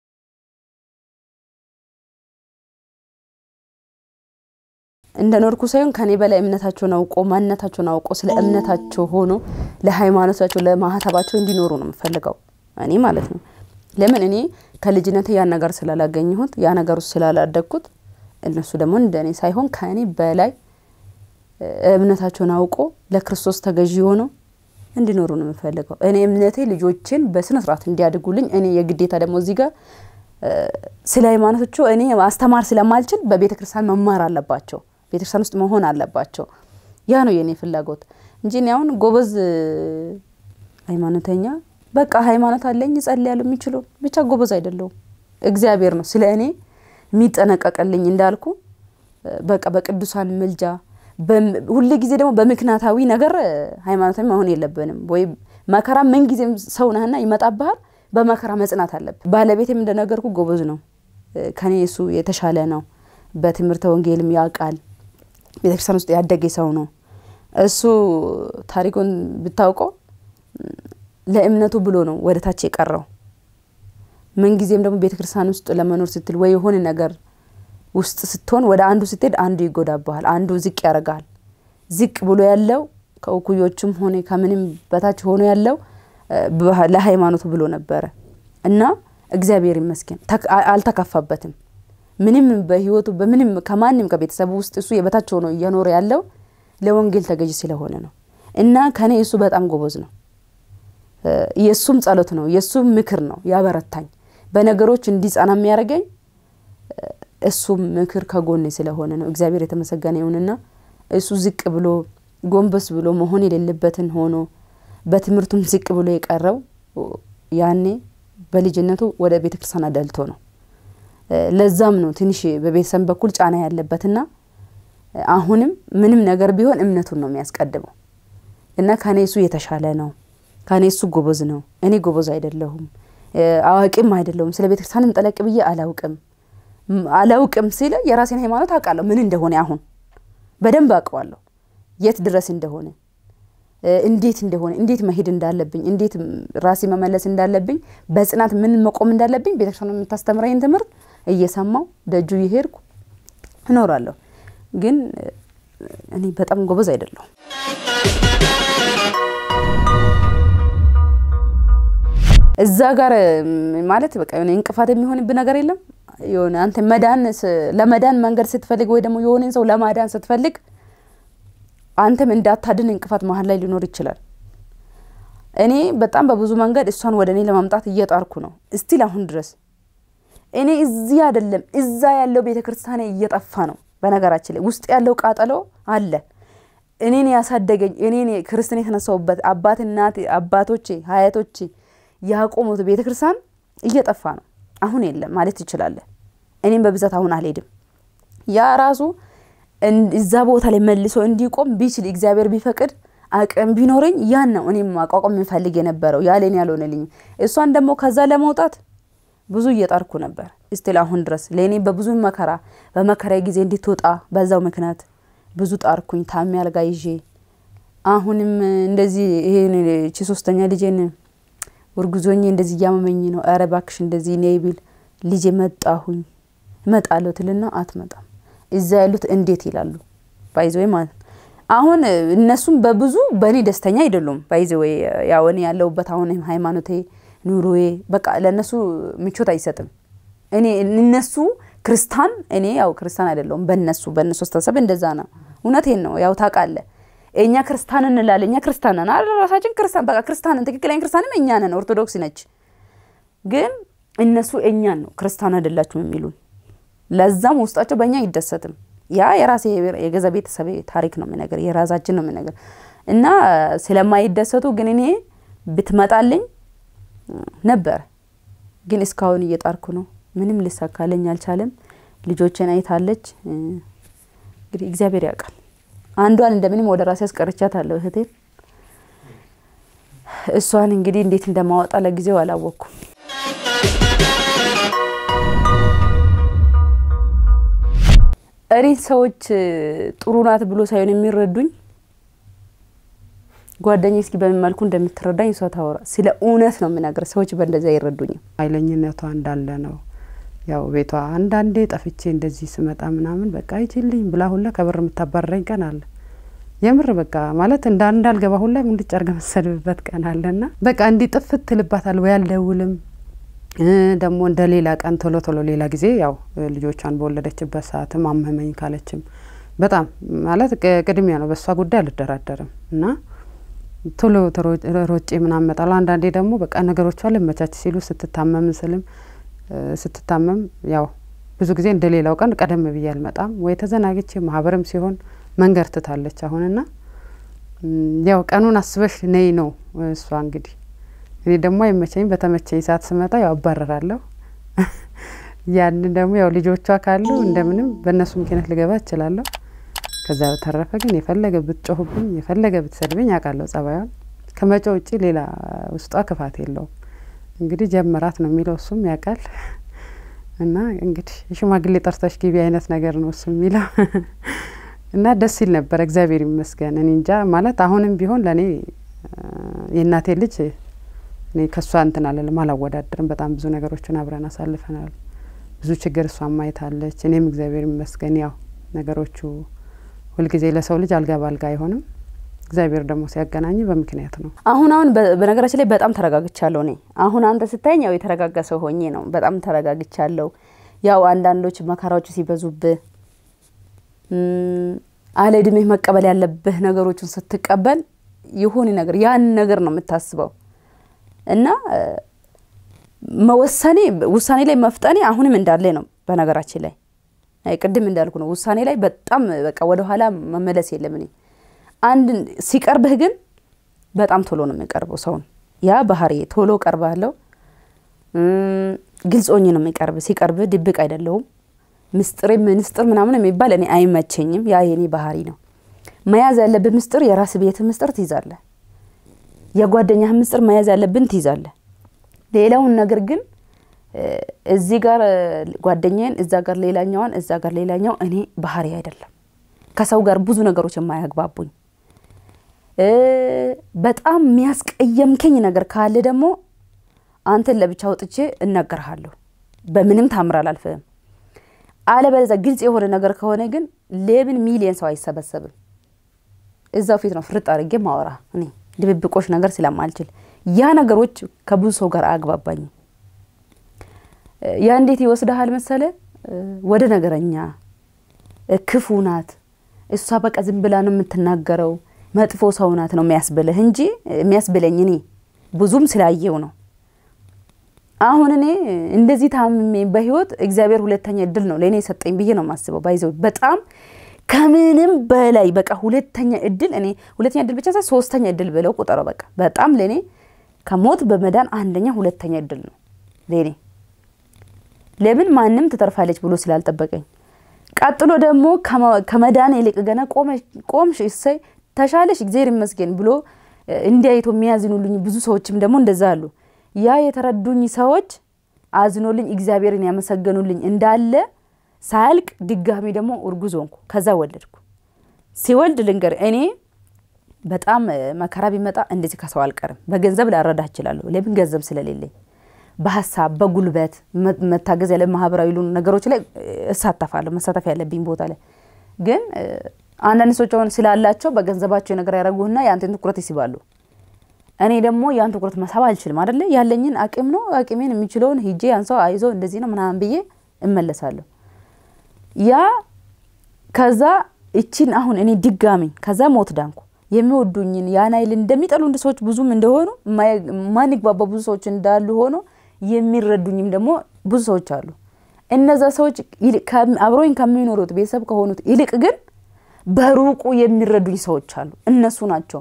እንደ ኖርኩ ሳይሆን ከኔ በላይ እምነታቸውን አውቆ ማንነታቸውን አውቆ ስለ እምነታቸው ሆኖ ለሃይማኖታቸው ለማህተባቸው እንዲኖሩ ነው የምፈልገው እኔ ማለት ነው። ለምን እኔ ከልጅነት ያን ነገር ስላላገኘሁት ያ ነገር ውስጥ ስላላደግኩት እነሱ ደግሞ እንደ እኔ ሳይሆን ከእኔ በላይ እምነታቸውን አውቆ ለክርስቶስ ተገዢ ሆነው እንዲኖሩ ነው የምፈልገው። እኔ እምነቴ ልጆችን በስነ ስርዓት እንዲያድጉልኝ እኔ የግዴታ ደግሞ እዚህ ጋር ስለ ሃይማኖቶቹ እኔ ማስተማር ስለማልችል በቤተ ክርስቲያን መማር አለባቸው፣ ቤተ ክርስቲያን ውስጥ መሆን አለባቸው። ያ ነው የእኔ ፍላጎት እንጂ እኔ አሁን ጎበዝ ሃይማኖተኛ በቃ ሃይማኖት አለኝ እጸልያለሁ የሚችለው ብቻ ጎበዝ አይደለሁም። እግዚአብሔር ነው ስለ እኔ የሚጠነቀቅልኝ እንዳልኩ በቃ በቅዱሳን ምልጃ ሁል ጊዜ ደግሞ በምክንያታዊ ነገር ሃይማኖታዊ መሆን የለብንም። ወይ መከራ ምን ጊዜም ሰው ነህና ይመጣብሃል። በመከራ መጽናት አለብን። ባለቤትም እንደነገርኩ ጎበዝ ነው፣ ከኔ እሱ የተሻለ ነው። በትምህርተ ወንጌልም ያውቃል። ቤተክርስቲያን ውስጥ ያደገ ሰው ነው። እሱ ታሪኩን ብታውቀው ለእምነቱ ብሎ ነው ወደ ታች የቀረው። ምንጊዜም ደግሞ ቤተክርስቲያን ውስጥ ለመኖር ስትል ወይ የሆነ ነገር ውስጥ ስትሆን ወደ አንዱ ስትሄድ አንዱ ይጎዳብሃል፣ አንዱ ዝቅ ያደርጋል። ዝቅ ብሎ ያለው ከእኩዮቹም ሆነ ከምንም በታች ሆኖ ያለው ለሃይማኖቱ ብሎ ነበረ እና እግዚአብሔር ይመስገን አልተከፋበትም። ምንም በህይወቱ በምንም ከማንም ከቤተሰቡ ውስጥ እሱ የበታች ሆኖ እየኖረ ያለው ለወንጌል ተገዥ ስለሆነ ነው እና ከኔ እሱ በጣም ጎበዝ ነው። የእሱም ጸሎት ነው የእሱም ምክር ነው ያበረታኝ በነገሮች እንዲጸና የሚያደርገኝ እሱም ምክር ከጎኔ ስለሆነ ነው። እግዚአብሔር የተመሰገነ ይሁንና እሱ ዝቅ ብሎ ጎንበስ ብሎ መሆን የሌለበትን ሆኖ በትምህርቱም ዝቅ ብሎ የቀረው ያኔ በልጅነቱ ወደ ቤተ ክርስቲያን አደልቶ ነው። ለዛም ነው ትንሽ በቤተሰብ በኩል ጫና ያለበትና አሁንም ምንም ነገር ቢሆን እምነቱን ነው የሚያስቀድመው እና ከኔ እሱ የተሻለ ነው። ከኔ እሱ ጎበዝ ነው። እኔ ጎበዝ አይደለሁም፣ አዋቂም አይደለሁም። ስለ ቤተ ክርስቲያንም ጠለቅ ብዬ አላውቅም አላውቅም ሲል የራሴን ሃይማኖት አውቃለሁ ምን እንደሆነ አሁን በደንብ አውቀዋለሁ የት ድረስ እንደሆነ እንዴት እንደሆነ እንዴት መሄድ እንዳለብኝ እንዴት ራሴ መመለስ እንዳለብኝ በጽናት ምን መቆም እንዳለብኝ ቤተክርስቲያን የምታስተምረኝ ትምህርት እየሰማው ደጁ እየሄድኩ እኖራለሁ። ግን እኔ በጣም ጎበዝ አይደለሁም። እዛ ጋር ማለት በቃ የሆነ እንቅፋት የሚሆንብህ ነገር የለም። የሆነ አንተ መዳን ለመዳን መንገድ ስትፈልግ ወይ ደግሞ የሆነን ሰው ለማዳን ስትፈልግ አንተም እንዳታድን እንቅፋት መሀል ላይ ሊኖር ይችላል። እኔ በጣም በብዙ መንገድ እሷን ወደ እኔ ለማምጣት እየጣርኩ ነው እስቲል አሁን ድረስ እኔ እዚህ አይደለም እዛ ያለው ቤተ ክርስቲያን እየጠፋ ነው። በነገራችን ላይ ውስጥ ያለው ቃጠሎ አለ። እኔን ያሳደገኝ እኔን ክርስትና የተነሳውበት አባት እናቴ አባቶቼ ሀያቶቼ ያቆሙት ቤተ ክርስቲያን እየጠፋ ነው። አሁን የለም ማለት ትችላለህ። እኔም በብዛት አሁን አልሄድም። ያ ራሱ እዛ ቦታ ላይ መልሶ እንዲቆም ቢችል እግዚአብሔር ቢፈቅድ አቅም ቢኖረኝ ያን ነው እኔም ማቋቋም የምፈልግ የነበረው ያሌን ያልሆነልኝ። እሷን ደግሞ ከዛ ለመውጣት ብዙ እየጣርኩ ነበር እስቲል አሁን ድረስ ለእኔ በብዙ መከራ በመከራ ጊዜ እንድትወጣ በዛው ምክንያት ብዙ ጣርኩኝ። ታሚ አልጋ ይዤ አሁንም እንደዚህ ይሄን ቺ ሶስተኛ ልጄን ውርጉዞኜ እንደዚህ እያመመኝ ነው። ኧረ እባክሽ እንደዚህ ነይ ቢል ልጄ መጣሁኝ እመጣለሁ ትልና አትመጣም። እዛ ያሉት እንዴት ይላሉ። ባይዘወይ ማለት አሁን እነሱም በብዙ በእኔ ደስተኛ አይደሉም። ባይዘወይ ያው እኔ ያለሁበት አሁን ሃይማኖቴ ኑሮዬ በቃ ለእነሱ ምቾት አይሰጥም። እኔ እነሱ ክርስታን እኔ ያው ክርስታን አይደለሁም። በእነሱ በእነሱ አስተሳሰብ እንደዛ ነው። እውነቴን ነው። ያው ታውቃለህ እኛ ክርስታን እንላለን። እኛ ክርስታን ነን አይደል? ራሳችን ክርስታን በቃ ክርስታንን ትክክለኛ ክርስታንም እኛ ነን። ኦርቶዶክስ ነች። ግን እነሱ እኛን ነው ክርስታን አይደላችሁም የሚሉን። ለዛም ውስጣቸው በእኛ አይደሰትም። ያ የራሴ የገዛ ቤተሰብ ታሪክ ነው የምነገር፣ የራሳችን ነው የምነገር እና ስለማይደሰቱ ግን እኔ ብትመጣልኝ ነበር። ግን እስካሁን እየጣርኩ ነው። ምንም ልሳካለኝ አልቻለም። ልጆችን አይታለች። እንግዲህ እግዚአብሔር ያውቃል። አንዷን እንደምንም ወደ ራሴ አስቀርቻታለሁ እህቴን። እሷን እንግዲህ እንዴት እንደማወጣ ለጊዜው አላወቅኩም። እኔ ሰዎች ጥሩ ናት ብሎ ሳይሆን የሚረዱኝ ጓደኛ እስኪ በምን መልኩ እንደምትረዳኝ እሷ ታወራ። ስለ እውነት ነው የምናገር። ሰዎች በእንደዚያ አይረዱኝም። ኃይለኝነቷ እንዳለ ነው። ያው ቤቷ አንዳንዴ ጠፍቼ እንደዚህ ስመጣ ምናምን በቃ አይችልኝ ብላ ሁላ ከበር የምታባረረኝ ቀን አለ። የምር በቃ ማለት እንዳ እንዳልገባ ሁላ እንድጭ አርገ መሰድብበት ቀን አለና በቃ እንዲህ ጥፍት ትልባታል ወይ አልደውልም ደግሞ እንደ ሌላ ቀን ቶሎ ቶሎ ሌላ ጊዜ ያው ልጆቿን በወለደችበት ሰዓትም አመመኝ ካለችም በጣም ማለት ቅድሚያ ነው። በእሷ ጉዳይ አልደራደርም እና ቶሎ ሮጬ ምናምን እመጣለሁ። አንዳንዴ ደግሞ በቃ ነገሮቿ ልመቻች ሲሉ ስትታመም ስልም ስትታመም ያው ብዙ ጊዜ እንደ ሌላው ቀን ቀደም ብዬ አልመጣም ወይ ተዘናግቼ ማህበርም ሲሆን መንገድ ትታለች አሁንና ያው ቀኑን አስበሽ ነይ ነው እሷ እንግዲህ እኔ ደግሞ አይመቸኝ በተመቸኝ ሰዓት ስመጣ ያው አባረራለሁ። ያንን ደግሞ ያው ልጆቿ ካሉ እንደምንም በእነሱ ምክንያት ልገባ እችላለሁ። ከዛ በተረፈ ግን የፈለገ ብትጮህብኝ የፈለገ ብትሰድብኝ አውቃለሁ ጸባዩን። ከመጮ ውጭ ሌላ ውስጧ ክፋት የለውም እንግዲህ ጀምራት ነው የሚለው እሱም ያውቃል። እና እንግዲህ የሽማግሌ ጠርተሽ ግቢ አይነት ነገር ነው እሱ የሚለው እና ደስ ይል ነበረ። እግዚአብሔር ይመስገን። እኔ እንጃ ማለት አሁንም ቢሆን ለእኔ የእናቴ ልጅ እኔ ከእሷ እንትን አለልም አላወዳድርም። በጣም ብዙ ነገሮችን አብረን አሳልፈናል። ብዙ ችግር እሷን ማየታለች። እኔም እግዚአብሔር ይመስገን ያው ነገሮቹ ሁልጊዜ ለሰው ልጅ አልጋ ባልጋ አይሆንም። እግዚአብሔር ደግሞ ሲያገናኝ በምክንያት ነው። አሁን አሁን በነገራችን ላይ በጣም ተረጋግቻለሁ። እኔ አሁን አንተ ስታየኝ ያው የተረጋጋ ሰው ሆኜ ነው። በጣም ተረጋግቻለሁ። ያው አንዳንዶች መከራዎቹ ሲበዙብህ አለ እድሜህ መቀበል ያለብህ ነገሮችን ስትቀበል የሆነ ነገር ያን ነገር ነው የምታስበው እና መወሰኔ ውሳኔ ላይ መፍጠኔ አሁንም እንዳለ ነው። በነገራችን ላይ ቅድም እንዳልኩ ነው። ውሳኔ ላይ በጣም በቃ ወደኋላ መመለስ የለም እኔ አንድ ሲቀርብህ ግን በጣም ቶሎ ነው የሚቀርበው ሰውን። ያ ባህሪ ቶሎ ቀርባለሁ። ግልጽ ሆኜ ነው የሚቀርብ። ሲቀርብህ ድብቅ አይደለሁም። ምስጢር ምስጢር ምናምን የሚባል እኔ አይመቸኝም። ያ የኔ ባህሪ ነው። መያዝ ያለብህ ምስጢር የራስ ቤት ምስጢር ትይዛለህ። የጓደኛህ ምስጢር መያዝ ያለብን ትይዛለህ። ሌላውን ነገር ግን እዚህ ጋር ጓደኛዬን፣ እዛ ጋር ሌላኛዋን፣ እዛ ጋር ሌላኛው እኔ ባህሪ አይደለም። ከሰው ጋር ብዙ ነገሮች የማያግባቡኝ በጣም የሚያስቀየምከኝ ነገር ካለ ደግሞ አንተን ለብቻ ወጥቼ እናገርሃለሁ። በምንም ታምር አላልፍህም። አለበለዚያ ግልጽ የሆነ ነገር ከሆነ ግን ሌብን ሚሊየን ሰው አይሰበሰብም። እዛው ፊት ነው ፍርጥ አድርጌ ማወራ እኔ ድብብቆች ነገር ስለማልችል ያ ነገሮች ከብዙ ሰው ጋር አያግባባኝም። ያ እንዴት ይወስድሃል መሰለ ወደ ነገረኛ ክፉ ናት እሷ በቃ ዝም ብላ ነው የምትናገረው መጥፎ ሰው ናት ነው የሚያስብልህ እንጂ የሚያስብለኝ እኔ ብዙም ስላየው ነው። አሁን እኔ እንደዚህ ታምሜ በህይወት እግዚአብሔር ሁለተኛ እድል ነው ለእኔ የሰጠኝ ብዬ ነው የማስበው። ባይዘው በጣም ከምንም በላይ በቃ ሁለተኛ እድል እኔ ሁለተኛ እድል ብቻ ሳይሆን ሶስተኛ እድል ብለው ቁጠረው። በቃ በጣም ለእኔ ከሞት በመዳን አንደኛ ሁለተኛ እድል ነው ለእኔ። ለምን ማንም ትተርፋለች ብሎ ስላልጠበቀኝ ቀጥሎ ደግሞ ከመዳን ይልቅ ገና ቆምሽ እሰይ ተሻለሽ እግዚአብሔር ይመስገን ብሎ እንዲያይቶ የሚያዝኑልኝ ብዙ ሰዎችም ደግሞ እንደዛ አሉ። ያ የተረዱኝ ሰዎች አዝኖልኝ እግዚአብሔርን ያመሰገኑልኝ እንዳለ ሳያልቅ ድጋሚ ደግሞ እርጉዝ ሆንኩ። ከዛ ወለድኩ። ሲወልድ ልንገር እኔ በጣም መከራ ቢመጣ እንደዚህ ከሰው አልቀርም። በገንዘብ ላረዳ እችላለሁ። ለምን ገንዘብ ስለሌለኝ በሀሳብ በጉልበት መታገዝ ያለ ማህበራዊ ሉ ነገሮች ላይ እሳተፋለሁ። መሳተፍ ያለብኝ ቦታ ላይ ግን አንዳንድ ሰዎች አሁን ስላላቸው በገንዘባቸው ነገር ያደረጉና የአንተን ትኩረት ይስባሉ። እኔ ደግሞ ያን ትኩረት መሳብ አልችልም አደለ። ያለኝን አቅም ነው አቅሜን የሚችለውን ሂጄ ያን ሰው አይዞ እንደዚህ ነው ምናምን ብዬ እመለሳለሁ። ያ ከዛ እቺን አሁን እኔ ድጋሚ ከዛ ሞት ዳንኩ። የሚወዱኝን ያን አይል እንደሚጠሉ ሰዎች ብዙም እንደሆኑ ማንግባባ ብዙ ሰዎች እንዳሉ ሆኖ የሚረዱኝም ደግሞ ብዙ ሰዎች አሉ። እነዛ ሰዎች አብሮኝ ከሚኖሩት ቤተሰብ ከሆኑት ይልቅ ግን በሩቁ የሚረዱኝ ሰዎች አሉ። እነሱ ናቸው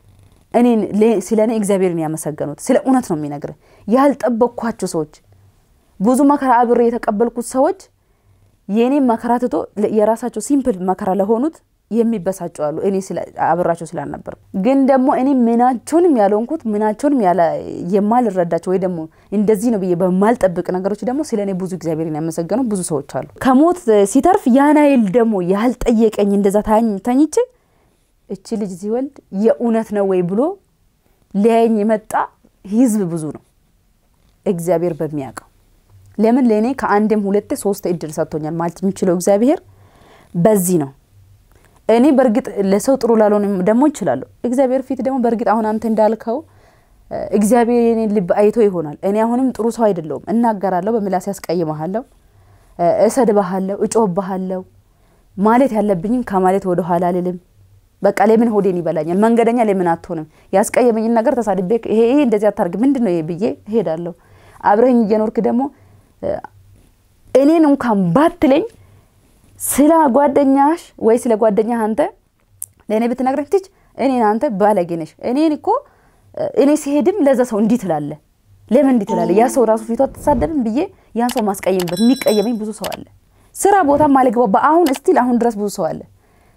እኔን ስለ እኔ እግዚአብሔርን ያመሰገኑት። ስለ እውነት ነው የሚነግር ያልጠበቅኳቸው ሰዎች ብዙ መከራ አብሬ የተቀበልኩት ሰዎች የእኔም መከራ ትቶ የራሳቸው ሲምፕል መከራ ለሆኑት የሚበሳጩ አሉ። እኔ አብራቸው ስላልነበር ግን ደግሞ እኔ ምናቸውንም ያልሆንኩት ምናቸውንም የማልረዳቸው ወይ ደግሞ እንደዚህ ነው ብዬ በማልጠብቅ ነገሮች ደግሞ ስለ እኔ ብዙ እግዚአብሔርን ያመሰገኑ ብዙ ሰዎች አሉ። ከሞት ሲተርፍ ያናይል ደግሞ ያልጠየቀኝ እንደዛ ተኝቼ እቺ ልጅ ሲወልድ የእውነት ነው ወይ ብሎ ሊያየኝ የመጣ ህዝብ ብዙ ነው። እግዚአብሔር በሚያውቀው ለምን ለእኔ ከአንድም ሁለቴ ሶስት እድል ሰጥቶኛል ማለት የሚችለው እግዚአብሔር በዚህ ነው። እኔ በእርግጥ ለሰው ጥሩ ላልሆን ደግሞ ይችላለሁ። እግዚአብሔር ፊት ደግሞ በእርግጥ አሁን አንተ እንዳልከው እግዚአብሔር የኔን ልብ አይቶ ይሆናል። እኔ አሁንም ጥሩ ሰው አይደለሁም። እናገራለሁ፣ በምላሴ ያስቀይመሃለሁ፣ እሰድብሃለሁ፣ እጮህብሃለሁ። ማለት ያለብኝም ከማለት ወደ ኋላ አልልም። በቃ ለምን ሆዴን ይበላኛል? መንገደኛ ለምን አትሆንም? ያስቀየመኝን ነገር ተሳድቤ ይሄ እንደዚህ አታርግ ምንድን ነው ይሄ ብዬ እሄዳለሁ። አብረኝ እየኖርክ ደግሞ እኔን እንኳን ባትለኝ ስለ ጓደኛሽ ወይ ስለ ጓደኛ አንተ ለእኔ ብትነግረኝ ትች እኔን አንተ ባለጌ ነሽ፣ እኔን እኮ እኔ ሲሄድም ለዛ ሰው እንዲህ ትላለ፣ ለምን እንዲህ ትላለ? ያ ሰው ራሱ ፊቷ አትሳደብም ብዬ ያን ሰው ማስቀየምበት የሚቀየመኝ ብዙ ሰው አለ። ስራ ቦታ ማልግባባ አሁን እስቲል አሁን ድረስ ብዙ ሰው አለ።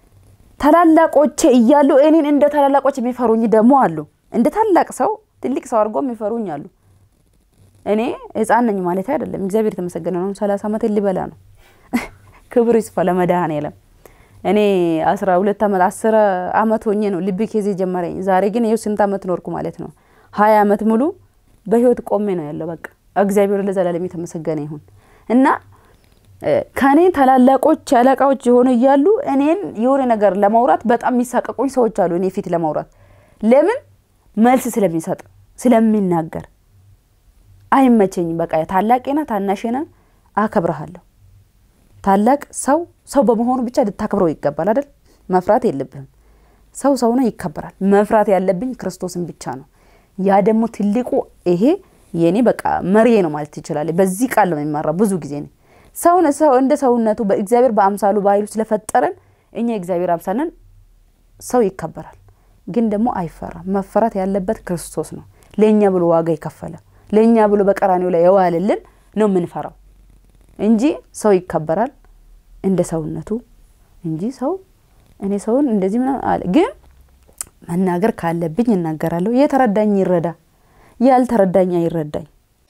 ታላላቆቼ እያሉ እኔን እንደ ታላላቆች የሚፈሩኝ ደግሞ አሉ። እንደ ታላቅ ሰው ትልቅ ሰው አድርጎ የሚፈሩኝ አሉ። እኔ ህፃን ነኝ ማለት አይደለም። እግዚአብሔር የተመሰገነ ነው። ሰላሳ ዓመት ሊበላ ነው። ክብር ይስፋ ለመድኃኔዓለም። እኔ አስራ ሁለት ዓመት አስር ዓመት ሆኜ ነው ልብ ኬዝ ጀመረኝ። ዛሬ ግን ይኸው ስንት ዓመት ኖርኩ ማለት ነው። ሀያ ዓመት ሙሉ በህይወት ቆሜ ነው ያለው። በቃ እግዚአብሔር ለዘላለም የተመሰገነ ይሁን እና ከኔ ታላላቆች አለቃዎች የሆኑ እያሉ እኔን የሆነ ነገር ለማውራት በጣም የሚሳቀቁኝ ሰዎች አሉ። እኔ ፊት ለማውራት ለምን መልስ ስለሚሰጥ ስለሚናገር አይመቸኝም። በቃ ታላቄና ታናሼና አከብረሃለሁ። ታላቅ ሰው ሰው በመሆኑ ብቻ ልታከብረው ይገባል አይደል? መፍራት የለብህም። ሰው ሰው ነው፣ ይከበራል። መፍራት ያለብኝ ክርስቶስን ብቻ ነው። ያ ደግሞ ትልቁ ይሄ የኔ በቃ መሪዬ ነው ማለት ይችላል። በዚህ ቃል ነው የሚመራው ብዙ ጊዜ ነው ሰውን ሰው እንደ ሰውነቱ በእግዚአብሔር በአምሳሉ በኃይሉ ስለፈጠረን እኛ የእግዚአብሔር አምሳልን ሰው ይከበራል፣ ግን ደግሞ አይፈራም። መፈራት ያለበት ክርስቶስ ነው። ለእኛ ብሎ ዋጋ የከፈለ ለእኛ ብሎ በቀራኔው ላይ የዋልልን ነው የምንፈራው እንጂ ሰው ይከበራል እንደ ሰውነቱ እንጂ ሰው እኔ ሰውን እንደዚህ ምናምን አለ። ግን መናገር ካለብኝ እናገራለሁ። የተረዳኝ ይረዳ፣ ያልተረዳኝ አይረዳኝ።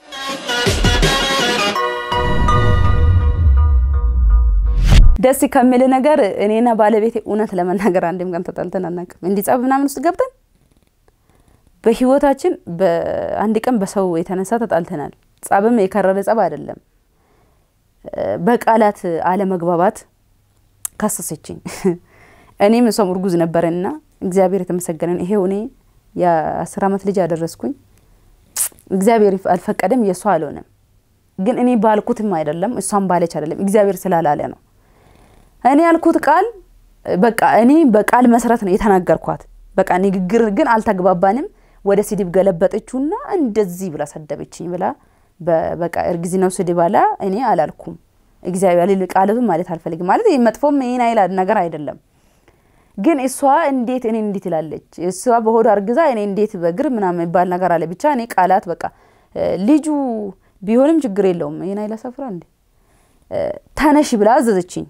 ደስ ከሚል ነገር እኔና ባለቤቴ እውነት ለመናገር አንድም ቀን ተጣልተን አናውቅም። እንዲህ ጸብ ምናምን ውስጥ ገብተን በህይወታችን በአንድ ቀን በሰው የተነሳ ተጣልተናል። ጸብም የከረረ ጸብ አይደለም። በቃላት አለመግባባት ካሰሰችኝ። እኔም እሷም እርጉዝ ነበረንና እግዚአብሔር የተመሰገነን ይሄው እኔ የአስር ዓመት ልጅ ያደረስኩኝ እግዚአብሔር አልፈቀደም፣ የእሷ አልሆነም። ግን እኔ ባልኩትም አይደለም እሷም ባለች አይደለም፣ እግዚአብሔር ስላላለ ነው። እኔ ያልኩት ቃል በቃ እኔ በቃል መሰረት ነው የተናገርኳት። በቃ ንግግር ግን አልተግባባንም። ወደ ስድብ ገለበጠችውና እንደዚህ ብላ ሰደበችኝ ብላ በቃ እርግዝናው ስድብ አላ እኔ አላልኩም። እግዚአብሔር ቃለቱን ማለት አልፈልግም ማለት መጥፎም ይህን አይል ነገር አይደለም። ግን እሷ እንዴት እኔ እንዴት ትላለች? እሷ በሆዷ አርግዛ እኔ እንዴት በእግር ምናምን የሚባል ነገር አለ። ብቻ እኔ ቃላት በቃ ልጁ ቢሆንም ችግር የለውም ይህን አይል ሰፍራ እንዴ ተነሽ ብላ አዘዘችኝ።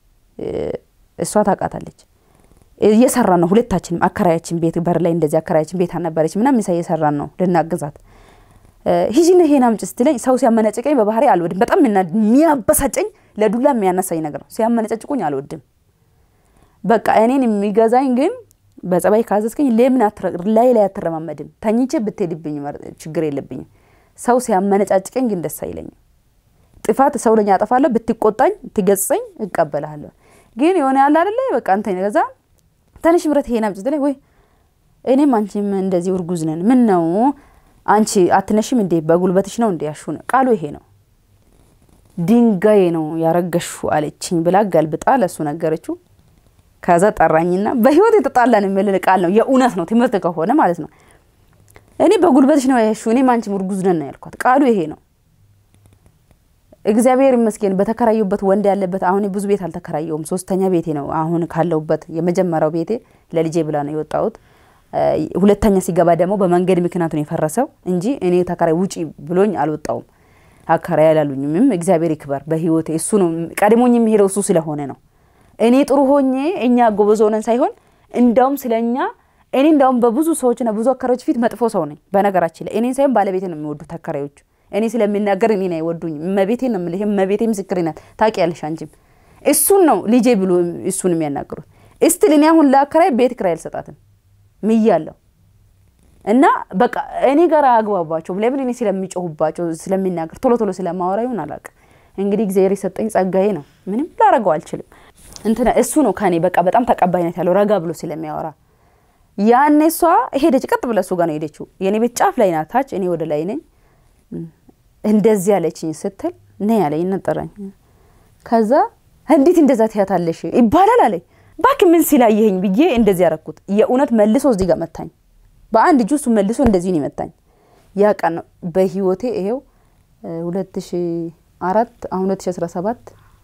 እሷ ታውቃታለች። እየሰራን ነው ሁለታችንም። አከራያችን ቤት በር ላይ እንደዚህ አከራያችን ቤት አልነበረች ምናምን ምሳ እየሰራን ነው ልናግዛት። ሂጂና ይሄን አምጪ ስትለኝ ሰው ሲያመነጭቀኝ በባህሪ አልወድም። በጣም የሚያበሳጨኝ ለዱላ የሚያነሳኝ ነገር ነው። ሲያመነጨጭቁኝ አልወድም። በቃ እኔን የሚገዛኝ ግን በጸባይ ካዘዝከኝ ለምን ላይ ላይ አትረማመድም? ተኝቼ ብትሄድብኝ ችግር የለብኝም። ሰው ሲያመነጫጭቀኝ ግን ደስ አይለኝም። ጥፋት ሰው ለኛ አጠፋለሁ፣ ብትቆጣኝ ትገጽጸኝ እቀበልሃለሁ። ግን የሆነ ያለ አይደለ በቃ አንተ ገዛ ተነሽ ምረት ይሄን አምጪ ስትለኝ ወይ እኔም አንቺም እንደዚህ እርጉዝ ነን ምን ነው አንቺ አትነሽም እንዴ በጉልበትሽ ነው እንዴ ያሹ ቃሉ ይሄ ነው ድንጋይ ነው ያረገሹ አለችኝ ብላ ገልብጣ ለሱ ነገረችው ከዛ ጠራኝና በህይወት የተጣላን የሚል ቃል ነው የእውነት ነው ትምህርት ከሆነ ማለት ነው እኔ በጉልበትሽ ነው ያሹ እኔም አንቺም እርጉዝ ነን ያልኳት ቃሉ ይሄ ነው እግዚአብሔር ይመስገን በተከራዩበት ወንድ ያለበት አሁን ብዙ ቤት አልተከራየውም ሶስተኛ ቤቴ ነው አሁን ካለውበት የመጀመሪያው ቤቴ ለልጄ ብላ ነው የወጣሁት ሁለተኛ ሲገባ ደግሞ በመንገድ ምክንያት ነው የፈረሰው እንጂ እኔ ተከራይ ውጪ ብሎኝ አልወጣውም። አከራይ አላሉኝም። እግዚአብሔር ይክበር በህይወቴ። እሱ ነው ቀድሞኝ የሚሄደው እሱ ስለሆነ ነው። እኔ ጥሩ ሆኜ እኛ ጎበዝ ሆነን ሳይሆን እንዳውም ስለ እኛ እኔ እንዳውም በብዙ ሰዎችና ብዙ አከራዮች ፊት መጥፎ ሰው ነኝ። በነገራችን ላይ እኔን ሳይሆን ባለቤቴ ነው የሚወዱት አከራዮቹ። እኔ ስለሚናገር እኔን አይወዱኝም። እመቤቴ ነው የምልህ። እመቤቴ ምስክሬ ናት። ታውቂያለሽ አንቺም። እሱን ነው ልጄ ብሎ እሱን የሚያናግሩት። እስቲል እኔ አሁን ለአከራይ ቤት ኪራይ አልሰጣትም ምያለሁ እና በቃ እኔ ጋር አግባባቸው ለምን እኔ ስለሚጮሁባቸው ስለሚናገር ቶሎ ቶሎ ስለማወራ ይሁን አላውቅም። እንግዲህ እግዚአብሔር የሰጠኝ ጸጋዬ ነው። ምንም ላረገው አልችልም። እንትና እሱ ነው ከኔ በቃ በጣም ተቀባይነት ያለው ረጋ ብሎ ስለሚያወራ ያኔ እሷ ሄደች፣ ቀጥ ብላ እሱ ጋር ነው ሄደችው። የኔ ቤት ጫፍ ላይ ናት፣ ታች እኔ ወደ ላይ ነኝ። እንደዚህ ያለችኝ ስትል ነ ያለኝ ነጠራኝ። ከዛ እንዴት እንደዛ ትያታለሽ ይባላል አለኝ። ባክ ምን ሲላየኸኝ ብዬ እንደዚህ ያረኩት የእውነት መልሶ እዚህ ጋር መታኝ። በአንድ እጁ እሱ መልሶ እንደዚህ ነው ይመታኝ። ያ ቀን ነው በህይወቴ ይሄው ሁለት ሺ አራት አሁን ሁለት ሺ አስራ ሰባት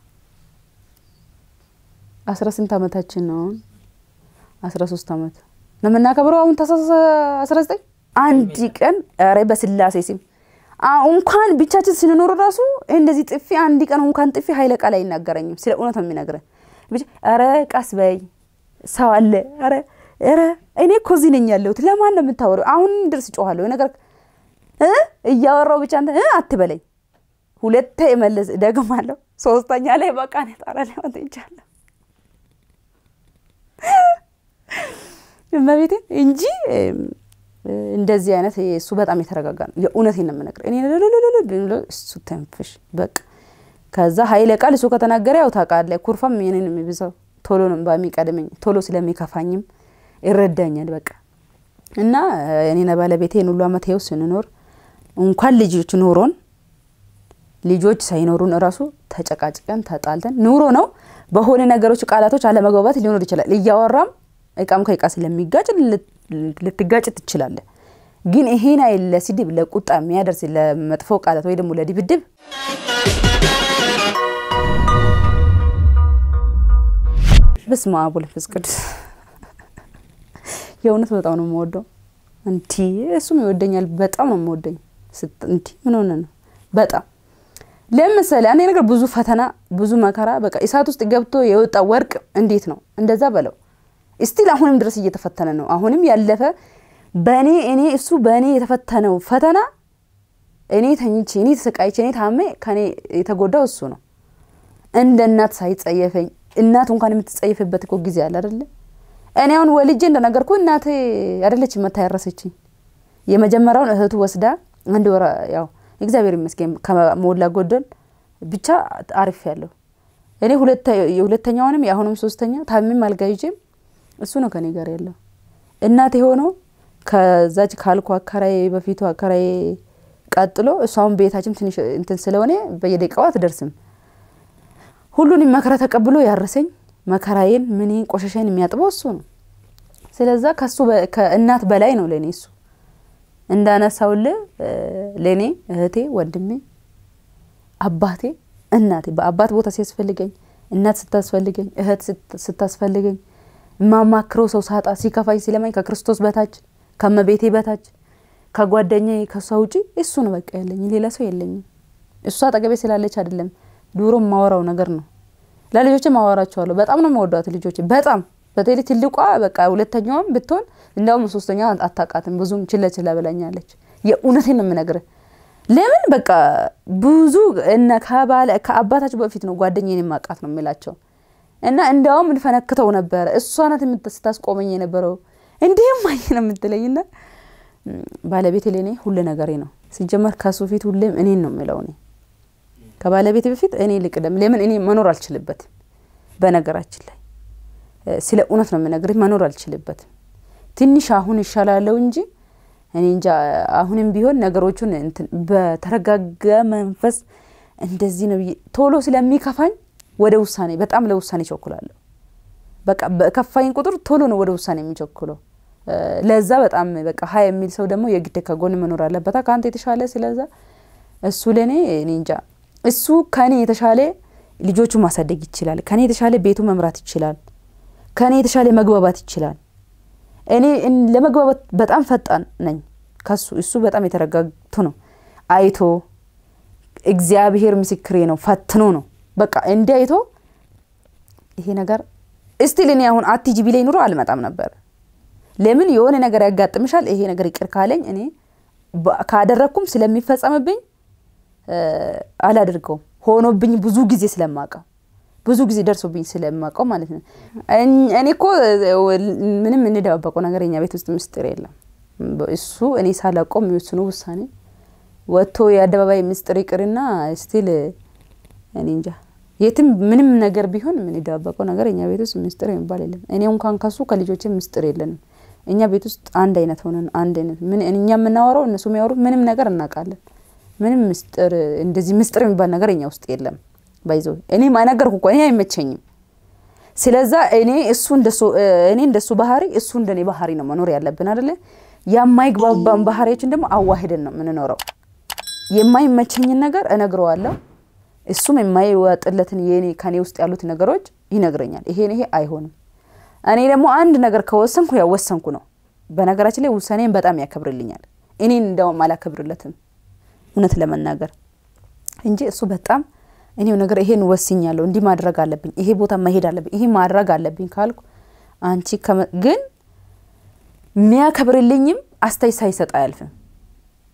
አስራ ስንት አመታችን ነው አሁን? አስራ ሶስት አመት ነው የምናከብረው አሁን ታህሳስ አስራ ዘጠኝ አንድ ቀን ኧረ በስላሴ ስም እንኳን ብቻችን ስንኖር ራሱ እንደዚህ ጥፊ አንድ ቀን እንኳን ጥፊ ሀይለ ቃል አይናገረኝም። ስለ እውነት ነው የሚነግረን። ኧረ ቀስ በይ ሰው አለ። ኧረ ኧረ እኔ እኮ እዚህ ነኝ ያለሁት። ለማን ነው የምታወሪው? አሁን ድረስ ጮኋለሁ ነገር እ እያወራው ብቻ አንተ እ አትበለኝ። ሁለቴ መለስ ደግማለሁ። ሶስተኛ ላይ በቃ እኔ ጣራ ላይ ወጥቻለሁ እመቤቴ እንጂ እንደዚህ አይነት እሱ በጣም የተረጋጋ ነው። የእውነቴን ነው የምነግርህ። እኔ ልልልልል ብሎ እሱ ተንፍሽ በቃ ከዛ ኃይለ ቃል እሱ ከተናገረ ያው ታውቃለህ፣ ኩርፋም የኔን የሚብሰው ቶሎ ነው በሚቀድመኝ ቶሎ ስለሚከፋኝም ይረዳኛል። በቃ እና እኔና ባለቤቴ ይህን ሁሉ አመት ይኸው ስንኖር እንኳን ልጆች ኑሮን ልጆች ሳይኖሩን እራሱ ተጨቃጭቀን ተጣልተን ኑሮ ነው። በሆነ ነገሮች ቃላቶች አለመግባባት ሊኖር ይችላል። እያወራም እቃም ከእቃ ስለሚጋጭ ልትጋጭ ትችላለ። ግን ይሄን አይል ለስድብ ለቁጣ የሚያደርስ ለመጥፎ ቃላት ወይ ደግሞ ለድብድብ በስመ አብ ወመንፈስ ቅዱስ የእውነት በጣም ነው የምወደው። እንቲ እሱም ይወደኛል። በጣም ነው የምወደኝ። እንቲ ምን ሆነ ነው በጣም ለምሳሌ አንድ ነገር ብዙ ፈተና ብዙ መከራ በቃ እሳት ውስጥ ገብቶ የወጣ ወርቅ እንዴት ነው እንደዛ በለው። ስቲል አሁንም ድረስ እየተፈተነ ነው። አሁንም ያለፈ በእኔ እኔ እሱ በእኔ የተፈተነው ፈተና እኔ ተኝቼ እኔ ተሰቃይቼ እኔ ታሜ ከኔ የተጎዳው እሱ ነው። እንደ እናት ሳይጸየፈኝ እናቱ እንኳን የምትጸየፍበት እኮ ጊዜ አለ አይደለ? እኔ አሁን ወልጄ እንደነገርኩ እናቴ አይደለች መታ ያረሰችኝ። የመጀመሪያውን እህቱ ወስዳ አንድ ወራ ያው እግዚአብሔር ይመስገን ከሞላ ጎደል ብቻ አሪፍ ያለው እኔ የሁለተኛውንም የአሁኑም ሶስተኛ ታሚም አልጋ ይዤም እሱ ነው ከኔ ጋር ያለው። እናቴ ሆኖ ከዛች ካልኩ አከራዬ በፊቱ አከራዬ ቀጥሎ እሷውን ቤታችን ትንሽ እንትን ስለሆነ በየደቂቃው አትደርስም። ሁሉንም መከራ ተቀብሎ ያረሰኝ መከራዬን ምን ቆሻሻዬን የሚያጥበው እሱ ነው። ስለዛ ከሱ ከእናት በላይ ነው ለእኔ እሱ እንዳነሳውልህ ለእኔ እህቴ፣ ወንድሜ፣ አባቴ፣ እናቴ በአባት ቦታ ሲያስፈልገኝ እናት ስታስፈልገኝ እህት ስታስፈልገኝ የማማክረው ሰው ሳጣ ሲከፋኝ ሲለማኝ ከክርስቶስ በታች ከመቤቴ በታች ከጓደኛዬ ከሷ ውጪ እሱ ነው በቃ ያለኝ፣ ሌላ ሰው የለኝም። እሷ አጠገቤ ስላለች አይደለም ድሮ የማወራው ነገር ነው። ለልጆች ማወራቸዋለሁ። በጣም ነው መወዷት ልጆች በጣም በተለይ ትልቋ በቃ ሁለተኛዋም ብትሆን እንዲያውም ሶስተኛ አታውቃትም ብዙም ችለ ችለ ብላኛለች። የእውነቴን ነው የምነግርህ። ለምን በቃ ብዙ እነ ከባለ ከአባታቸው በፊት ነው ጓደኛዬን የማውቃት ነው የሚላቸው እና እንዲያውም እንፈነክተው ነበረ። እሷ ናት ስታስቆመኝ የነበረው እንዲህም አይ ነው የምትለኝና ባለቤቴ ለእኔ ሁሉ ነገሬ ነው። ሲጀመር ከሱ ፊት ሁሌም እኔን ነው የሚለው እኔ ከባለቤቴ በፊት እኔ ልቅደም። ለምን እኔ መኖር አልችልበትም። በነገራችን ላይ ስለ እውነት ነው የምነግርህ፣ መኖር አልችልበትም። ትንሽ አሁን ይሻላለው እንጂ እኔ እንጃ። አሁንም ቢሆን ነገሮቹን በተረጋጋ መንፈስ እንደዚህ ነው ቶሎ ስለሚከፋኝ ወደ ውሳኔ በጣም ለውሳኔ ቸኩላለሁ። በቃ በከፋኝ ቁጥር ቶሎ ነው ወደ ውሳኔ የሚቸኩለው። ለዛ በጣም በቃ ሀ የሚል ሰው ደግሞ የግድ ከጎን መኖር አለበታ ከአንተ የተሻለ ስለዛ እሱ ለእኔ እኔ እንጃ እሱ ከኔ የተሻለ ልጆቹ ማሳደግ ይችላል። ከኔ የተሻለ ቤቱ መምራት ይችላል። ከኔ የተሻለ መግባባት ይችላል። እኔ ለመግባባት በጣም ፈጣን ነኝ ከሱ። እሱ በጣም የተረጋግቶ ነው አይቶ እግዚአብሔር ምስክሬ ነው ፈትኖ ነው በቃ እንዲ አይቶ ይሄ ነገር እስቲል እኔ አሁን አትጂ ቢለኝ ኑሮ አልመጣም ነበር። ለምን የሆነ ነገር ያጋጥምሻል፣ ይሄ ነገር ይቅር ካለኝ እኔ ካደረግኩም ስለሚፈጸምብኝ አላደርገውም። ሆኖብኝ ብዙ ጊዜ ስለማውቀው ብዙ ጊዜ ደርሶብኝ ስለማውቀው ማለት ነው። እኔ እኮ ምንም እንደባበቀው ነገር የኛ ቤት ውስጥ ምስጢር የለም። እሱ እኔ ሳላውቀው የሚወስኑ ውሳኔ ወጥቶ የአደባባይ ምስጢር ይቅርና ስቲል እኔ እንጃ የትም ምንም ነገር ቢሆን ምን የደባበቀው ነገር እኛ ቤት ውስጥ ምስጢር የሚባል የለም። እኔ እንኳን ከሱ ከልጆቼ ምስጢር የለንም። እኛ ቤት ውስጥ አንድ አይነት ሆነን አንድ አይነት ምን እኛ የምናወራው እነሱ የሚያወሩት ምንም ነገር እናውቃለን። ምንም ምስጢር እንደዚህ ምስጢር የሚባል ነገር እኛ ውስጥ የለም። ባይዞ እኔ ማነገርኩ እኮ እኔ አይመቸኝም። ስለዛ እኔ እሱ እንደሱ እኔ እንደሱ ባህሪ እሱ እንደኔ ባህሪ ነው መኖር ያለብን አይደለ? የማይግባባን ባህሪዎችን ደግሞ አዋሂደን ነው የምንኖረው። የማይመቸኝን ነገር እነግረዋለሁ። እሱም የማይወጥለትን የኔ ከኔ ውስጥ ያሉት ነገሮች ይነግረኛል። ይሄን ይሄ አይሆንም። እኔ ደግሞ አንድ ነገር ከወሰንኩ ያው ወሰንኩ ነው። በነገራችን ላይ ውሳኔን በጣም ያከብርልኛል። እኔን እንደውም አላከብርለትም እውነት ለመናገር እንጂ እሱ በጣም እኔው ነገር ይሄን ወስኛለሁ፣ እንዲህ ማድረግ አለብኝ፣ ይሄ ቦታ መሄድ አለብኝ፣ ይሄ ማድረግ አለብኝ ካልኩ አንቺ ግን የሚያከብርልኝም አስተያየት ሳይሰጥ አያልፍም።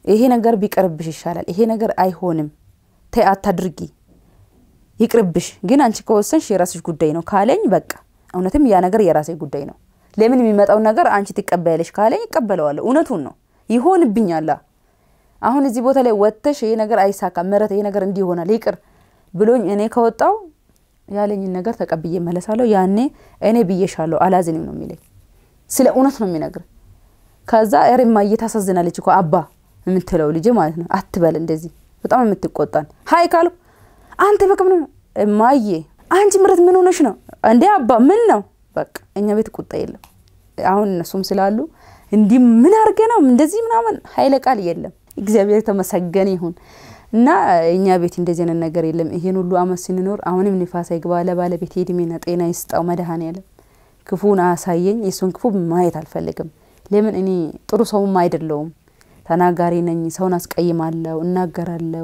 ይሄ ነገር ቢቀርብሽ ይሻላል፣ ይሄ ነገር አይሆንም፣ ተይ አታድርጊ፣ ይቅርብሽ፣ ግን አንቺ ከወሰንሽ የራስሽ ጉዳይ ነው ካለኝ በቃ እውነትም ያ ነገር የራሴ ጉዳይ ነው። ለምን የሚመጣውን ነገር አንቺ ትቀበያለሽ ካለኝ ይቀበለዋለሁ። እውነቱን ነው ይሆንብኛላ። አሁን እዚህ ቦታ ላይ ወጥተሽ ይሄ ነገር አይሳካም፣ ምረት ይሄ ነገር እንዲህ ይሆናል፣ ይቅር ብሎኝ እኔ ከወጣው ያለኝን ነገር ተቀብዬ መለሳለሁ። ያኔ እኔ ብዬሻለሁ አላዝንም ነው የሚለኝ። ስለ እውነት ነው የሚነግር። ከዛ ሬማ እየታሳዝናለች እኮ አባ የምትለው ልጅ ማለት ነው። አትበል እንደዚህ በጣም የምትቆጣን ሀይ ካልኩ አንተ በቃ ምን እማዬ አንቺ ምረት ምን ሆነሽ ነው እንዴ አባ ምን ነው በቃ እኛ ቤት ቁጣ የለም። አሁን እነሱም ስላሉ እንዲህ ምን አድርገ ነው እንደዚህ ምናምን ኃይለ ቃል የለም። እግዚአብሔር የተመሰገነ ይሁን እና እኛ ቤት እንደዚህ አይነት ነገር የለም። ይሄን ሁሉ አመት ስንኖር አሁንም ንፋስ አይግባ ለባለቤት እድሜና ጤና ይስጣው መድኃኔዓለም። ክፉን አያሳየኝ። የሱን ክፉ ማየት አልፈልግም። ለምን እኔ ጥሩ ሰውም አይደለውም። ተናጋሪ ነኝ። ሰውን አስቀይማለሁ፣ እናገራለሁ።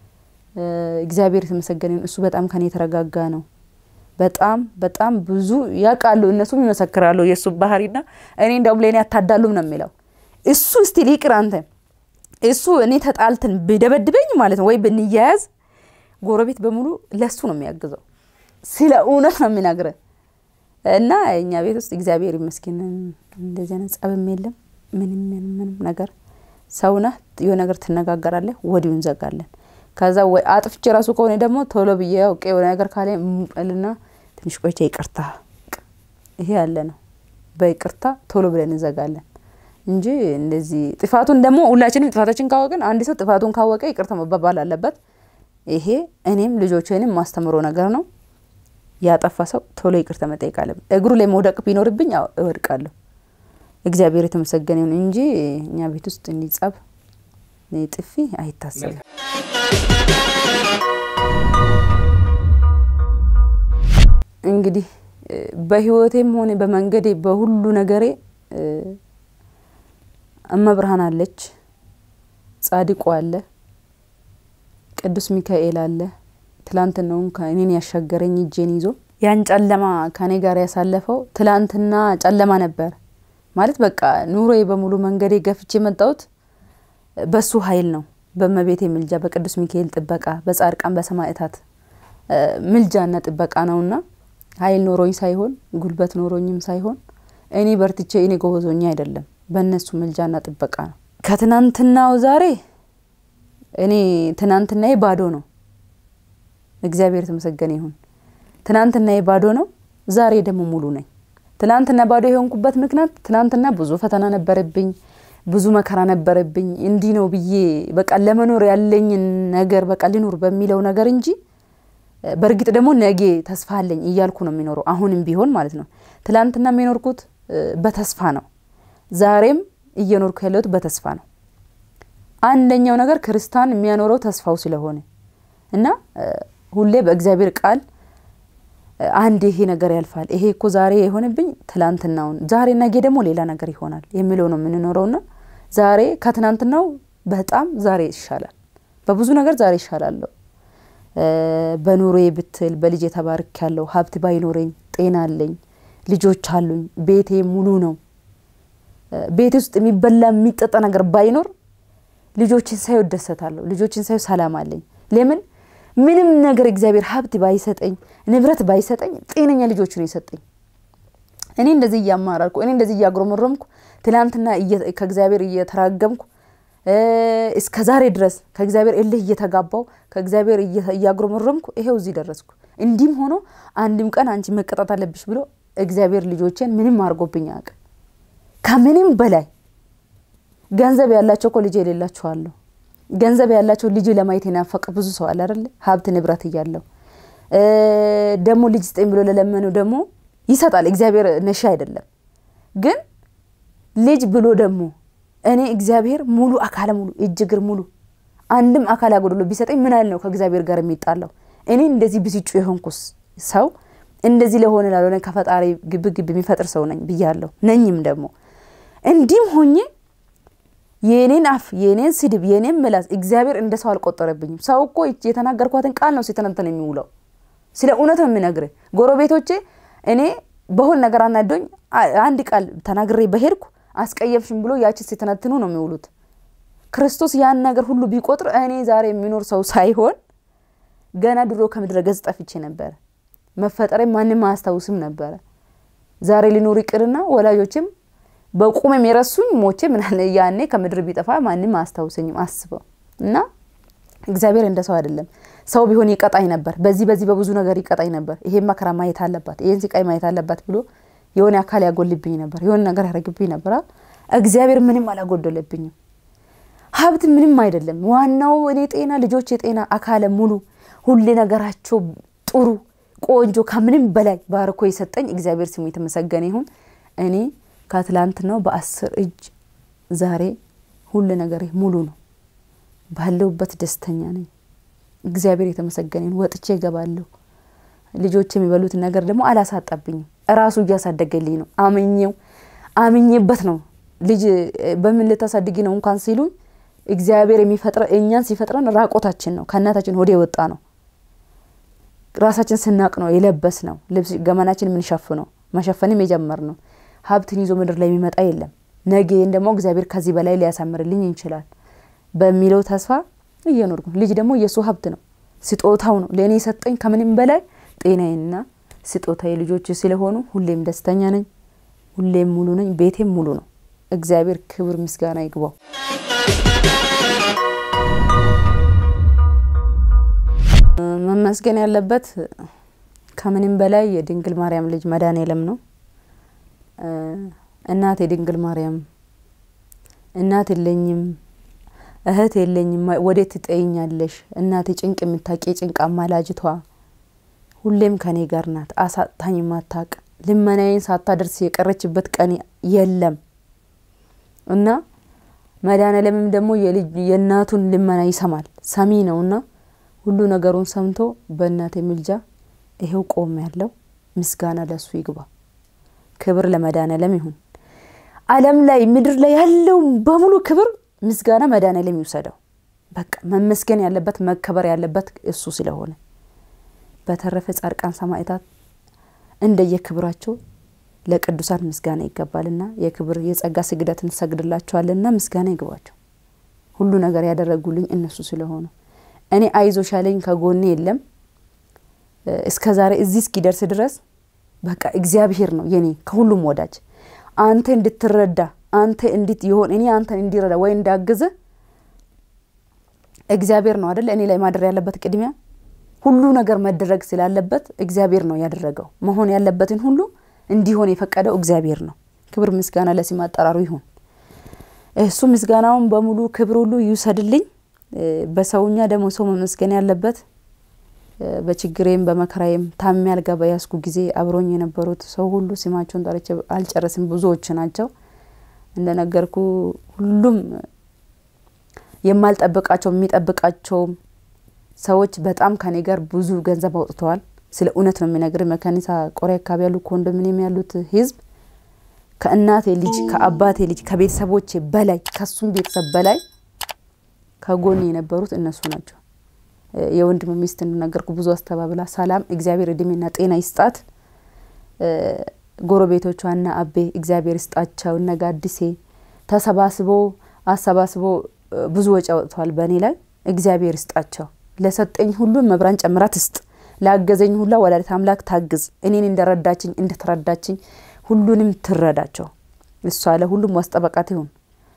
እግዚአብሔር የተመሰገነ ይሁን። እሱ በጣም ከኔ የተረጋጋ ነው። በጣም በጣም ብዙ ያውቃሉ፣ እነሱም ይመሰክራሉ የእሱ ባህሪና እኔ እንደውም ለእኔ አታዳሉም ነው የሚለው እሱ እስቲ ሊቅር አንተ እሱ እኔ ተጣልትን ብደበድበኝ ማለት ነው ወይ ብንያያዝ ጎረቤት በሙሉ ለሱ ነው የሚያግዘው። ስለ እውነት ነው የሚነግረን እና እኛ ቤት ውስጥ እግዚአብሔር ይመስገን እንደዚህ አይነት ጸብም የለም። ምንም ምንም ምንም ነገር ሰውነህ የሆነ ነገር ትነጋገራለህ፣ ወዲሁ እንዘጋለን። ከዛ ወይ አጥፍቼ ራሱ ከሆነ ደግሞ ቶሎ ብዬ አውቄ የሆነ ነገር ካለ ልና ትንሽ ቆይቼ ይቅርታ፣ ይሄ ያለ ነው። በይቅርታ ቶሎ ብለን እንዘጋለን እንጂ እንደዚህ ጥፋቱን ደግሞ ሁላችንም ጥፋታችን ካወቅን አንድ ሰው ጥፋቱን ካወቀ ይቅርታ መባባል አለበት። ይሄ እኔም ልጆችንም ማስተምሮ ነገር ነው። ያጠፋ ሰው ቶሎ ይቅርታ መጠየቅ አለብን። እግሩ ላይ መውደቅ ቢኖርብኝ እወድቃለሁ። እግዚአብሔር የተመሰገነ ይሁን እንጂ እኛ ቤት ውስጥ እንዲጸብ ጥፊ አይታሰብም። እንግዲህ በህይወቴም ሆነ በመንገዴ በሁሉ ነገሬ እመብርሃን አለች፣ ጻድቁ አለ፣ ቅዱስ ሚካኤል አለ። ትላንትናውን እኔን ያሻገረኝ እጄን ይዞ ያን ጨለማ ከኔ ጋር ያሳለፈው ትላንትና ጨለማ ነበር ማለት በቃ ኑሮዬ በሙሉ መንገዴ ገፍቼ የመጣሁት በሱ ኃይል ነው። በእመቤቴ ምልጃ፣ በቅዱስ ሚካኤል ጥበቃ፣ በጻድቃን በሰማዕታት ምልጃና ጥበቃ ነውና ኃይል ኖሮኝ ሳይሆን ጉልበት ኖሮኝም ሳይሆን እኔ በርትቼ እኔ ጎበዞኛ አይደለም በእነሱ ምልጃና ጥበቃ ነው። ከትናንትናው ዛሬ እኔ ትናንትናዬ ባዶ ነው። እግዚአብሔር የተመሰገነ ይሁን። ትናንትናዬ ባዶ ነው፣ ዛሬ ደግሞ ሙሉ ነኝ። ትናንትና ባዶ የሆንኩበት ምክንያት ትናንትና ብዙ ፈተና ነበረብኝ፣ ብዙ መከራ ነበረብኝ። እንዲህ ነው ብዬ በቃ ለመኖር ያለኝን ነገር በቃ ልኖር በሚለው ነገር እንጂ በእርግጥ ደግሞ ነገ ተስፋ አለኝ እያልኩ ነው የሚኖረው። አሁንም ቢሆን ማለት ነው። ትላንትና የሚኖርኩት በተስፋ ነው። ዛሬም እየኖርኩ ያለሁት በተስፋ ነው። አንደኛው ነገር ክርስቲያን የሚያኖረው ተስፋው ስለሆነ እና ሁሌ በእግዚአብሔር ቃል አንድ ይሄ ነገር ያልፋል፣ ይሄ እኮ ዛሬ የሆነብኝ ትላንትናውን፣ ዛሬ ነገ ደግሞ ሌላ ነገር ይሆናል የሚለው ነው የምንኖረውና ዛሬ ከትናንትናው በጣም ዛሬ ይሻላል። በብዙ ነገር ዛሬ ይሻላለሁ። በኑሮዬ ብትል በልጅ የተባርክ ያለው ሀብት ባይኖረኝ ጤና አለኝ፣ ልጆች አሉኝ፣ ቤቴ ሙሉ ነው። ቤት ውስጥ የሚበላ የሚጠጣ ነገር ባይኖር ልጆችን ሳየው እደሰታለሁ። ልጆችን ሳየው ሰላም አለኝ። ለምን ምንም ነገር እግዚአብሔር ሀብት ባይሰጠኝ ንብረት ባይሰጠኝ ጤነኛ ልጆች ነው የሰጠኝ። እኔ እንደዚህ እያማራርኩ እኔ እንደዚህ እያጉረመረምኩ ትናንትና ከእግዚአብሔር እየተራገምኩ እስከ ዛሬ ድረስ ከእግዚአብሔር እልህ እየተጋባው ከእግዚአብሔር እያጉረመረምኩ ይሄው እዚህ ደረስኩ። እንዲህም ሆኖ አንድም ቀን አንቺ መቀጣት አለብሽ ብሎ እግዚአብሔር ልጆቼን ምንም አድርጎብኝ አያውቅም። ከምንም በላይ ገንዘብ ያላቸው እኮ ልጅ የሌላቸው አሉ። ገንዘብ ያላቸው ልጅ ለማየት የናፈቀ ብዙ ሰው አለ አይደለ? ሀብት ንብረት እያለው ደግሞ ልጅ ስጠኝ ብሎ ለለመነው ደግሞ ይሰጣል። እግዚአብሔር ነሺ አይደለም። ግን ልጅ ብሎ ደግሞ እኔ እግዚአብሔር ሙሉ አካለ ሙሉ እጅ እግር ሙሉ አንድም አካል አጎድሎ ቢሰጠኝ ምን ያህል ነው ከእግዚአብሔር ጋር የሚጣላው? እኔ እንደዚህ ብስጩ የሆንኩስ ሰው እንደዚህ ለሆነ ላልሆነ ከፈጣሪ ግብ ግብ የሚፈጥር ሰው ነኝ ብያለሁ። ነኝም ደግሞ እንዲህም ሆኜ የኔን አፍ የኔን ስድብ የኔን ምላስ እግዚአብሔር እንደ ሰው አልቆጠረብኝም። ሰው እኮ የተናገርኳትን ቃል ነው ሲተነተን የሚውለው። ስለ እውነት ነው የምነግርህ። ጎረቤቶቼ እኔ በሆን ነገር አናዶኝ አንድ ቃል ተናግሬ በሄድኩ አስቀየምሽም ብሎ ያችን ሲተነትኑ ነው የሚውሉት። ክርስቶስ ያን ነገር ሁሉ ቢቆጥር እኔ ዛሬ የሚኖር ሰው ሳይሆን ገና ድሮ ከምድረ ገጽ ጠፍቼ ነበረ። መፈጠሬ ማንም አያስታውስም ነበረ። ዛሬ ሊኖር ይቅርና ወላጆችም በቁሜም የረሱኝ ሞቼ ምናለ ያኔ ከምድር ቢጠፋ ማንም አያስታውሰኝም። አስበው እና እግዚአብሔር እንደ ሰው አይደለም። ሰው ቢሆን ይቀጣኝ ነበር፣ በዚህ በዚህ በብዙ ነገር ይቀጣኝ ነበር። ይሄን መከራ ማየት አለባት፣ ይሄን ስቃይ ማየት አለባት ብሎ የሆነ አካል ያጎልብኝ ነበር፣ የሆነ ነገር ያደርግብኝ ነበር። እግዚአብሔር ምንም አላጎደለብኝም። ሀብት ምንም አይደለም። ዋናው እኔ ጤና፣ ልጆች የጤና አካለ ሙሉ፣ ሁሌ ነገራቸው ጥሩ ቆንጆ፣ ከምንም በላይ ባርኮ የሰጠኝ እግዚአብሔር ስሙ የተመሰገነ ይሁን። እኔ ከትላንትናው በአስር እጅ ዛሬ ሁሉ ነገር ሙሉ ነው። ባለሁበት ደስተኛ ነኝ። እግዚአብሔር የተመሰገነ ይሁን። ወጥቼ እገባለሁ። ልጆች የሚበሉት ነገር ደግሞ አላሳጣብኝም። እራሱ እያሳደገልኝ ነው። አምኜው አምኜበት ነው። ልጅ በምን ልታሳድጊ ነው እንኳን ሲሉኝ እግዚአብሔር የሚፈጥረ እኛን ሲፈጥረን ራቆታችን ነው ከእናታችን ወደ የወጣ ነው። ራሳችን ስናቅ ነው የለበስ ነው ልብስ ገመናችን የምንሸፍነው መሸፈንም የጀመር ነው። ሀብትን ይዞ ምድር ላይ የሚመጣ የለም። ነገን ደግሞ እግዚአብሔር ከዚህ በላይ ሊያሳምርልኝ ይችላል በሚለው ተስፋ እየኖርኩ ልጅ ደግሞ የእሱ ሀብት ነው፣ ስጦታው ነው ለእኔ የሰጠኝ ከምንም በላይ ጤናዬና ስጦታዬ ልጆች ስለሆኑ ሁሌም ደስተኛ ነኝ፣ ሁሌም ሙሉ ነኝ፣ ቤቴም ሙሉ ነው። እግዚአብሔር ክብር ምስጋና ይግባው። መመስገን ያለበት ከምንም በላይ የድንግል ማርያም ልጅ መድኃኔዓለም ነው። እናት የድንግል ማርያም እናት የለኝም እህት የለኝም ወዴት ትጠይኛለሽ? እናቴ ጭንቅ የምታቂ ጭንቅ አማላጅቷ ሁሌም ከኔ ጋር ናት። አሳጥታኝ ማታቅ ልመናዬን ሳታደርስ የቀረችበት ቀን የለም እና መድኃኔዓለምም ደግሞ የእናቱን ልመና ይሰማል፣ ሰሚ ነውና ሁሉ ነገሩን ሰምቶ በእናቴ ምልጃ ይሄው ቆም ያለው ምስጋና ለሱ ይግባ። ክብር ለመድኃኔዓለም ይሁን። ዓለም ላይ ምድር ላይ ያለው በሙሉ ክብር ምስጋና መድኃኔዓለም ይውሰደው። በቃ መመስገን ያለበት መከበር ያለበት እሱ ስለሆነ፣ በተረፈ ጻድቃን ሰማዕታት እንደየክብራቸው ለቅዱሳን ምስጋና ይገባልና የክብር የጸጋ ስግደት እንሰግድላቸዋልና ምስጋና ይግባቸው። ሁሉ ነገር ያደረጉልኝ እነሱ ስለሆኑ እኔ አይዞሽ ያለኝ ከጎኔ የለም። እስከ ዛሬ እዚህ እስኪደርስ ድረስ በቃ እግዚአብሔር ነው የኔ ከሁሉም ወዳጅ። አንተ እንድትረዳ አንተ እንዲት ይሆን እኔ አንተን እንዲረዳ ወይ እንዳግዝ እግዚአብሔር ነው አደለ እኔ ላይ ማደር ያለበት ቅድሚያ ሁሉ ነገር መደረግ ስላለበት እግዚአብሔር ነው ያደረገው። መሆን ያለበትን ሁሉ እንዲሆን የፈቀደው እግዚአብሔር ነው። ክብር ምስጋና ለስም አጠራሩ ይሁን። እሱ ምስጋናውን በሙሉ ክብር ሁሉ ይውሰድልኝ። በሰውኛ ደግሞ ሰው መመስገን ያለበት በችግሬም በመከራዬም ታሜ አልጋ በያዝኩ ጊዜ አብሮኝ የነበሩት ሰው ሁሉ ስማቸውን ጠርቼ አልጨረስም፣ ብዙዎች ናቸው። እንደነገርኩ ሁሉም የማልጠብቃቸው የሚጠብቃቸውም ሰዎች በጣም ከኔ ጋር ብዙ ገንዘብ አውጥተዋል። ስለ እውነት ነው የሚነግር። መካኒሳ ቆሬ አካባቢ ያሉ ኮንዶሚኒየም ያሉት ህዝብ ከእናቴ ልጅ ከአባቴ ልጅ ከቤተሰቦቼ በላይ ከሱም ቤተሰብ በላይ ከጎን የነበሩት እነሱ ናቸው። የወንድም ሚስት እንደነገርኩ ብዙ አስተባብላ ሰላም እግዚአብሔር እድሜና ጤና ይስጣት። ጎረቤቶቿና አቤ እግዚአብሔር ይስጣቸው። እነ ጋድሴ ተሰባስቦ አሰባስቦ ብዙ ወጪ አውጥተዋል በእኔ ላይ እግዚአብሔር ይስጣቸው። ለሰጠኝ ሁሉ መብራን ጨምራ ትስጥ። ላገዘኝ ሁላ ወላዲተ አምላክ ታግዝ። እኔን እንደረዳችኝ እንደተረዳችኝ ሁሉንም ትረዳቸው። እሷ ለሁሉም ዋስጠበቃት ይሁን።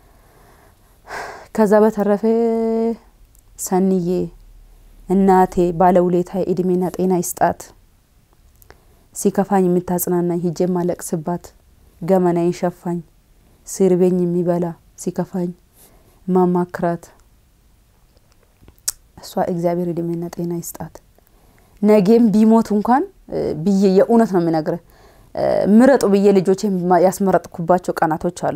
ከዛ በተረፈ ሰንዬ እናቴ ባለውለታ እድሜና ጤና ይስጣት። ሲከፋኝ የምታጽናናኝ ሂጄ ማለቅስባት ገመናዬን ሸፋኝ ሲርቤኝ የሚበላ ሲከፋኝ ማማክራት እሷ እግዚአብሔር እድሜና ጤና ይስጣት። ነገም ቢሞት እንኳን ብዬ የእውነት ነው የምነግርህ ምረጡ ብዬ ልጆቼ ያስመረጥኩባቸው ቀናቶች አሉ።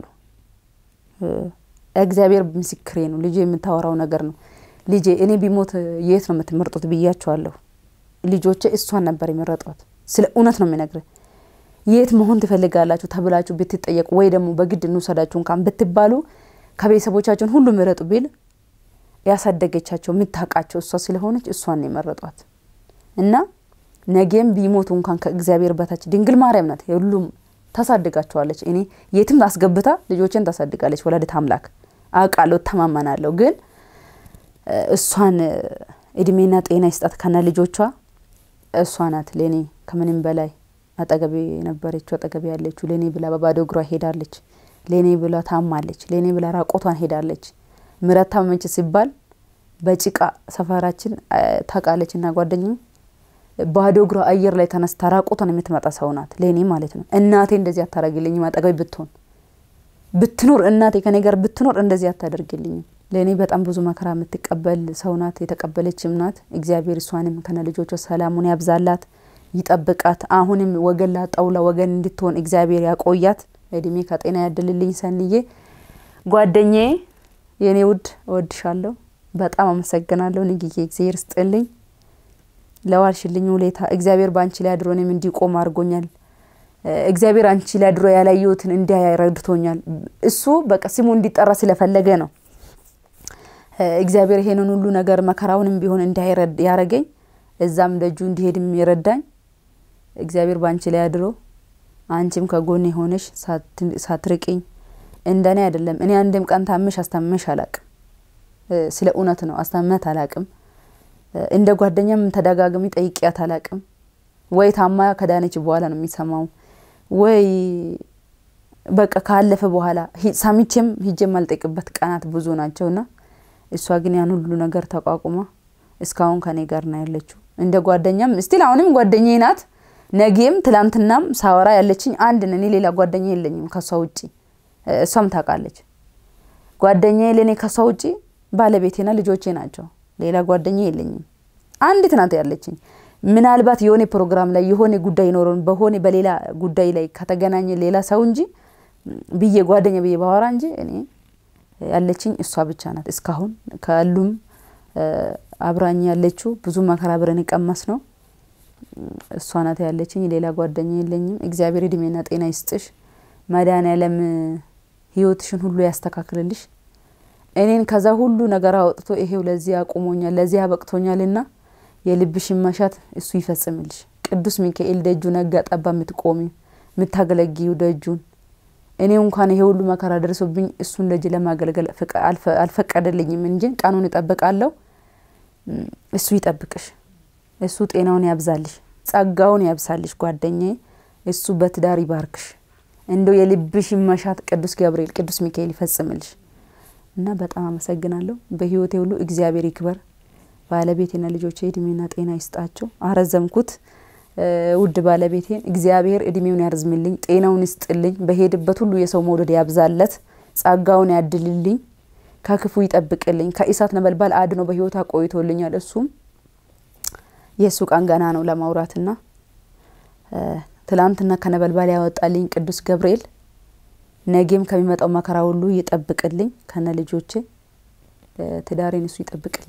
እግዚአብሔር ምስክሬ ነው። ልጄ የምታወራው ነገር ነው። ልጄ እኔ ቢሞት የት ነው የምትመርጡት ብያቸዋለሁ። ልጆቼ እሷን ነበር የመረጧት። ስለ እውነት ነው የምነግርህ። የት መሆን ትፈልጋላችሁ ተብላችሁ ብትጠየቁ ወይ ደግሞ በግድ እንውሰዳችሁ እንኳን ብትባሉ ከቤተሰቦቻቸውን ሁሉ ምረጡ ቢል ያሳደገቻቸው የምታውቃቸው እሷ ስለሆነች እሷን ነው የመረጧት እና ነገም ቢሞቱ እንኳን ከእግዚአብሔር በታች ድንግል ማርያም ናት ሁሉም ታሳድጋቸዋለች። እኔ የትም አስገብታ ልጆችን ታሳድጋለች ወላዲተ አምላክ አውቃለሁ፣ እተማመናለሁ። ግን እሷን እድሜና ጤና ይስጣት ከነ ልጆቿ። እሷ ናት ለእኔ ከምንም በላይ አጠገቤ የነበረችው አጠገቤ ያለችው። ለእኔ ብላ በባዶ እግሯ ሄዳለች። ለእኔ ብላ ታማለች። ለእኔ ብላ ራቆቷን ሄዳለች። ምረት ታመመች ሲባል በጭቃ ሰፈራችን ታውቃለች እና ጓደኛ ባዶ እግሯ አየር ላይ ተነስታ ራቆቷን የምትመጣ ሰው ናት ለእኔ ማለት ነው። እናቴ እንደዚህ አታደርግልኝም። አጠገቤ ብትሆን ብትኖር እናቴ ከኔ ጋር ብትኖር እንደዚህ አታደርግልኝም። ለእኔ በጣም ብዙ መከራ የምትቀበል ሰው ናት፣ የተቀበለችም ናት። እግዚአብሔር እሷንም ከነ ልጆቿ ሰላሙን ያብዛላት፣ ይጠብቃት። አሁንም ወገን ላጣውላ ወገን እንድትሆን እግዚአብሔር ያቆያት፣ እድሜ ከጤና ያድልልኝ። ሰንዬ ጓደኛዬ፣ የእኔ ውድ እወድሻለሁ፣ በጣም አመሰግናለሁ። ንግዬ እግዚአብሔር ስጥልኝ ለዋልሽልኝ ውለታ እግዚአብሔር በአንቺ ላይ አድሮ እኔም እንዲቆም አድርጎኛል። እግዚአብሔር አንቺ ላይ አድሮ ያላየሁትን እንዲያ ረድቶኛል። እሱ በቃ ስሙ እንዲጠራ ስለፈለገ ነው። እግዚአብሔር ይሄንን ሁሉ ነገር መከራውንም ቢሆን እንዲያ ያረገኝ እዛም ደጁ እንዲሄድም የረዳኝ እግዚአብሔር በአንቺ ላይ አድሮ አንቺም ከጎን የሆነሽ ሳትርቅኝ እንደኔ አይደለም። እኔ አንድም ቀን ታምሽ አስታመሽ አላቅም። ስለ እውነት ነው አስታመት አላቅም። እንደ ጓደኛም ተደጋግሚ ጠይቂያት አላቅም። ወይ ታማ ከዳነች በኋላ ነው የሚሰማው፣ ወይ በቃ ካለፈ በኋላ ሰምቼም ሂጄም አልጠይቅበት ቀናት ብዙ ናቸውና እሷ ግን ያን ሁሉ ነገር ተቋቁማ እስካሁን ከኔ ጋር ነው ያለችው። እንደ ጓደኛም ስቲል አሁንም ጓደኛዬ ናት። ነጌም ትላንትናም ሳወራ ያለችኝ አንድ ነን። እኔ ሌላ ጓደኛ የለኝም ከሷ ውጪ። እሷም ታውቃለች። ጓደኛዬ ለእኔ ከሷ ውጪ ባለቤቴና ልጆቼ ናቸው። ሌላ ጓደኛ የለኝም። አንዲት ናት ያለችኝ። ምናልባት የሆነ ፕሮግራም ላይ የሆነ ጉዳይ ኖሮን በሆነ በሌላ ጉዳይ ላይ ከተገናኘ ሌላ ሰው እንጂ ብዬ ጓደኛ ብዬ ባወራ እንጂ እኔ ያለችኝ እሷ ብቻ ናት። እስካሁን ከሉም አብራኝ ያለችው ብዙ መከራ አብረን የቀመስ ነው እሷ ናት ያለችኝ። ሌላ ጓደኛ የለኝም። እግዚአብሔር እድሜና ጤና ይስጥሽ። መድኃኔዓለም ህይወትሽን ሁሉ ያስተካክልልሽ። እኔን ከዛ ሁሉ ነገር አውጥቶ ይሄው ለዚህ አቁሞኛል፣ ለዚህ አበቅቶኛልና የልብሽን መሻት እሱ ይፈጽምልሽ። ቅዱስ ሚካኤል ደጁ ነጋ ጠባ የምትቆሚ የምታገለጊው ደጁን እኔ እንኳን ይሄ ሁሉ መከራ ደርሶብኝ እሱን ደጅ ለማገልገል አልፈቀደልኝም እንጂ ቀኑን እጠብቃለሁ። እሱ ይጠብቅሽ፣ እሱ ጤናውን ያብዛልሽ፣ ጸጋውን ያብሳልሽ። ጓደኛዬ እሱ በትዳር ይባርክሽ። እንደው የልብሽን መሻት ቅዱስ ገብርኤል ቅዱስ ሚካኤል ይፈጽምልሽ። እና በጣም አመሰግናለሁ። በህይወቴ ሁሉ እግዚአብሔር ይክበር። ባለቤቴና ልጆቼ እድሜና ጤና ይስጣቸው። አረዘምኩት። ውድ ባለቤቴን እግዚአብሔር እድሜውን ያርዝምልኝ፣ ጤናውን ይስጥልኝ። በሄድበት ሁሉ የሰው መውደድ ያብዛለት፣ ጸጋውን ያድልልኝ፣ ከክፉ ይጠብቅልኝ፣ ከእሳት ነበልባል አድኖ በህይወት አቆይቶልኛል። እሱም የእሱ ቀን ገና ነው ለማውራትና ትላንትና ከነበልባል ያወጣልኝ ቅዱስ ገብርኤል ነገም ከሚመጣው መከራ ሁሉ ይጠብቅልኝ። ከነ ልጆቼ ትዳሬን እሱ ይጠብቅልኝ።